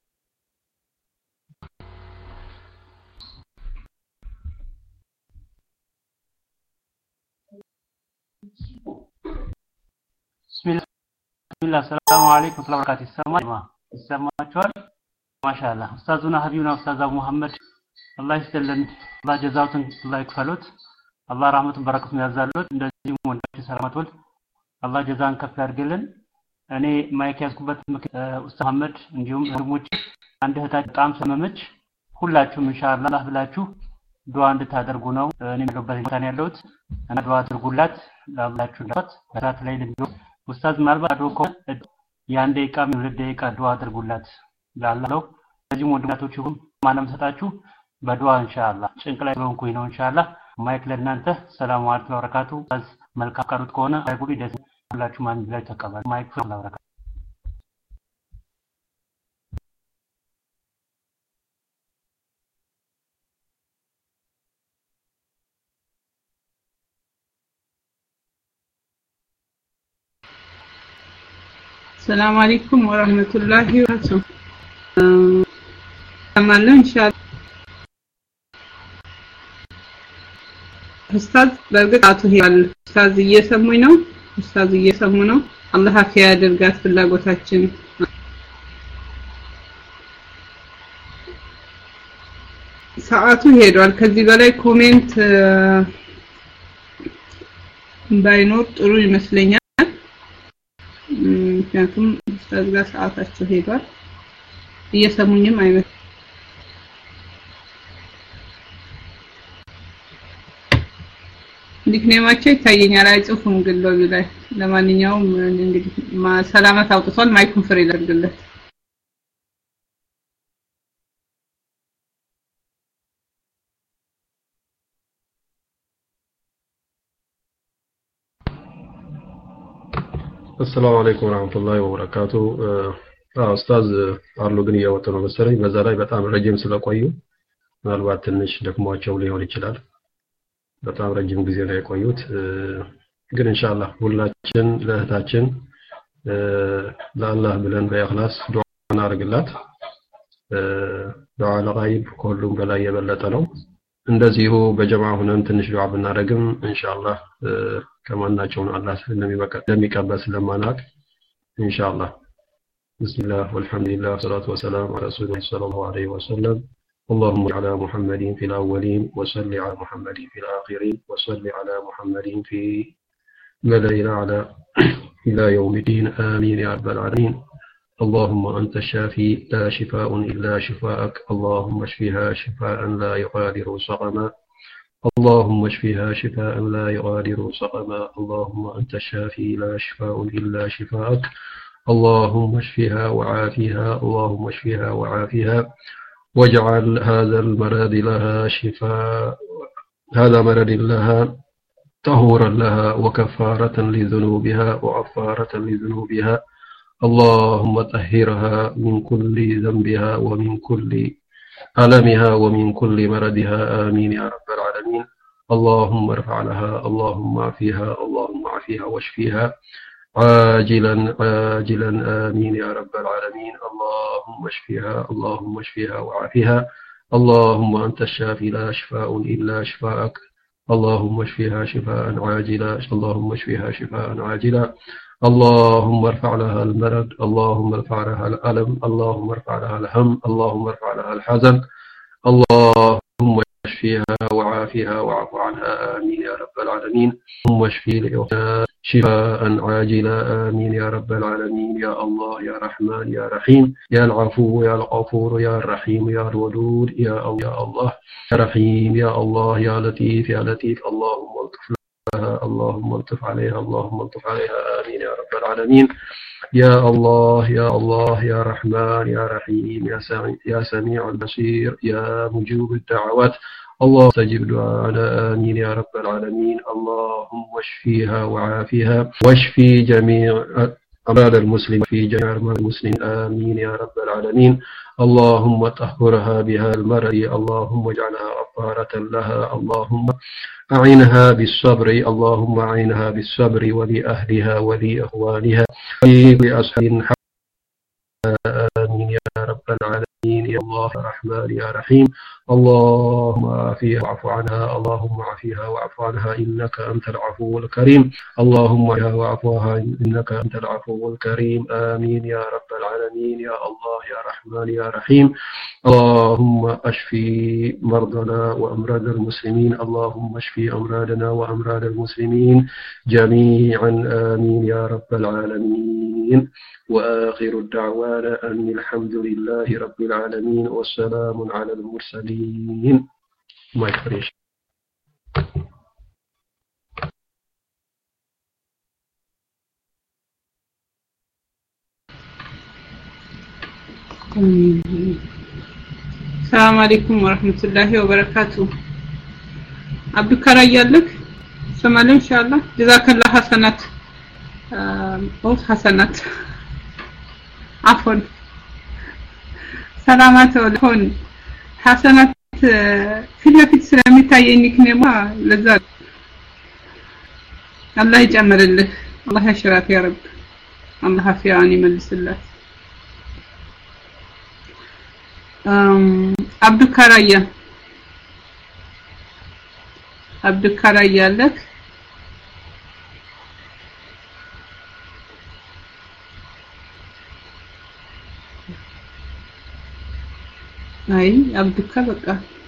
Speaker 5: بسم الله بسم الله السلام عليكم ورحمة الله وبركاته ይሰማል ይሰማችኋል ማሻአላህ ኡስታዙና ሀቢብና ኡስታዝ አቡ መሐመድ አላህ ይስጥልን አላህ ጀዛውትን አላህ ይክፈሉት አላህ ረህመቱን በረከቱን ያዛሉት እንደዚሁም ወንድማችን ሰላማት አላህ ጀዛን ከፍ ያድርግልን እኔ ማይክ ያዝኩበት ኡስታዝ መሐመድ እንዲሁም ወንድሞች አንድ እህታችን በጣም ሰመመች ሁላችሁም ኢንሻአላህ ብላችሁ ዱዓ እንድታደርጉ ነው እኔ የምገበት ቦታ ነው ያለሁት እና ዱዓ አድርጉላት ላብላችሁ እንዳት በራት ላይ ልንዶ ኡስታዝ ምናልባት አድሮ ከሆነ የአንድ ደቂቃ የሁለት ደቂቃ ዱዓ አድርጉላት ላለው ለዚህም ወንድማቶች ይሁን ማለም ሰጣችሁ በዱዓ ኢንሻአላህ ጭንቅ ላይ ስለሆንኩኝ ነው ኢንሻአላህ ማይክ ለእናንተ ሰላም አለይኩም ወበረካቱ መልካም ቀሩት ከሆነ አይጉዲ ደስ ሁላችሁም አንድ ላይ ተቀበሉ ማይክ ለበረካቱ
Speaker 3: ሰላም አለይኩም ወራህመቱላሂ ወበረካቱ ሰማለሁ ኢንሻአላህ ኡስታዝ በእርግጥ አቶ ሄዋል ኡስታዝ እየሰሙኝ ነው ኡስታዝ እየሰሙ ነው አላህ አፊያ ያደርጋት ፍላጎታችን ሰዓቱ ሄዷል ከዚህ በላይ ኮሜንት ባይኖር ጥሩ ይመስለኛል ምክንያቱም ኡስታዝ ጋር ሰዓታቸው ሄዷል እየሰሙኝም አይመስል ኒክኔማቸው ይታየኛል አይጽፉም ግን ሎቢ ላይ ለማንኛውም እንግዲህ ሰላመት አውጥቷል ማይኩን ፍሬ ላድርግለት
Speaker 4: አሰላሙ አለይኩም ወራህመቱላሂ ወበረካቱ። አዎ ኡስታዝ አሉ ግን እየወጡ ነው መሰለኝ። በዛ ላይ በጣም ረጅም ስለቆዩ ምናልባት ትንሽ ደክሟቸው ሊሆን ይችላል። በጣም ረጅም ጊዜ ነው የቆዩት። ግን ኢንሻአላህ ሁላችን ለእህታችን ለአላህ ብለን በኢኽላስ ዱዓ እናደርግላት። ዱዓ ለጋይብ ከሁሉም በላይ የበለጠ ነው። እንደዚሁ በጀማ ሁነን ትንሽ ዱዓ ብናደርግም ኢንሻአላህ ከማናቸውን አላህ እንደሚቀበል ስለማናውቅ ኢንሻአላህ بسم الله والحمد لله والصلاة والسلام على رسول الله صلى الله عليه وسلم اللهم على محمد في الأولين وصل على محمد في الآخرين وصل على محمد في ملأ الأعلى إلى يوم الدين آمين يا رب العالمين اللهم أنت الشافي لا شفاء إلا شفاءك اللهم اشفها شفاء لا يغادر سقما اللهم اشفها شفاء لا يغادر سقما اللهم أنت الشافي لا شفاء إلا شفاءك اللهم اشفها وعافها اللهم اشفها وعافها واجعل هذا المرض لها شفاء هذا مرض لها طهورا لها وكفارة لذنوبها وعفارة لذنوبها اللهم طهرها من كل ذنبها ومن كل ألمها ومن كل مرضها آمين يا رب العالمين اللهم ارفع لها اللهم عافيها اللهم عافيها واشفيها عاجلا عاجلا آمين يا رب العالمين اللهم اشفيها اللهم اشفيها وعافيها اللهم أنت الشافي لا شفاء إلا شفاءك اللهم اشفيها شفاء عاجلا اللهم اشفيها شفاء عاجلا اللهم ارفع لها المرض اللهم ارفع لها الألم اللهم ارفع لها الهم اللهم ارفع لها الحزن اللهم اشفيها وعافيها واعف عنها آمين يا رب العالمين اللهم اشفي لأختها شفاء عاجلا آمين يا رب العالمين يا الله يا رحمن يا رحيم يا العفو يا الغفور يا الرحيم يا الودود يا الله يا الله يا رحيم يا الله يا لطيف يا لطيف اللهم الطف لها اللهم الطف عليها اللهم الطف عليها آمين يا رب العالمين يا الله يا الله يا رحمن يا رحيم يا سميع يا سميع البصير يا مجيب الدعوات الله استجب دعانا آمين يا رب العالمين اللهم اشفيها وعافيها واشفي جميع أمراض المسلم في جميع أمراض المسلم آمين يا رب العالمين اللهم طهرها بها المرض اللهم اجعلها غفارة لها اللهم أعينها بالصبر اللهم أعينها بالصبر ولأهلها ولإخوانها ولأصحاب آمين يا رب العالمين يا الله يا رحمن يا رحيم اللهم عافيها واعف عنها اللهم عافيها واعف عنها إنك أنت العفو الكريم اللهم عافيها واعف عنها إنك أنت العفو الكريم آمين يا رب العالمين يا الله يا رحمن يا رحيم اللهم اشفي مرضنا وأمراض المسلمين اللهم اشفي أمراضنا وأمراض المسلمين جميعا آمين يا رب العالمين وآخر الدعوانا أن الحمد لله رب العالمين والسلام على المرسلين ما يفرش
Speaker 6: ሰላም አለይኩም ወረህመቱላሂ ወበረካቱ። አብዱካራ እያለክ ሰማለም ኢንሻአላህ ጀዛከላ ሐሰናት ኦፍ ሐሰናት አፎን ሰላማት ወለሆን ሐሰናት ፊት ለፊት ስለሚታየኝ ኒክኔማ ለዛ አላህ ይጨምርልህ አላህ ያሽራት ያ ረብ አላህ አፊያን ይመልስላት አብዱካራያ አብዱካራያ አለክ አይ አብዱካ በቃ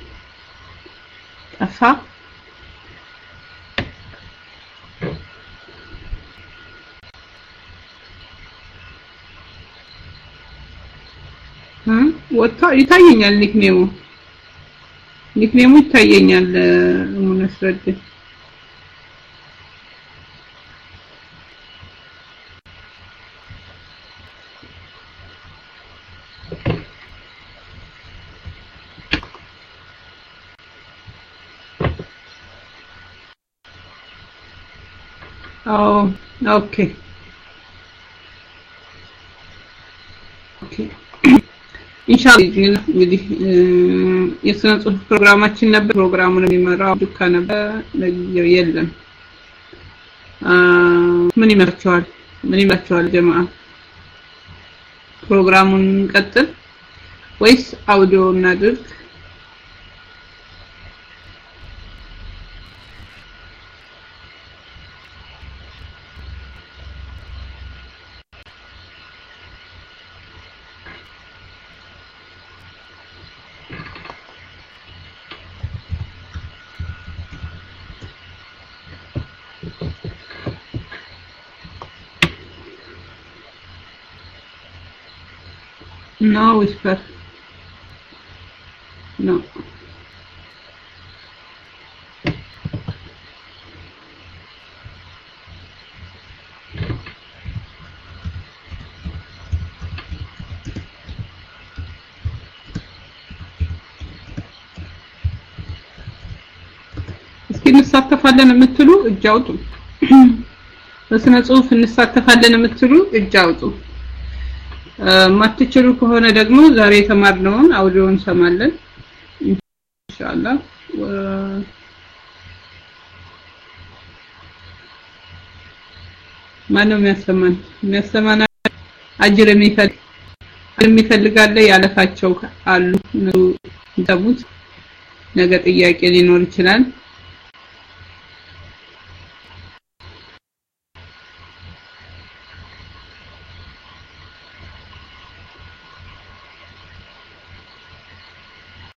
Speaker 6: ጠፋ ወጥቶ ይታየኛል ኒክኔሙ ኒክኔሙ ይታየኛል ሙነስረድ ኦ ኦኬ ኢንሻአላህ እንግዲህ የስነ ጽሁፍ ፕሮግራማችን ነበር ፕሮግራሙን የሚመራው ዱካ ነበር ለጊዜው የለም ምን ይመርቸዋል ምን ይመርቸዋል ጀማዓ ፕሮግራሙን ቀጥል ወይስ አውዲዮ እናድርግ No whisper. No. እስኪ እንሳተፋለን የምትሉ እጅ አውጡ። በስነ ጽሁፍ እንሳተፋለን የምትሉ እጅ አውጡ። ማትችሉ ከሆነ ደግሞ ዛሬ የተማርነውን አውዲዮ እንሰማለን ኢንሻአላህ ማነው የሚያሰማን የሚያሰማን አጅር የሚፈልግ የሚፈልጋለ ያለፋቸው አሉ ነው ነገ ጥያቄ ሊኖር ይችላል